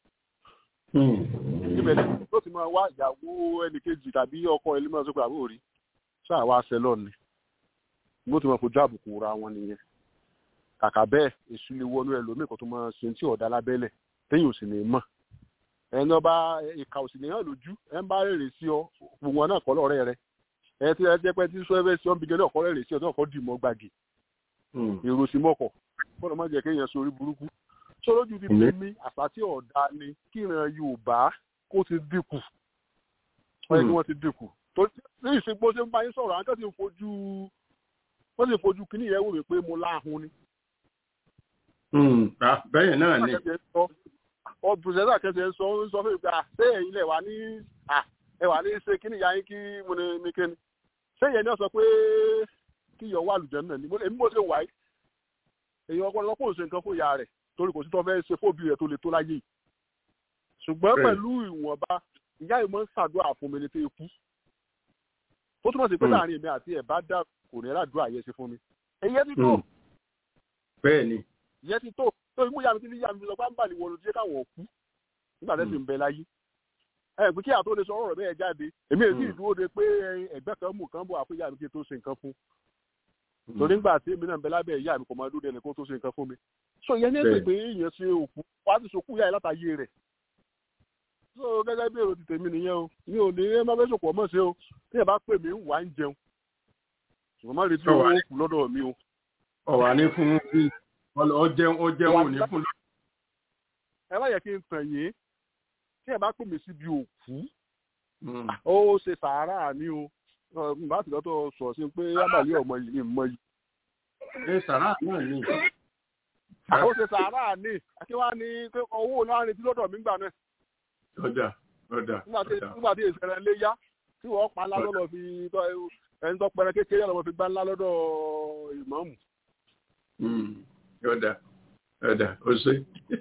ibẹ̀ ni ló ti máa wá ìyàwó ẹnìkejì tàbí ọkọ ilé máa sọ pé àbúrò rí ṣáà wá aṣẹ lọ́ọ̀ni ló ti máa fojú àbùkù ra wọn nìyẹn. kàkà bẹ́ẹ̀ èṣù lè wọnú ẹlòmíì kan tó máa ṣe tí ọ̀dà lábẹ́lẹ̀ téèyàn ò sì ní mọ̀ ẹni ọba ìka òsì nìyàn lójú ẹ ń bá rèrè sí ọ gbogbo náà kọ́ lọ́rẹ́ rẹ ẹ ti ẹ jẹ́ pé tí sọ ẹ fẹ́ sí ọ́n bí gẹ́lẹ́ ọ̀kọ́ rèrè sí ọ náà kọ́ dì mọ́ gbàgì èrò sí mọ́kọ̀ gbọ́dọ̀ má jẹ́ kéèyàn sórí burúkú tó lójú ti fi mí àṣà tí ọ̀dà ni kíran Yorùbá kó ti dínkù wọ́n yẹ kí wọ́n ti dínkù tó ní ìsìnkú ṣe ń bá yín sọ̀rọ̀ àwọn kan ti fojú wọ́n sì fojú kíní yẹn wò mí pé mo láhùn ni. bẹ́ẹ̀ náà ni. ọ̀bùsẹ̀sà kẹsẹ̀ ń sọ ń sọ fún mi pé ṣé ẹ̀yin lẹ̀ wá ní ẹ wà ní ṣe kíní ìyá yín kí mo ní mi kéni ṣé ìyẹn ni wọ́n sọ pé kí iyọ̀ wà lùjẹ́ náà ni èmi mo ṣe wáyé èyí ọpọlọ kò ṣe nǹkan fún ìyá rẹ̀ torí kò sí tó fẹ́ ṣe fóbi rẹ̀ tó le tó láyé yìí ṣùgbọ́n pẹ̀lú ìwọ̀nba ìyá yìí máa ń ṣàdúrà fún mi ní pé ikú tó túmọ̀ sí pé láàrin èmi àti ẹ̀ bá dà kò ní ràdúrà yẹn ṣe fún mi èyí ti tó bẹ́ẹ̀ ni ìyẹn ti tó tó imú yàmi tí ní yàmi lọ pápá ni wọ́n ló jẹ́ káwọn kú nígbà tẹ́sí ń bẹ láyé ẹ pé kí àtó lè sọ ọ̀rọ̀ bẹ́ẹ̀ jáde èmi èsì ìdúró de pé ẹgbẹ́ kan mú kan bọ̀ àfúyà mi kí n tó ṣe nǹkan fún torí nígbà tí èmi náà ń bẹ lábẹ́ ìyá mi kò máa dúró de ẹnìkan tó ṣe nǹkan fún mi so ìyẹn ní èsì pé èèyàn ṣe òkú wá ti ṣòkú yá ẹ látàyè rẹ̀ so gẹ́gẹ́ bí èrò ti tèmi nìyẹn o mi ò ní ẹ má fẹ́ ṣòkò ọmọ ṣe o tí ẹ bá pè mí ń wà ń jẹun ṣùgbọ́n má retí owó òkú lọ́dọ̀ mi o. ọ̀wà ní fún ọ jẹun ọ jẹun ò ní fún. ẹ má yẹ kí n tàn yín tí ẹ bá pè mí síbi òkú ó ṣe sàárà ní o bá ti lọ́tọ̀ sọ sí pé ábàlẹ́ ọmọ yìí ní mọ yìí. ẹ sàárà náà ni. ó ṣe sàárà ní àti wá ní pé owó náà retí lọ́dọ̀ mi gbà náà. ọjà ọjà ọjà. nígbà tí èsì rẹ̀ lé yá tí wọ́n pa ńlá lọ́dọ̀ fi ẹni tó pẹrẹ kékeré lọ́wọ́ fi gbá ńlá lọ́dọ̀ ìmáàmù. ọjà ọjà ó ṣe.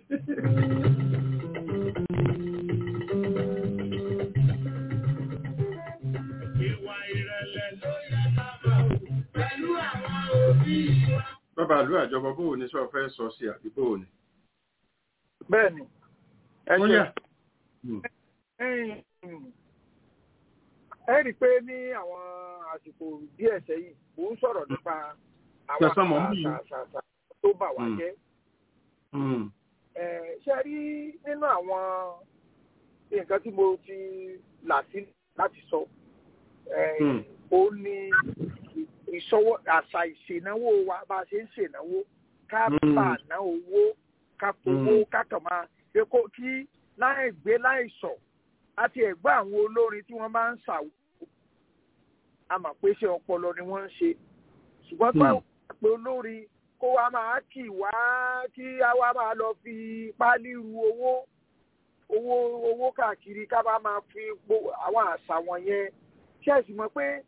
bàbá àlú àjọpọ̀ bóò ní sọ fẹ́ sọ sí àbí bóò ní. bẹ́ẹ̀ni ẹ̀yà. ẹ rí i pé ní àwọn àsìkò díẹ̀ sẹ́yìn mò ń sọ̀rọ̀ nípa àwọn àṣà tó bà wá jẹ́. ṣe rí nínú àwọn nǹkan tí mo ti là sí láti sọ ó ní ìṣọwọ́ àṣà ìṣènáwó wa bá a ṣe ń ṣènáwó ká bà ná owó ká fowó ká kàn máa ṣe kó kí láì gbé láì sọ àti ẹ̀gbọ́n àwọn olórin tí wọ́n bá ń ṣàwó a mà pé ṣe ọpọlọ ni wọ́n ń ṣe ṣùgbọ́n tó àwọn pé olórin kó wa máa kì wá kí a wá máa lọ fi páálí ru owó owó owó káàkiri ká bá máa fi àwọn àṣà wọ̀nyẹn ṣe é sì mọ̀ pé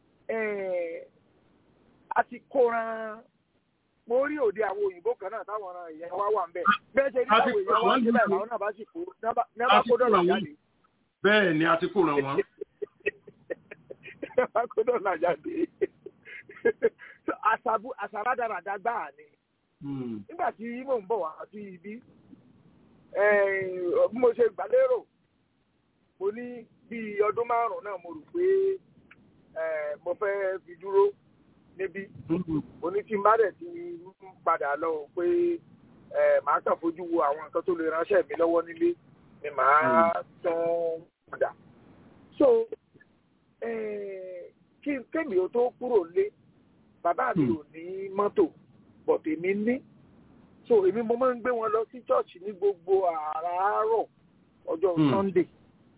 a ti kóran mo rí òde àwọn òyìnbó kan náà táwọn ọ̀ràn ìyẹn wá wà ń bẹ̀ bẹ́ẹ̀ ṣe rí àwọn èèyàn wá sílẹ̀ àwọn náà bá sì kó náà kó dọ̀là jáde. bẹ́ẹ̀ ni a ti kó ràn wọ́n. náà kó dọ̀là jáde. àṣàbádàràdà gbáà ni. nígbà tí mò ń bọ̀ wá sí ibi bí mo ṣe gbàlérò mo ní bíi ọdún márùn-ún náà mo rò pé eh, mo fẹ́ fi dúró níbí oní tí n bá dẹ̀ ti ń padà lọ o pé eh, màá kàn fojú wo àwọn nǹkan tó lè ránṣẹ́ mi lọ́wọ́ nílé ni màá tún padà. so eh, kí kémi ó tó kúrò lé bàbá mi ò ní mọ́tò but èmi ní so èmi mo máa ń gbé wọn lọ sí church ní gbogbo àràárọ̀ ọjọ́ Hmm. sunday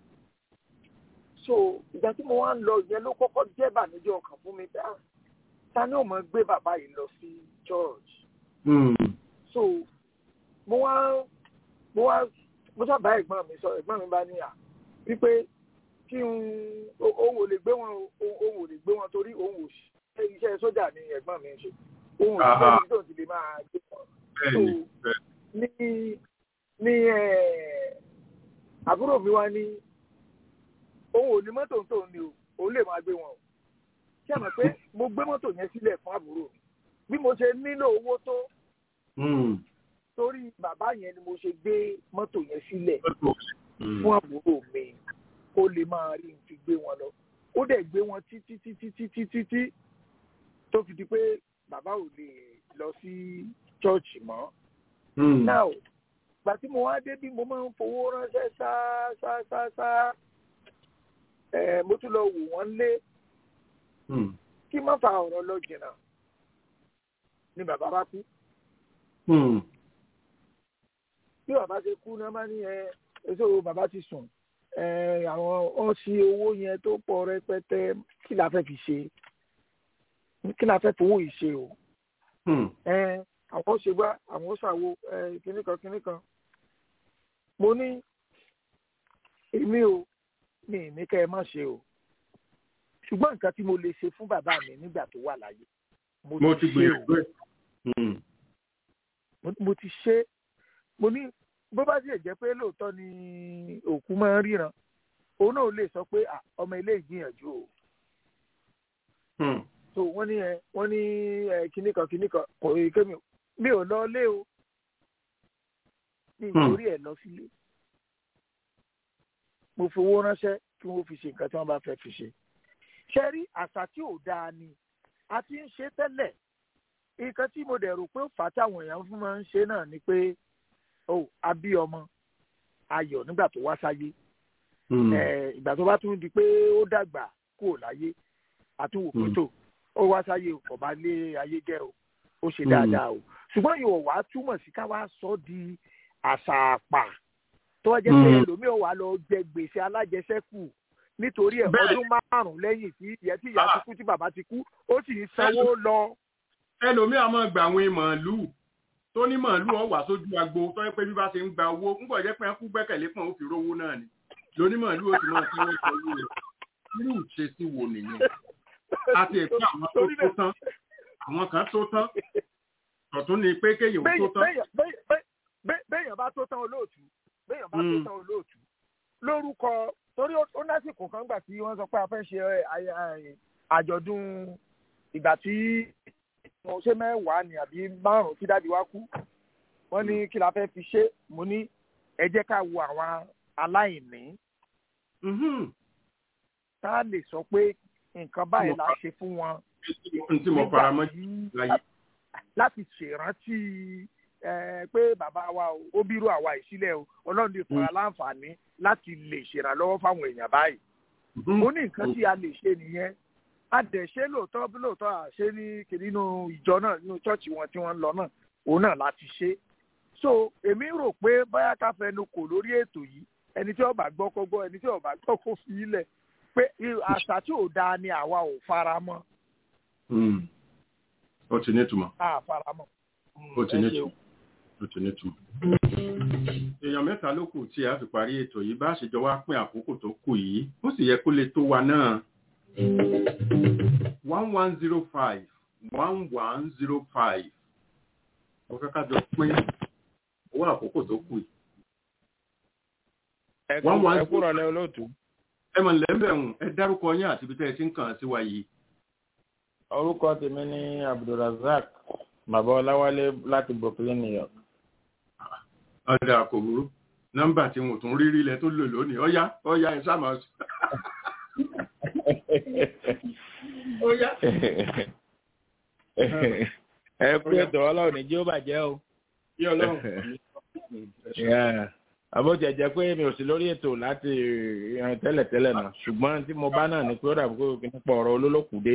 so ìgbà tí mo wá ń lọ ìyẹn ló kọ́kọ́ jẹ́ ìbànújẹ́ ọkàn fún mi dá ta ni ò mọ̀ gbé bàbá yìí lọ sí church so mo wá mo wá mo sábà ẹ̀gbọ́n mi sọ ẹ̀gbọ́n mi bá ní à wípé kí n o- òun ò lè gbé wọn o- òun ò lè gbé wọn torí òun ò ṣe iṣẹ́ sójà ni ẹ̀gbọ́n mi ń ṣe òun ò ṣe Aha. ibi tó ti lè máa gbé wọn bẹ́ẹ̀ni bẹ́ẹ̀ni. ní ní ẹ àbúrò mi wá ní òun ò ní mọ́tò tó ní o òun lè máa gbé wọn o ṣé àmọ́ pé mo gbé mọ́tò yẹn sílẹ̀ fún àbúrò mi bí mo ṣe nílò owó tó Hmm. torí bàbá yẹn ni mo ṣe gbé mọ́tò yẹn sílẹ̀ Hmm. fún àbúrò mi kó lè máa rí n fi gbé wọn lọ ó dẹ̀ gbé wọn títí títí títí títí tó fi di pé bàbá ò lè lọ sí chọ́ọ̀chì mọ́ Hmm. now gbà tí mo wá dé bí mo máa ń fowó ránṣẹ́ sá sá sá sá ẹ̀ mo tún lọ wò wọ́n lé Hmm. kí má fa ọ̀rọ̀ lọ jìnnà ni bàbá bá kú Hmm. bí bàbá ṣe kú náà bá ní ẹ èso bàbá ti sùn ẹ àwọn wọn ṣí owó yẹn tó pọ̀ rẹpẹtẹ kí la fẹ́ fi ṣe kí la fẹ́ fowó yìí ṣe o Hmm. ẹ àwọn ṣe wá àwọn ṣàwo ẹ kinní kan kinní kan mo ní èmi o mi ì ní kẹ́ ẹ má ṣe o ṣùgbọ́n nǹkan tí mo lè ṣe fún bàbá mi nígbà tó wà láyé mo ti ṣe o gbìyànjú ẹ̀. Hmm. mo mo ti ṣe mo ní bó bá tiẹ̀ jẹ́ pé lóòótọ́ ni òkú máa ń ríran òun náà lè sọ pé "Ah, ọmọ ilé ìgbìyànjú o Hmm. so wọ́n ní ẹ wọ́n ní ẹ kinní kan kinní kan kò rí kémi o mi ò lọ lé o mi ì Hmm. torí ẹ̀ lọ sílé mo fowó ránṣẹ́ kí wọ́n fi ṣe nǹkan tí wọ́n bá fẹ́ fi ṣe ṣe rí àṣà tí ò dáa ni a ti ń ṣe tẹ́lẹ̀ nǹkan tí mo dẹ̀ rò pé ó fà á táwọn èèyàn fún máa ń ṣe náà ni pé ó a bí ọmọ ayọ̀ nígbà tó wá sáyé Hmm. Eh, ìgbà tó bá tún di pé ó dàgbà kúrò láyé àtúwò Mm. pẹ̀tò ó wá sáyé o kò bá lé ayé jẹ́ o ó ṣe Mm. dáadáa o ṣùgbọ́n yóò wá túmọ̀ sí ká wá sọ di àṣà àpà tó wá jẹ́ pé Mm. ẹlòmíràn wà lọ jẹ gbèsè alájẹsẹ́kù nítorí ẹ̀ Bẹ́ẹ̀. ọdún márùn-ún lẹ́yìn tí ìyá tí ìyá ti Ah. kú tí bàbá ti kú ó sì ń sanwó lọ. ẹlòmíà máa gba àwọn màálùú tó ní màálùú ọ̀wà sójú agbo tó yẹ pé bí bá ṣe ń gba owó ń bọ̀ jẹ́ pé kú gbẹ́kẹ̀lé pọ̀ ó fi rówó náà ni lóní màálùú ó ti máa sanwó sanwó rẹ̀ irú ìṣesí wo nìyẹn àti ẹ̀fọ́ àwọn tó Torí tó náà- tán àwọn kan tó tán ọ̀tún ni pé kéèyàn tó Béèyàn- tán béèyàn- béèyàn- béèyàn- béèyàn- béèyàn bá tó tán olóòtú béèyàn bá tó Mm. tán olóòtú lórúkọ torí ó ó lásìkò kan gbà tí wọ́n sọ pé a fẹ́ ṣe ẹ, ẹ, ẹ, àjọ̀dún ìgbà tí mo ṣe mẹ́wàá ni àbí márùn-ún tí dáàdi wá kú wọ́n ní kí la fẹ́ fi ṣe mo ní ẹ jẹ́ ká wo àwọn aláìní Mhm. tá a lè sọ pé nǹkan báyìí la ṣe fún wọn n tí mo fara mọ́ tí- láyé láti ṣèrántí ẹ, pé bàbá wa o, ó bírú àwa ìsílẹ̀ o ọlọ́run lè fún wa láǹfààní láti lè ṣèrànlọ́wọ́ fáwọn èèyàn báyìí. Mhm. ó ní nǹkan tí a lè ṣe nìyẹn a dẹ̀ ṣe lóòótọ́ bí lóòótọ́ à ṣe ní kiri nínú ìjọ náà nínú ṣọ́ọ̀ṣì wọn tí wọ́n ń lọ náà òun náà láti ṣe. so èmi rò pé báyà ká fẹnu kò lórí ètò yìí ẹni tí ó bá gbọ́ kó gbọ́ ẹni tí ó bá gbọ́ kó fi í lẹ̀ pé irú àṣà tí ò dáa ni àwa ò fara mọ́ Hmm. ó ti ní ìtumọ̀ a fara mọ́. ó ti Ẹ ní ṣeun. ìtumọ̀ ó ti ní ìtumọ̀. èèyàn mẹ́ta ló kù tí a fi parí ètò yìí bá ṣèjọ wá pín àkókò tó kù yìí ó sì yẹ kó lè tó wa náà. one one zero five one one zero five mo fẹ́ ká jọ pín owó àkókò tó kù yìí. One, one, ẹ kúrò lẹ olóòtú ẹ mọ̀ lẹ́mbẹ̀rún ẹ dárúkọ yín àti ibi tẹ́ ẹ ti ń kàn sí wa yìí. orúkọ tèmi ní abdulrasaq bàbá ọláwálé láti brooklyn new york ọ̀dà kò burú nọ́mbà tí mo tún rí rí lẹ tó lò lónìí ọ̀yá ọ̀yá ẹ sáà máa sọ. ó yá. ẹ kú ètò ọlọ́run ní jí ó bàjẹ́ o. bí ọlọ́run. àbójẹ jẹ pé mi ò sí lórí ètò láti ìran tẹ́lẹ̀tẹ́lẹ̀ náà ṣùgbọ́n tí mo bá náà ní pé ó dàbí pé nípa ọ̀rọ̀ olólùkùdé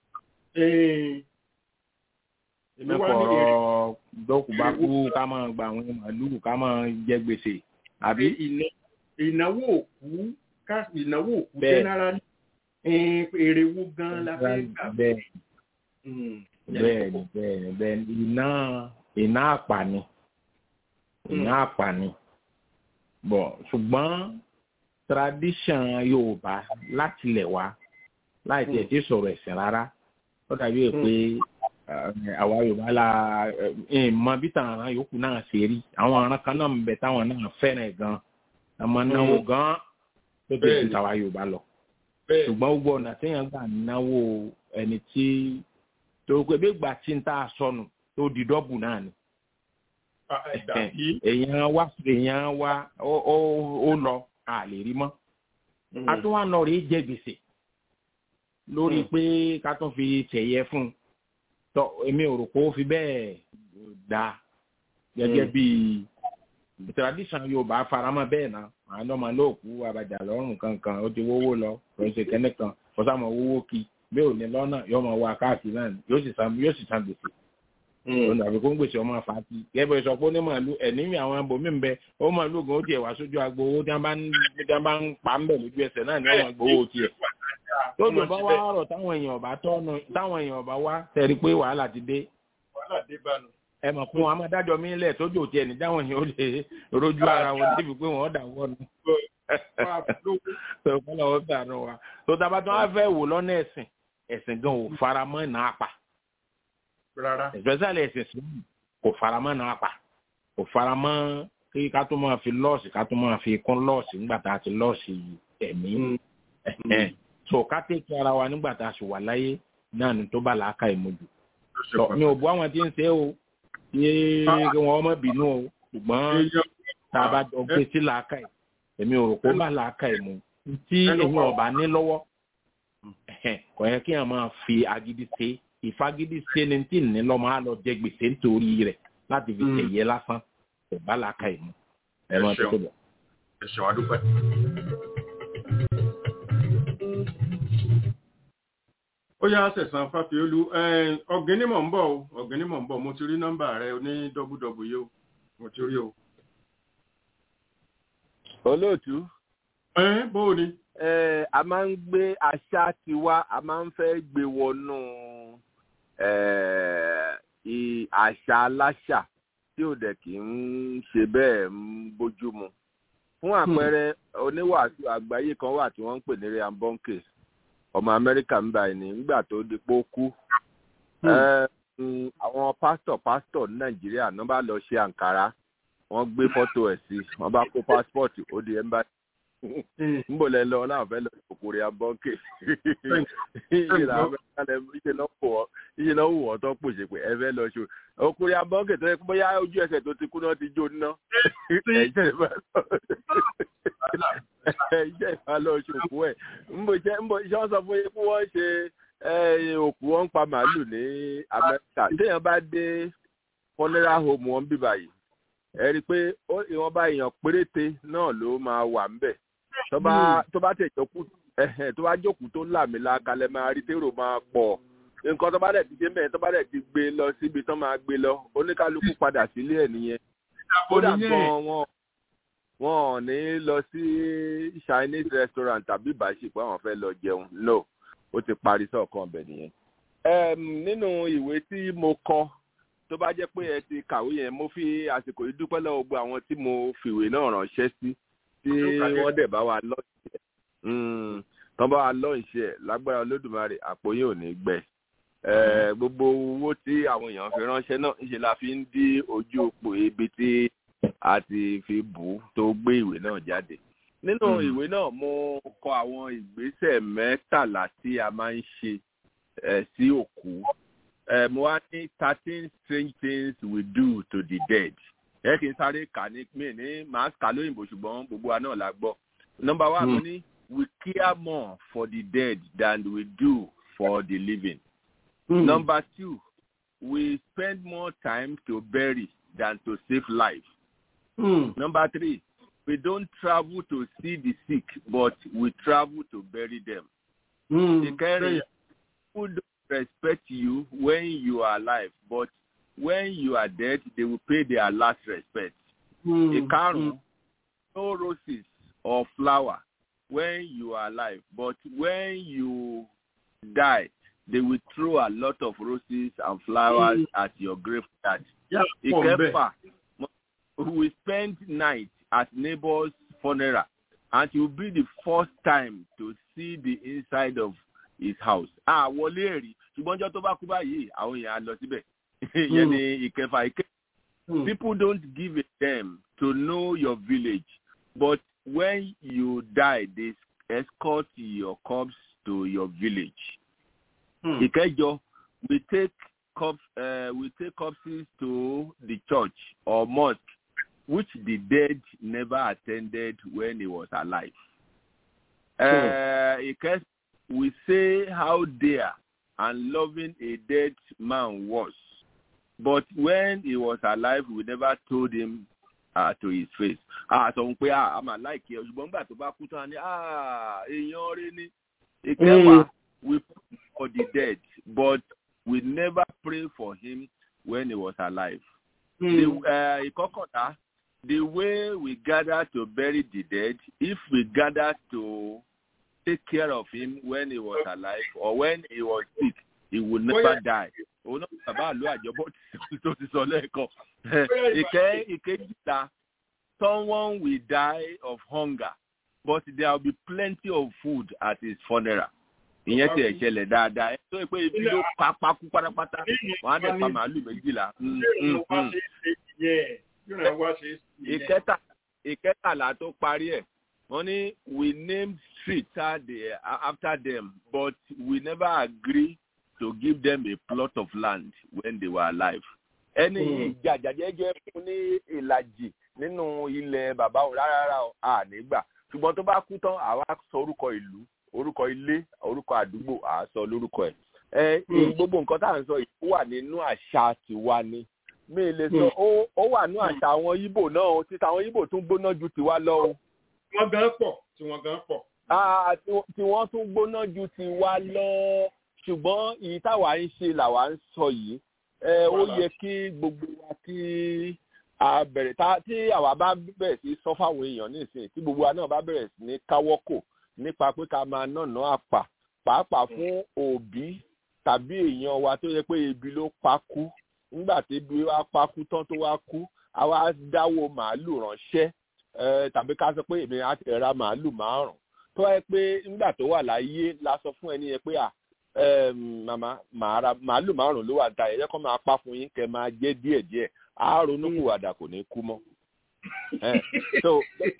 nípa ọ̀rọ̀ dọ́kùbákú ká máa gba àwọn màálùú ká máa jẹ gbèsè àbí. ìnáwó òkú ká ìnáwó òkú Bẹ́ẹ̀. generally èrè wo gan la fẹ́ gbà. bẹ́ẹ̀ Mm. bẹ́ẹ̀ni bẹ́ẹ̀ni bẹ́ẹ̀ni iná iná àpàní iná àpàní bọ̀ ṣùgbọ́n tradition yorùbá láti lẹ̀ wá láì tiẹ̀ tí sọ̀rọ̀ ẹ̀sìn rárá ó dàbí ẹ̀ pé eh, àwa yorùbá la ẹ̀ mọ bí tàn án yòókù náà ṣe rí àwọn aràn kan náà ń bẹ táwọn náà fẹ́ràn ẹ̀ gan àmọ́ náwó gan tó tó ju Bẹ́ẹ̀ni. tàwa yorùbá lọ bẹ́ẹ̀ ṣùgbọ́n gbogbo ọ̀nà téèyàn gbà náwó ẹni tí tó pé bí gbà tí ń tà sọnù tó di dọ́bù náà ni dàbí. èèyàn wá èèyàn wá ó ó- ó lọ a lè rí mọ́ a tún wá nọ rí jẹ gbèsè lórí pé ká tún fi tẹ̀yẹ fún un tọ èmi ò rò pé ó fi bẹ́ẹ̀ dá gẹ́gẹ́ Mm. bí tradition yorùbá faramọ́ bẹ́ẹ̀ náà àwọn ọmọ lóòkú àbàjá lọ́rùn kankan ó ti wówó lọ kò ṣe kẹ́nẹ́ kan kò sáà wówó kí bí ò ní lọ́nà yóò máa wá káàkiri náà ni, yóò sì san yóò sì san gbèsè òun àbí kó ń gbèsè ọmọ àfàtì gẹ́gẹ́ sọ pé ó ní màálù ẹ̀ní àwọn abòmí ń bẹ ó màálù gan ó tiẹ̀ wá sójú agbo owó tí wọ́n bá ń tí wọ́n bá ń pa ń bẹ̀ lójú ẹsẹ̀ náà ní àwọn gbowó tiẹ̀ tó lò bá wá rọ̀ táwọn èèyàn ọ̀bá tọ́nu táwọn èèyàn ọ̀bá wá tẹ̀rí pé wàhálà ti dé wàhálà dé bánu. ẹ mọ̀ fún wọn a máa dájọ́ mí lẹ̀ tójú tiẹ̀ ní dáwọn èèyàn ó lè rojú ara wọn débi pé wọ́n dà wọ́nu tó kọ́ lọ́wọ́ sànù wa tó tábà tó wá fẹ́ wò lọ́nà ẹ̀sìn ẹ̀sìn gan ò fara mọ́ ìná àpà rárá. especially ẹ̀sìn Islam kò fara mọ́ ìná àpà kò fara mọ́ kí ká tó máa fi lọ́ọ̀sì ká tó máa fi kún lọ́ọ̀sì nígbà tá a ti lọ́ọ̀sì ẹ̀mí Ẹ̀hẹ́n. so ká tẹ̀kí ara wa nígbà tá a sì wà láyé náà ni tó bá làákà ìmọ̀jù tọ mi ò bú àwọn tí ń ṣe o yé kí wọn ọmọ bínú o ṣùgbọ́n tá a bá jọ gbé sí làákà ẹ̀ èmi ò rò pé ó bá làákà ẹ̀ mu tí èmi ọba ní lọ́wọ́ ẹ̀hẹ́n, kò yẹ kí wọn máa fi agídí ṣe ìfagídí ṣe ni tí ní lọ́mọ á lọ jẹ gbèsè nítorí rẹ̀ láti fi Mm. tẹ̀yẹ lásán kò bá làákà ẹ̀ mu ẹ máa Ẹ ṣeun. tó bọ̀. ẹ ṣeun adúpẹ́. ó yá sẹ̀sán fáfiolú ọ̀gẹ́ni mọ̀ ń bọ̀ o ọ̀gẹ́ni mọ̀ ń bọ̀ mo ti rí nọ́mbà rẹ ní dọ́bùdọ́bù yìí o mo ti rí o. olóòtú ẹ bó o ni. eh, a máa ń gbé àṣà tiwa a máa ń fẹ́ gbé wọnú eh, i- àṣà aláṣà tí ò dẹ̀ kì í ṣe bẹ́ẹ̀ ń bójú mu. fún àpẹẹrẹ oníwàásù àgbáyé kan wà tí wọ́n ń pè ní ryan bonke ọmọ amẹ́ríkà ń báyìí ní nígbà tó di pé ó kú. Eh, mm, àwọn pásítọ̀ pásítọ̀ ní nàìjíríà náà bá lọ ṣe àǹkárá wọ́n gbé fọ́tò ẹ̀ sí wọ́n bá kó pásítọ̀tì ó di ẹ́mbà nbọ lẹ lọ náà fẹ́ lọ òkúri abọkè ìṣe náà wọ ìṣe náà wọ ọtọ pòṣè pé ẹ fẹ́ lọ ṣo òkúri abọkè tó yẹ kó bóyá ojú ẹsẹ̀ tó ti kú náà ti jó ná ẹ̀jẹ̀ ìbá lọ ẹ̀jẹ̀ ìbá lọ ṣòkú ẹ̀ nbọ iṣẹ́ nbọ iṣẹ́ wọn sọ fún yín kí wọ́n ṣe eh, òkú wọn ń pa màálù ní Amẹ́ríkà téèyàn bá dé funeral home wọn bí báyìí ẹ rí i pé ó- ìwọ̀nba èèyàn péréte náà ló máa wà ńbẹ̀ tó bá tó bá tẹ̀ jókòó ẹ̀hẹ̀ tó bá jókòó tó làmìlà kalẹ̀ máa rí tèrò máa pọ̀ nǹkan tó bá dẹ̀ ti dé mẹ́rin tó bá dẹ̀ ti gbé lọ síbi tó máa gbé lọ oníkálukú padà sílé ẹ̀ nìyẹn kódà nìyẹn. gan wọn wọn ò ní lọ sí chinese restaurant tàbí ìbáṣepọ̀ àwọn fẹ́ lọ jẹun no ó ti parí sọ̀kan ọbẹ̀ nìyẹn. Em, nínú ìwé tí mo kọ tó bá jẹ́ pé ẹ ti kàwé yẹn mo fi àsìkò yìí dúpẹ́ lọ́wọ́ gbogbo àwọn tí mo fìwé náà ránṣẹ́ sí tí wọ́n dẹ̀ bá wa lọ́ọ̀ṣì ẹ̀ tán bá wa lọ́ọ̀ṣì ẹ̀ lágbára olódùmarè àpò yìí ò ní gbẹ. Eh, gbogbo owó tí àwọn èèyàn fi ránṣẹ́ náà ńṣe la fi ń dí ojú òpó ibi tí a ti fi bù ú tó gbé ìwé náà jáde. nínú ìwé náà mo kọ àwọn ìgbésẹ̀ mẹ́tàlá tí a máa ń ṣe eh, sí òkú eh, mo wá ní thirteen strange things we do to the dead ẹ kì í sáré kà ní mí ní màá kà lóyìnbó ṣùgbọ́n gbogbo wa náà la gbọ́ nọmba wa mo ní we care more for the dead than we do for the living. Hmm. Number two, we spend more time to bury than to save life. Hmm. Number three, we don't travel to see the sick, but we travel to bury them. Hmm. Ìkẹrin, people don't respect you when you are alive, but when you are dead, they will pay their last respect. Hmm. Ìkarùn-ún, no roses or flower when you are alive, but when you die, they will throw a lot of roses and flowers Mm. at your graveyard. Yà pọ̀ bẹ́ẹ̀. Ìkẹfà, we spend night at neighbor's funeral and it will be the first time to see the inside of his house. Ah, wọlé rí ṣùgbọ́n ọjọ́ tó bá kú báyìí àwọn èèyàn á lọ síbẹ̀. Ìyẹn ni ìkẹfà ìkẹ. Hmm. People don't give a damn to know your village, but when you die, they escort your corpse to your village. Hmm. Ìkẹjọ, we take corpse, uh, we take corpses to the church or mosque, which the dead never attended when he was alive. Uh, ìkẹ, we say how dear and loving a dead man was, but when he was alive, we never told him uh, to his face. Ah, sọ fún pé ah, a máa láìkí ẹ ṣùgbọ́n nígbà tó bá kú tán ni ah, èèyàn rẹ ni. Ìkẹwàá, we pray for the dead, but we never pray for him when he was alive. Hmm. The, uh, ìkọkànlá, the way we gather to bury the dead, if we gather to take care of him when he was alive or when he was sick, he will never Bóyá- die. Òun náà bàbá àlọ́ àjọbọ̀ tó ti sọ lẹ́ẹ̀kan. Ìkẹ́ ìkejìlá, someone will die of hunger, but there will be plenty of food at his funeral. Ìyẹn ti ẹ̀ ṣẹlẹ̀ dáadáa. Ẹ tó yẹ pé ibi ló pa pákú pátápátá, wọ́n á dẹ̀ pa màálù méjìlá. Mm, mm, mm ìkẹta ìkẹtàlá tó parí ẹ wọn ní we named street after them but we never agree to give them a plot of land when they were alive. ẹni yìí jàjàjẹjẹ fún ní ìlàjì nínú ilẹ̀ bàbá òun rárá o ànígbà ṣùgbọ́n tó bá kú tán àwa sọ orúkọ ìlú orúkọ ilé orúkọ àdúgbò àá sọ lórúkọ ẹ̀. ẹ gbogbo nǹkan tá à ń sọ yìí wà nínú àṣà tiwa ni mi ì lè sọ ó ó wà ní àṣà àwọn Ìgbò náà o títa àwọn Ìgbò tún gbóná ju tiwa lọ o. wọ́n gan pọ̀ tí wọ́n gan pọ̀. Ah, tí wọ́n- tí wọ́n tún gbóná ju tiwa lọ ṣùgbọ́n èyí táwa ń ṣe làwa ń sọ yìí ẹ ó yẹ kí gbogbo wa kí a bẹ̀rẹ̀ tá tí àwa bá bẹ̀rẹ̀ sí sọ fáwọn èèyàn nísìnyí tí gbogbo wa náà bá bẹ̀rẹ̀ sí ní káwọ́kò nípa pé ká máa nànà àpà pàápàá fún òbí tàbí èèyàn wa tó yẹ pé ebi ló pa kú nígbà tí ebi wa pa kú tán tó wá kú àwa dáwó màálù ránṣẹ́ ẹ tàbí ká sọ pé èmi á ti ra màálù márùn tó yẹ pé nígbà tó wà láyé la sọ fún ẹni yẹn pé à ẹm, màmá màá ra màálù márùn ló wà ta ẹ̀yẹ́ kan máa pa fún yín kẹ́ máa jẹ díẹ̀díẹ̀ á ronú kù àdà kò ní kú mọ́. Ẹ, so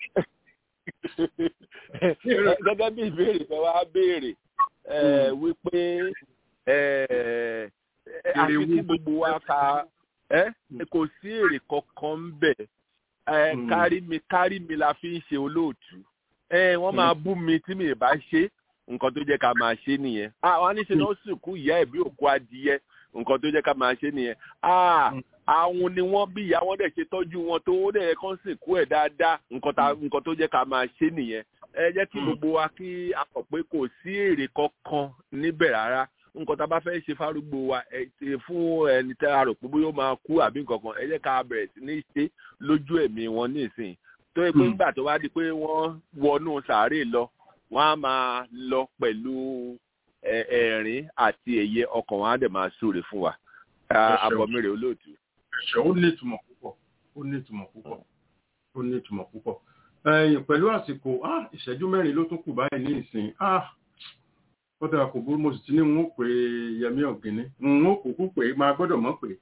gẹ́gẹ́ bí ìbéèrè kan wá béèrè ẹ, wípé ẹ, ẹ, àfi kí gbogbo wa ka ẹ kò sí èrè kankan ń bẹ̀ ẹ Mm. kárí mi kárí mi la fi ń ṣe olóòtú ẹ wọ́n máa bú mi tí mi ì bá ṣe nǹkan tó jẹ́ ká máa ṣe nìyẹn àwọn aníṣe náà sìnkú ìyá ẹ̀ bí òkú adìyẹ nǹkan tó jẹ́ ká máa ṣe nìyẹn Ah, àwọn ni wọ́n bí ìyá wọn dẹ̀ ṣe tọ́jú wọn tó ó dẹ̀ kán sìnkú ẹ̀ dáadáa nǹkan tá- nǹkan tó jẹ́ ká máa ṣe nìyẹn ẹ jẹ́ kí gbogbo wa kí a mọ̀ pé kò sí èrè kankan níbẹ̀ rárá nǹkan tá a bá fẹ́ ṣe fárúgbó wa ẹ ti fún ẹni tá a rò pé bóyá ó máa kú àbí nǹkan kan ẹ jẹ́ ká bẹ̀rẹ̀ sí ní ṣe lójú ẹ̀mí wọn nísìnyí tó yẹ pé Hmm. nígbà tó wá di pé wọ́n wọnú sàárè lọ wọ́n á máa lọ pẹ̀lú ẹ- ẹ̀rín àti ẹ̀yẹ ọkàn wọn á dẹ̀ máa súre fún wa Ẹ ṣeun. àbọ̀mírè olóòtú. ẹ̀ṣẹ̀ ó ní ìtumọ̀ púpọ̀ ó ní ìtumọ̀ púpọ̀ ó ní ìtumọ̀ púpọ̀ ẹ̀yìn pẹ̀lú àsìkò ah, ìṣẹ́jú mẹ́rin ló tún kù báyìí ní ìsìn ah, ó dára kò burú mo sì ti ní n ó pè Yẹmí Ọ̀gíní n ó kúkú pé máa gbọ́dọ̀ mọ̀ pé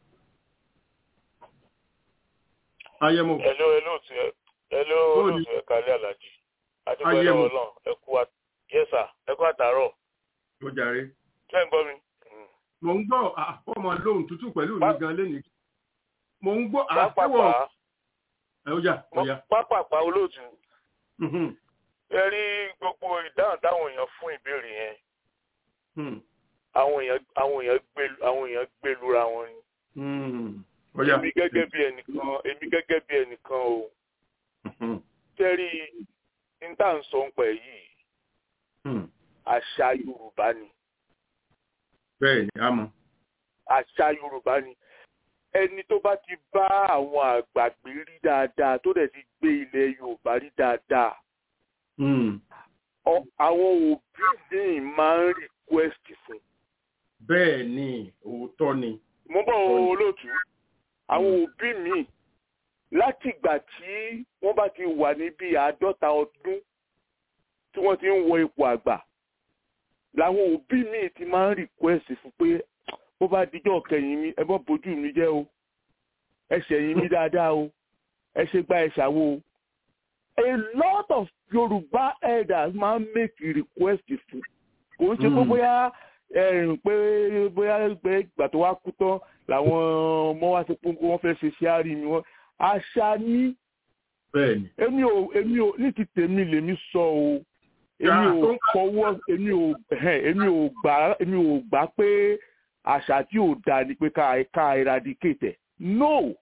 ayẹmọ Hello, hello, to ẹ- hello, Bóò hello, ni? to ẹ kálẹ̀ Àlàjì. Adúgbò Ayé ẹ̀rọ mu. ọlọ́run, ẹ kú wa. Yes, sir, ẹ kú àtàárọ̀. tó jàre Ṣé ń gbọ́ mi? Mm. mo ń gbọ́ ah, ọmọ lóhùn tútù pẹ̀lú mi Pá- gan lẹ́nìí mo ń gbọ́ àtẹwọ̀ Pápápá, ẹ̀ ó yà ó yà pápápá olóòtú. Mhm. ẹ rí gbogbo ìdáhùn táwọn èèyàn fún ìbéèrè yẹn Hmm. àwọn èèyàn àwọn èèyàn gbé àwọn èèyàn gbé lura wọn ni. Hmm. Ọ̀yá. èmi gẹ́gẹ́ bí ẹnìkan èmi gẹ́gẹ́ bí ẹnìkan o Hmm. tẹ́rí ní tá à ń sọ ń pẹ̀ yìí Hmm. àṣà Yorùbá ni Bẹ́ẹ̀ ni, a mọ̀. àṣà Yorùbá ni ẹni tó bá ti bá àwọn àgbàgbé rí dáadáa tó dẹ̀ ti gbé ilẹ̀ Yorùbá rí dáadáa Hmm. ọ- àwọn òbí míì máa ń request fún Bẹ́ẹ̀ ni, òótọ́ ni. mo bọ̀ olóòtú àwọn òbí míì láti ìgbà tí wọ́n bá ti wà ní bíi àádọ́ta ọdún tí wọ́n ti ń wọ ipò àgbà làwọn òbí míì ti máa ń request fún pé bó bá dijọ́ kẹyìn mi ẹ bọ́ bójú mi jẹ́ o ẹ ṣẹ̀yìn mi dáadáa o ẹ ṣe gba ẹ ṣàwo o a lot of Yorùbá elders máa ń make request fún kò ń ṣe pé Mm. bóyá ẹ̀rìn pé bóyá pé ìgbà tó wá kú tán làwọn ọmọ wa ti pín pé wọ́n fẹ́ ṣe ṣe àárí mi wọ́n àṣà ní Bẹ́ẹ̀ ni. èmi ò èmi ò ní ti tèmi lèmi sọ o èmi Yàrá ò tó ń bá- fọwọ́ èmi ò ẹ̀hẹ́n, èmi ò gbà èmi ò gbà pé àṣà tí ò dáa ni pé ká ká eradicate ẹ̀ no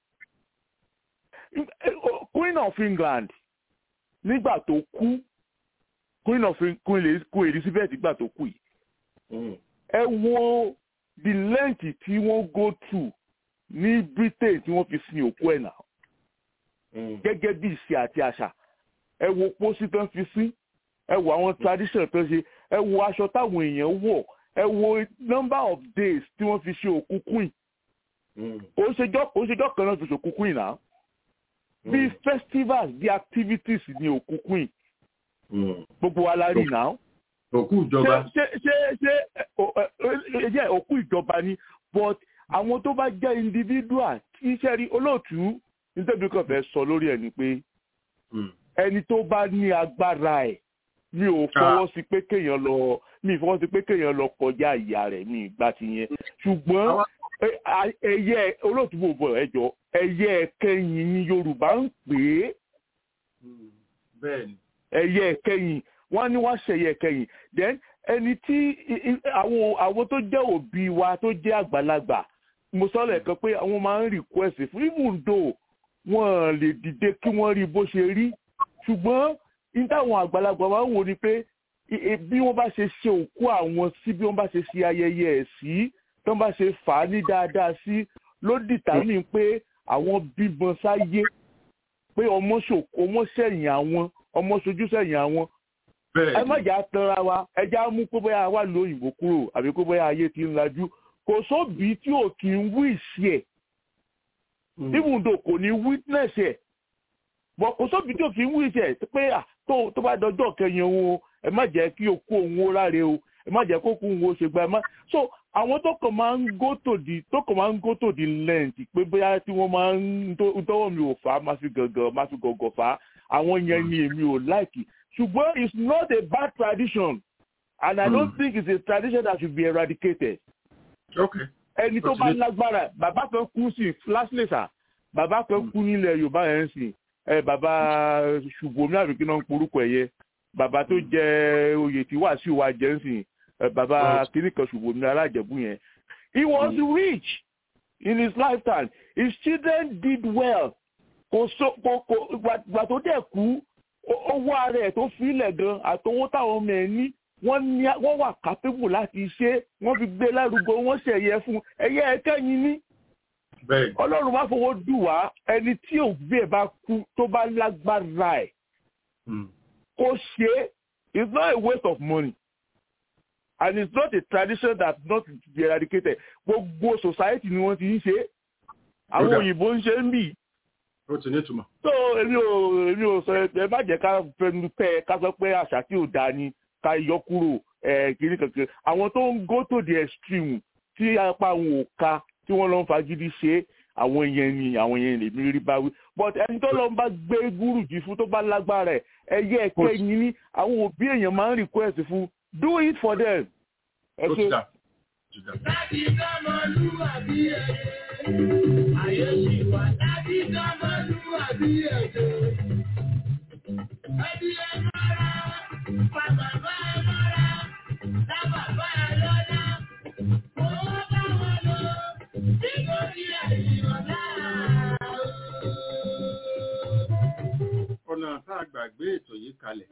Queen of England nígbà tó kú Queen of Queen Queen Elizabeth nígbà tó kú yìí Hmm. ẹ wo the length tí wọ́n go through ní Britain tí wọ́n fi sin òkú ẹ̀ náà Hmm. gẹ́gẹ́ bí ìṣe àti àṣà ẹ wo pósí tán fi sí ẹ wo àwọn tradition tó ṣe ẹ wo aṣọ táwọn èèyàn wọ̀ ẹ wo number of days tí wọ́n fi ṣe òkú queen Hmm. kò ń ṣèjọ́ kò ń ṣèjọ́ kan náà fi ṣe òkú queen náà bí festivals bí activities ní òkú queen Hmm. gbogbo wa la rí náà Òkú ìjọba. ṣé ṣé ṣé ẹ, ọ, ẹ, ẹ, jẹ́ òkú ìjọba ni but àwọn tó bá jẹ́ individual tí iṣẹ́ rí olóòtú nítorí kan fẹ́ sọ lórí ẹ̀ ni pé Hmm. ẹni tó bá ní agbára ẹ̀ mi ò fọwọ́ sí pé kéèyàn lọ mi ì fọwọ́ sí pé kéèyàn lọ kọjá ìyá rẹ̀ mi ìgbà ti yẹn ṣùgbọ́n Àwọn- ẹ- a- ẹyẹ olóòtú bò bọ̀ ẹjọ́ ẹyẹ kẹyìn ni Yorùbá ń pè é Hmm. Bẹ́ẹ̀ ni. ẹyẹ kẹyìn wọn ní wọn ṣẹyẹ kẹyìn then ẹni tí i- i- àwọn àwọn tó jẹ́ òbí wa tó jẹ́ àgbàlagbà mo sọ lẹ́ẹ̀kan pé àwọn máa ń request fún even though wọn lè dìde kí wọ́n rí bó ṣe rí ṣùgbọ́n ní táwọn àgbàlagbà máa ń wò ni pé i- i- bí wọ́n bá ṣe ṣe òkú àwọn sí bí wọ́n bá ṣe ṣe ayẹyẹ ẹ̀ sí tí wọ́n bá ṣe fà á ní dáadáa sí ló dìtàmí pé àwọn bímọ sáyé pé ọmọ ṣòkò ọmọ sẹ́yìn àwọn ọmọ sojú sẹ́yìn àwọn Bẹ́ẹ̀ ẹ ni. má jà tanra wa ẹ já mú pé bóyá wà lóyìnbó kúrò àbí pé bóyá ayé ti ń lajú kò sóbì tí ò kì í wíìsì ẹ̀ Hmm. even though kò ní witness ẹ̀ bọ̀ kò sóbì tí ò kì í wíìsì ẹ̀ pé à tó tó bá dọjọ́ kẹyìn òun o ẹ má jẹ́ kí o kó òun ó ráre o ẹ má jẹ́ kó kó òun ó ṣe gba ẹ má so àwọn tó kàn máa ń go to the tó kàn máa ń go to the length pé bóyá tí wọ́n máa ń tó- tọ́wọ́ mi ò fà á má fi gàngàn má fi gọ̀gọ̀ fà á àwọn yẹn ni èmi ò láìkì ṣùgbọ́n it's not a bad tradition and I don't Hmm. think it's a tradition that should be eradicated Okay. ẹni tó bá Ó ti lé- lágbára bàbá kan kú sí flashlessa bàbá kan kú nílẹ̀ yorùbá yẹn sì ẹ bàbá ṣùgbọ́n àbí kí náà ń porúkọ ẹ̀ yẹ bàbá tó jẹ oyè tí wàásù wa jẹ́ ń sìn ẹ bàbá kìnnì kan ṣùgbọ́n ní alájẹ̀bú yẹn he was rich in his lifetime his children did well kò so kò kò gbà tó dẹ̀ kú ó- owó ara ẹ̀ tó filẹ̀ gan àtọwọ́ táwọn ọmọ ẹ̀ ní wọ́n ní wọ́n wà capable láti ṣe wọ́n fi gbé lárugọ wọ́n ṣẹ̀yẹ fún ẹ̀yẹ ẹ̀kẹ́yìn ní Bẹ́ẹ̀ ni. ọlọ́run bá fowó dù wá ẹni tí òbí ẹ̀ bá kú tó bá lágbára ẹ̀ Hmm. kó ṣe é it's not a waste of money and it's not a tradition that not to be eradicated gbogbo society ni wọ́n ti ń ṣe é àwọn Kódà. òyìnbó ń ṣe ń bì Ó ti nítumọ̀. so èmi ò èmi ò sọ ẹ má jẹ́ ká fẹnu pẹ́ ká sọ pé àṣà tí ò dáa ni ká yọ kúrò ẹ kiri kankan àwọn tó ń go to the extreme tí apá àwọn ò ka tí wọ́n lọ ń fagídí ṣe é, àwọn yẹn ni àwọn yẹn lèmi rí báwí but ẹni tó lọ ń bá gbé gúrùjì fún tó bá lágbára ẹ ẹyẹ ẹkẹ yín ní àwọn òbí èèyàn máa ń request fún do it for them. ẹ Ó ti ṣe dà. Ó ti dà. Láti dánmọ́lúwàbí ẹ̀jẹ̀, ayé ṣì wà láti dánmọ́lúwàbí ẹ̀jẹ̀. Ẹbí ẹ rárá, fa bàbá ẹ mọ́ra, dá bàbá ẹ lọ́lá. Mo bá wọn lọ, nítorí ẹ̀yìn ọ̀la. ọ̀nà tá a gbàgbé ètò yìí kalẹ̀.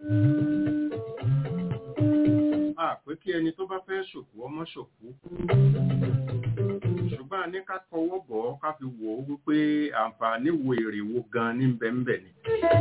a pé kí ẹni tó bá fẹ́ ṣòkú ọmọ ṣòkú. ṣùgbọ́n a ní ká tọwọ́ bọ̀ ọ́ ká fi wò ó wípé àǹfààní wo èrè wo gan ní bẹ́ńbẹ́ ni.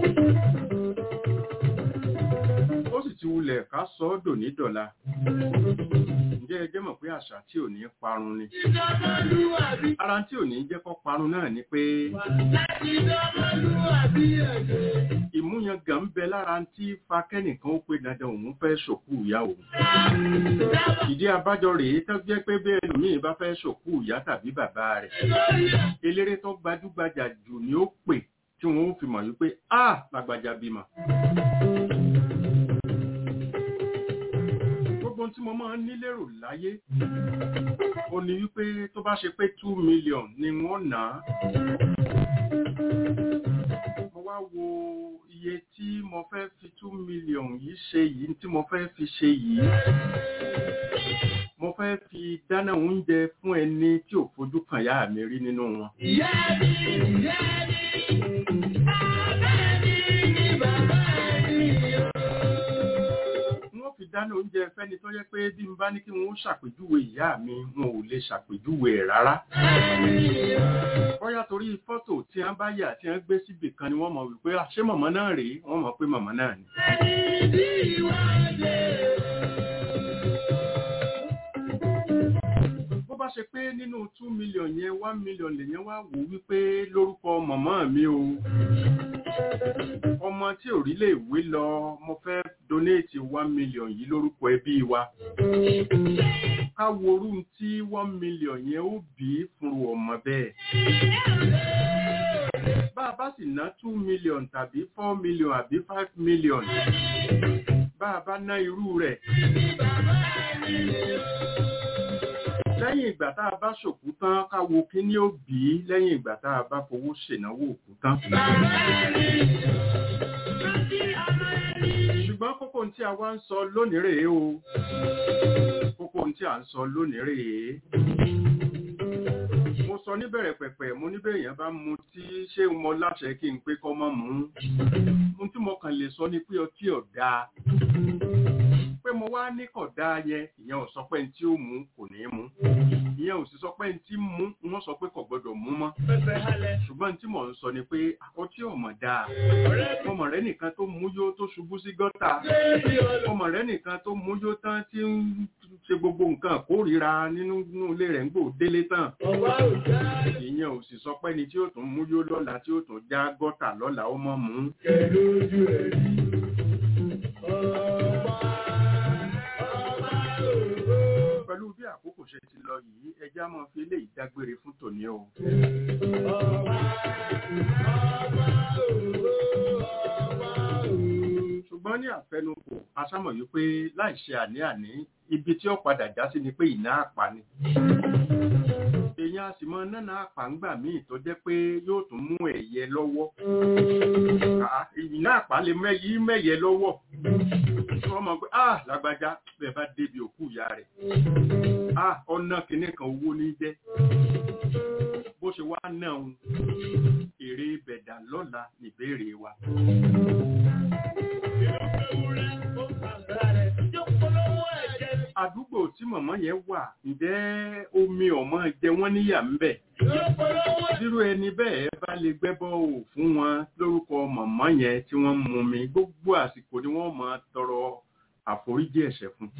ó sì ti wulẹ̀ ká sọ ọ́ dòní dọ̀la. ǹjẹ́ ẹ jẹ́ mọ̀ pé àṣà tí ò ní parun ni. Ìjọmọlúwàbí ara tí ò ní jẹ́ kó parun náà ni pé láti ìjọmọlúwàbí ẹ̀jẹ̀. ìmúyangàn ń bẹ lára tí fa kẹ́nìkan ó pé dandan òun fẹ́ ṣòkú ìyá òun. ìdí abájọ rèé tó jẹ́ pé bẹ́ẹ̀ lómìn bá fẹ́ ṣòkú ìyá tàbí bàbá rẹ̀. eléré tó gbajúgbajà jù ni ó pè tí wọ́n ó fi mọ̀ wípé a lágbájá bímọ. gbogbo ohun tí mo máa ń ní lérò láyé ó ní wípé tó bá ṣe pé two million ni wọ́n ná mo wá wo iye tí mo fẹ́ fi two million yìí ṣe yìí tí mo fẹ́ fi ṣe yìí mo fẹ́ fi dáná oúnjẹ fún ẹni tí ò fojú kan yá mi rí nínú wọn. Ìyá mi, ìyá mi, bàbá mi ni bàbá mi o. wọ́n fi dáná oúnjẹ fẹ́ni tó yẹ pé bí n bá ní kí wọ́n ṣàpèjúwe ìyá mi wọn ò lè ṣàpèjúwe ẹ̀ rárá. bóyá torí fọ́tò tí wọ́n bá yà tí wọ́n gbé síbì kan ni wọ́n mọ̀ wípé "Ah, ṣé màmá náà rèé wọ́n mọ̀ pé màmá náà ni. Ìdí ìwádìí. bó bá ṣe pé nínú two million yẹn one million lèyẹn wá wò wípé lórúkọ màmá mi o ọmọ tí ò rí lè wé lọ mo fẹ́ donate one million yìí lórúkọ ẹbí wa ká worú tí one million yẹn ó bí fún ọmọ bẹ́ẹ̀ bá a bá sì ná two million tàbí four million àbí five million bá a bá ná irú rẹ̀ lẹ́yìn ìgbà tá a bá ṣòkú tán ká wo kí ni ó bí lẹ́yìn ìgbà tá a bá fowó ṣènáwó òkú tán. ṣùgbọ́n kókó tí a wá ń sọ lónìí rèé o kókó tí a ń sọ lónìí rèé mo sọ níbẹ̀rẹ̀ pẹ̀pẹ̀ mo níbẹ̀ èèyàn bá mu tí ṣé mo láṣẹ kí n pé kọ́ mọ́ mú un tí mo kàn lè sọ ni pé ọtí ọ̀dà pé mo wá ní kọ̀dá yẹn ìyẹn ò sọ pé ní tí ó mú kò ní mú ìyẹn ò sì sọ pé ní tí mú wọ́n sọ pé kò gbọ́dọ̀ mú mọ́ ṣùgbọ́n tí mò ń sọ ni pé ọtí ọmọ dáa ọmọ rẹ nìkan tó mú yó tó ṣubú sí gọ́tà ọmọ rẹ nìkan tó mú yó tán tí ń ṣe gbogbo nǹkan kórìíra nínú ilé rẹ̀ ń gbò délé tán ìyẹn ò sì sọ pé ní tí ó tún mú yó lọ́la tí ó tún já gọ́tà lọ́la ó mọ́ mú. pẹ̀lú bí àkókò ṣe ti lọ yìí ẹjá máa fi eléyìí dágbére fún tòní o. ṣùgbọ́n ní àfẹnukò aṣámọ̀ yìí pé láì ṣe àní-àní ibi tí ó padà já sí ni pé ìná àpá ni. èèyàn a sì mọ nánà àpá ńgbà míì tó jẹ́ pé yóò tún mú ẹ̀yẹ lọ́wọ́. ìná àpá lè mẹ́yìí mẹ́yẹ lọ́wọ́ wọ́n mọ̀ pé ah lágbájá bẹ́ẹ̀ bá débi òkú ìyá rẹ̀ ah ọ̀nà kìíní kan owó ní jẹ́ bó ṣe wá náà ń èrè bẹ̀dà lọ́la níbèrè wa. àdúgbò tí mọ̀mọ́ yẹn wà ǹjẹ́ omi ọ̀mọ jẹ wọ́n níyà ń bẹ̀. Irú ẹni bẹ́ẹ̀ bá lè gbẹ́bọ́ ò fún wọn lórúkọ mọ̀mọ́ yẹn tí wọ́n mú mi gbogbo àsìkò ni wọ́n máa tọrọ àforíjì ẹ̀ṣẹ̀ fún.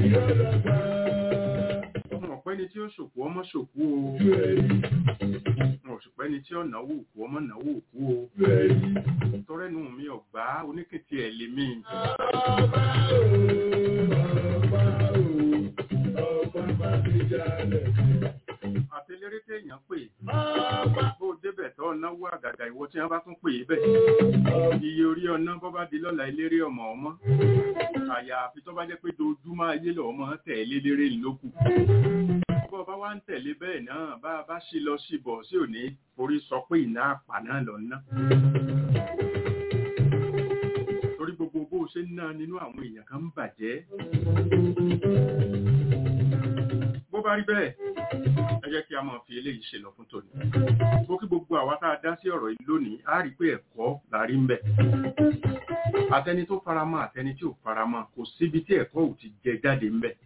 Ọmọ ọ̀pẹ́ni tí ó ṣòkú ọmọ ṣòkú o. Ọmọ ọ̀pẹ́ni tí ó náwó òkú ọmọ náwó òkú o. Tọrẹ́nu mi ọ̀gbá oníkìtì ẹ̀ lè mí. àtẹléré téèyàn pè bó débẹ̀ tó náwó àgàgà ìwọ tí wọ́n bá tún pè é bẹ̀ iye orí ọ̀nà bọ́ bá di lọ́la eléré ọmọ ọmọ àyàfi tó bá jẹ́ pé dojúmọ́ ayé lọ ọmọ tẹ̀lé léré lókù bọ́ bá wá ń tẹ̀lé bẹ́ẹ̀ náà bá a bá ṣí lọ sí bọ̀ sí òní forí sọ pé ìná àpà náà lọ ná torí gbogbo bó ṣe ṣe ń ná nínú àwọn èèyàn kan ń bàjẹ́ bó bá rí bẹ́ẹ̀ ẹ jẹ́ kí a máa fi eléyìí ṣe lọ fún tòní bó kí gbogbo àwa tá a dá sí ọ̀rọ̀ yìí lónìí á rí pé ẹ̀kọ́ la rí ń bẹ̀ àtẹni tó faramọ́ àtẹni tí ò faramọ́ kò síbi tí ẹ̀kọ́ ò ti jẹ jáde ń bẹ̀.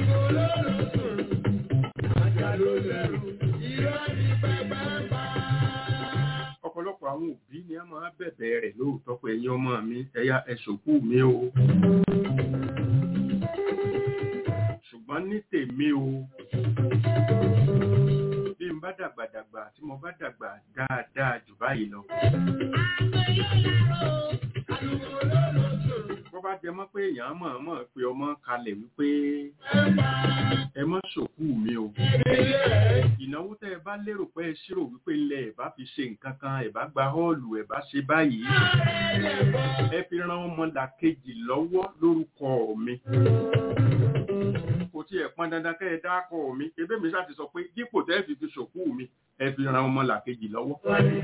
ọ̀pọ̀lọpọ̀ àwọn òbí ni a máa bẹ̀bẹ̀ rẹ̀ lóòótọ́ pé ẹ̀yin ọmọ mi ẹ̀yà ẹ̀ṣòkú mi o ṣùgbọ́n ní tèmi o bí n bá dàgbàdàgbà tí mo bá dàgbà dáadáa jù báyìí lọ. bó bá jẹ mọ́ pé èèyàn mọ̀ọ́mọ̀ pé ọmọ kalẹ̀ wípé ẹ mọ́ ṣòkú mi o. ìnáwó tẹ́ ẹ bá lérò pé ẹ ṣírò wípé ilẹ̀ ẹ bá fi ṣe nǹkan kan ẹ bá gba họ́ọ̀lù ẹ bá ṣe báyìí. ẹ fi ran ọmọlàkejì lọ́wọ́ lórúkọ mi kò tí ẹ̀ pọn dandan kẹ́ ẹ dákọ̀ mi ebé mi ṣáà ti sọ pé dípò tẹ́ fi fi ṣòkú mi ẹ fi ran ọmọ làkejì lọ́wọ́.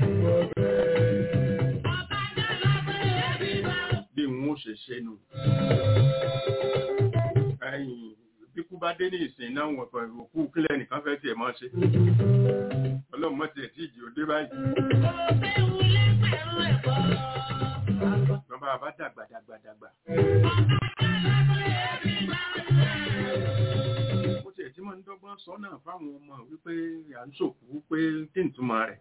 bí n ó ṣe ṣe nù. bí kú bá dé ní ìsìn náà wọ̀n pẹ̀lú òkú kílẹ̀ nìkan fẹ́ tiẹ̀ máa ṣe. ọlọ́run mọ̀ tiẹ̀ tí ìjì ò dé báyìí. bàbá bá dàgbà dàgbà dàgbà mo tiẹ̀ tí mo ń dọ́gbọ́n sọ náà fáwọn ọmọ wípé à ń ṣòkú pé kí n túmọ̀ rẹ̀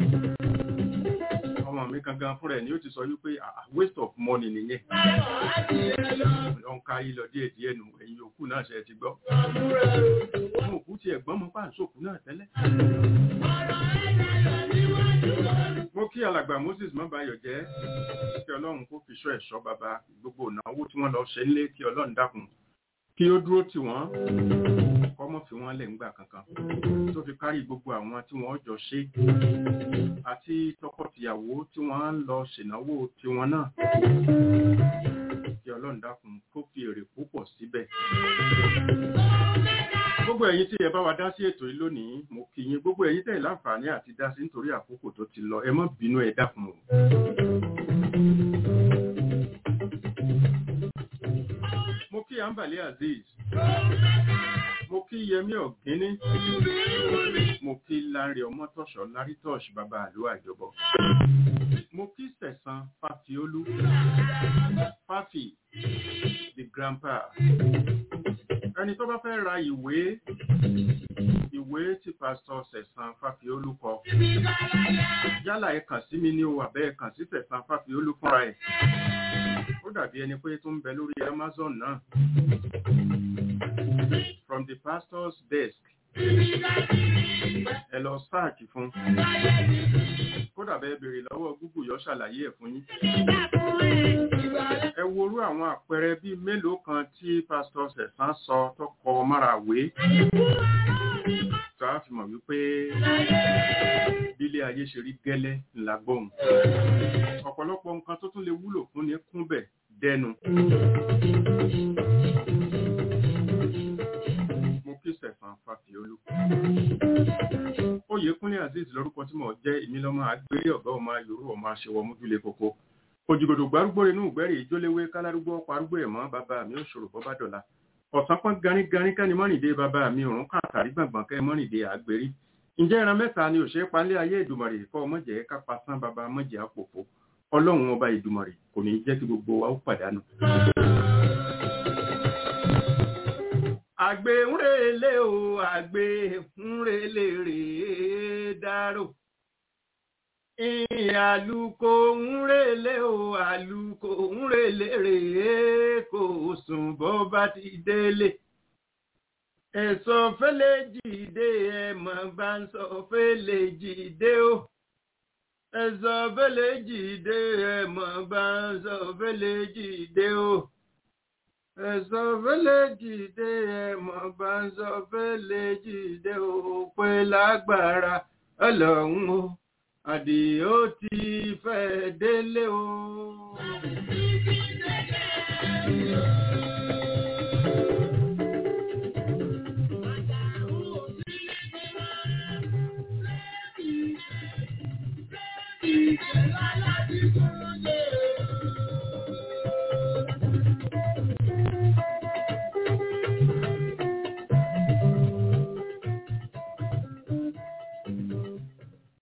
ọmọ mi gangan fúnra ẹ̀ ni ó ti sọ wípé waste of money nìyẹn lọ ń kárí lọ díẹ̀ díẹ̀ nù ẹ̀yìn òkú náà ṣe ti gbọ́ ọmọ òkú tiẹ̀ gbọ́n mo pa à ń ṣòkú náà tẹ́lẹ̀ mo kí alàgbà Moses mọ́bayọ̀ jẹ́ kí ọlọ́run kó fi ṣọ́ ẹ̀ṣọ́ bàbá gbogbo ìnáwó tí wọ́n lọ ṣe ń lé kí ọlọ́run dákun kí ó dúró tì wọ́n kọ́mọ́ fi wọ́n lẹ̀ ńgbà kankan tó fi kárí gbogbo àwọn tí wọ́n jọ ṣe àti tọkọtìyàwó tí wọ́n ń lọ ṣènáwó tiwọn náà kí ọlọ́run dákun kó fi èrè púpọ̀ síbẹ̀. gbogbo ẹ̀yin tí ẹ bá wa dá sí ètò yìí lónìí mo kí yín gbogbo ẹ̀yin tẹ̀ láǹfààní àti dá sí nítorí àkókò tó ti lọ ẹ má bínú ẹ dákun o. mo kí ambali azeez mo kí yẹmí ọ̀gíní mo kí láńrẹ ọmọtọ̀ṣọ́ lárítọ̀ṣ bàbá àlú àjọbọ mo kí sẹ̀sán fàfiolú fàfì the grandpa ẹni tó bá fẹ́ ra ìwé ìwé tí pásítọ̀ sẹ̀sán fàfiolú kọ yálà ẹ kàn sí mi ní o àbẹ́ ẹ kàn sí sẹ̀sán fàfiolú fúnra ẹ̀ ó dàbí ẹni pé tó ń bẹ lórí amazon náà from the pastor's desk ẹ lọ sáàkì fún kódà bẹ́ẹ̀ béèrè lọ́wọ́ google yọ ṣàlàyé ẹ̀ fún yín ẹ worú àwọn àpẹẹrẹ bíi mélòó kan tí pastor sẹ̀sán sọ tó kọ márawé tó a fi mọ̀ wípé bílé ayé ṣe rí gẹ́lẹ́ ńlá gbóhùn ọ̀pọ̀lọpọ̀ nǹkan tó tún lè wúlò fún ní kúnbẹ̀ dẹnu mo kí sẹ̀fàn fàfiolú oyèkúnlé azeez lórúkọ tí mo jẹ́ ìmílọ́mọ àgbélé ọ̀gá ọmọ yorùbá ọmọ aṣèwọ̀ mójúlé koko òjìgòdò gbárùgbò inú ìgbẹ́rì ìjóléwé kálárúgbó parúgbó ẹ̀mọ́ bàbá mi ò ṣòro bọ́ bá dọ̀la ọ̀sán pọ́n ganíganí kẹ́ni mọ́rìndé bàbá mi òrùn kàtàrí gbọ̀ngbọ̀n kẹ́ mọ́rìndé àgbèrí ǹjẹ́ ìran mẹ́ta ni òṣèré palẹ́ ayé ìdùmọ̀rè kọ́ ọmọjẹ́ kápá sán bàbá mọ́jẹ́ àpòpọ̀ ọlọ́run ọba ìdùmọ̀rè kò ní jẹ́ kí gbogbo wa ó pàdánù. àgbè ń relé o àgbè ń relé rèé dárò àlùkò ń relé o àlùkò ń relé rèé kò sùn bó bá ti délé ẹ̀sọ́ fẹ́lẹ́ jìde ẹ̀mọ̀ bá ń sọ fẹ́lẹ́ jìde o ẹ̀sọ́ fẹ́lẹ́ jìde ẹ̀mọ̀ bá ń sọ fẹ́lẹ́ jìde o ẹ̀sọ́ fẹ́lẹ́ jìde ẹ̀mọ̀ bá ń sọ fẹ́lẹ́ jìde o pé lágbára ọlọ́run o àdìó ti fẹ́ délé o.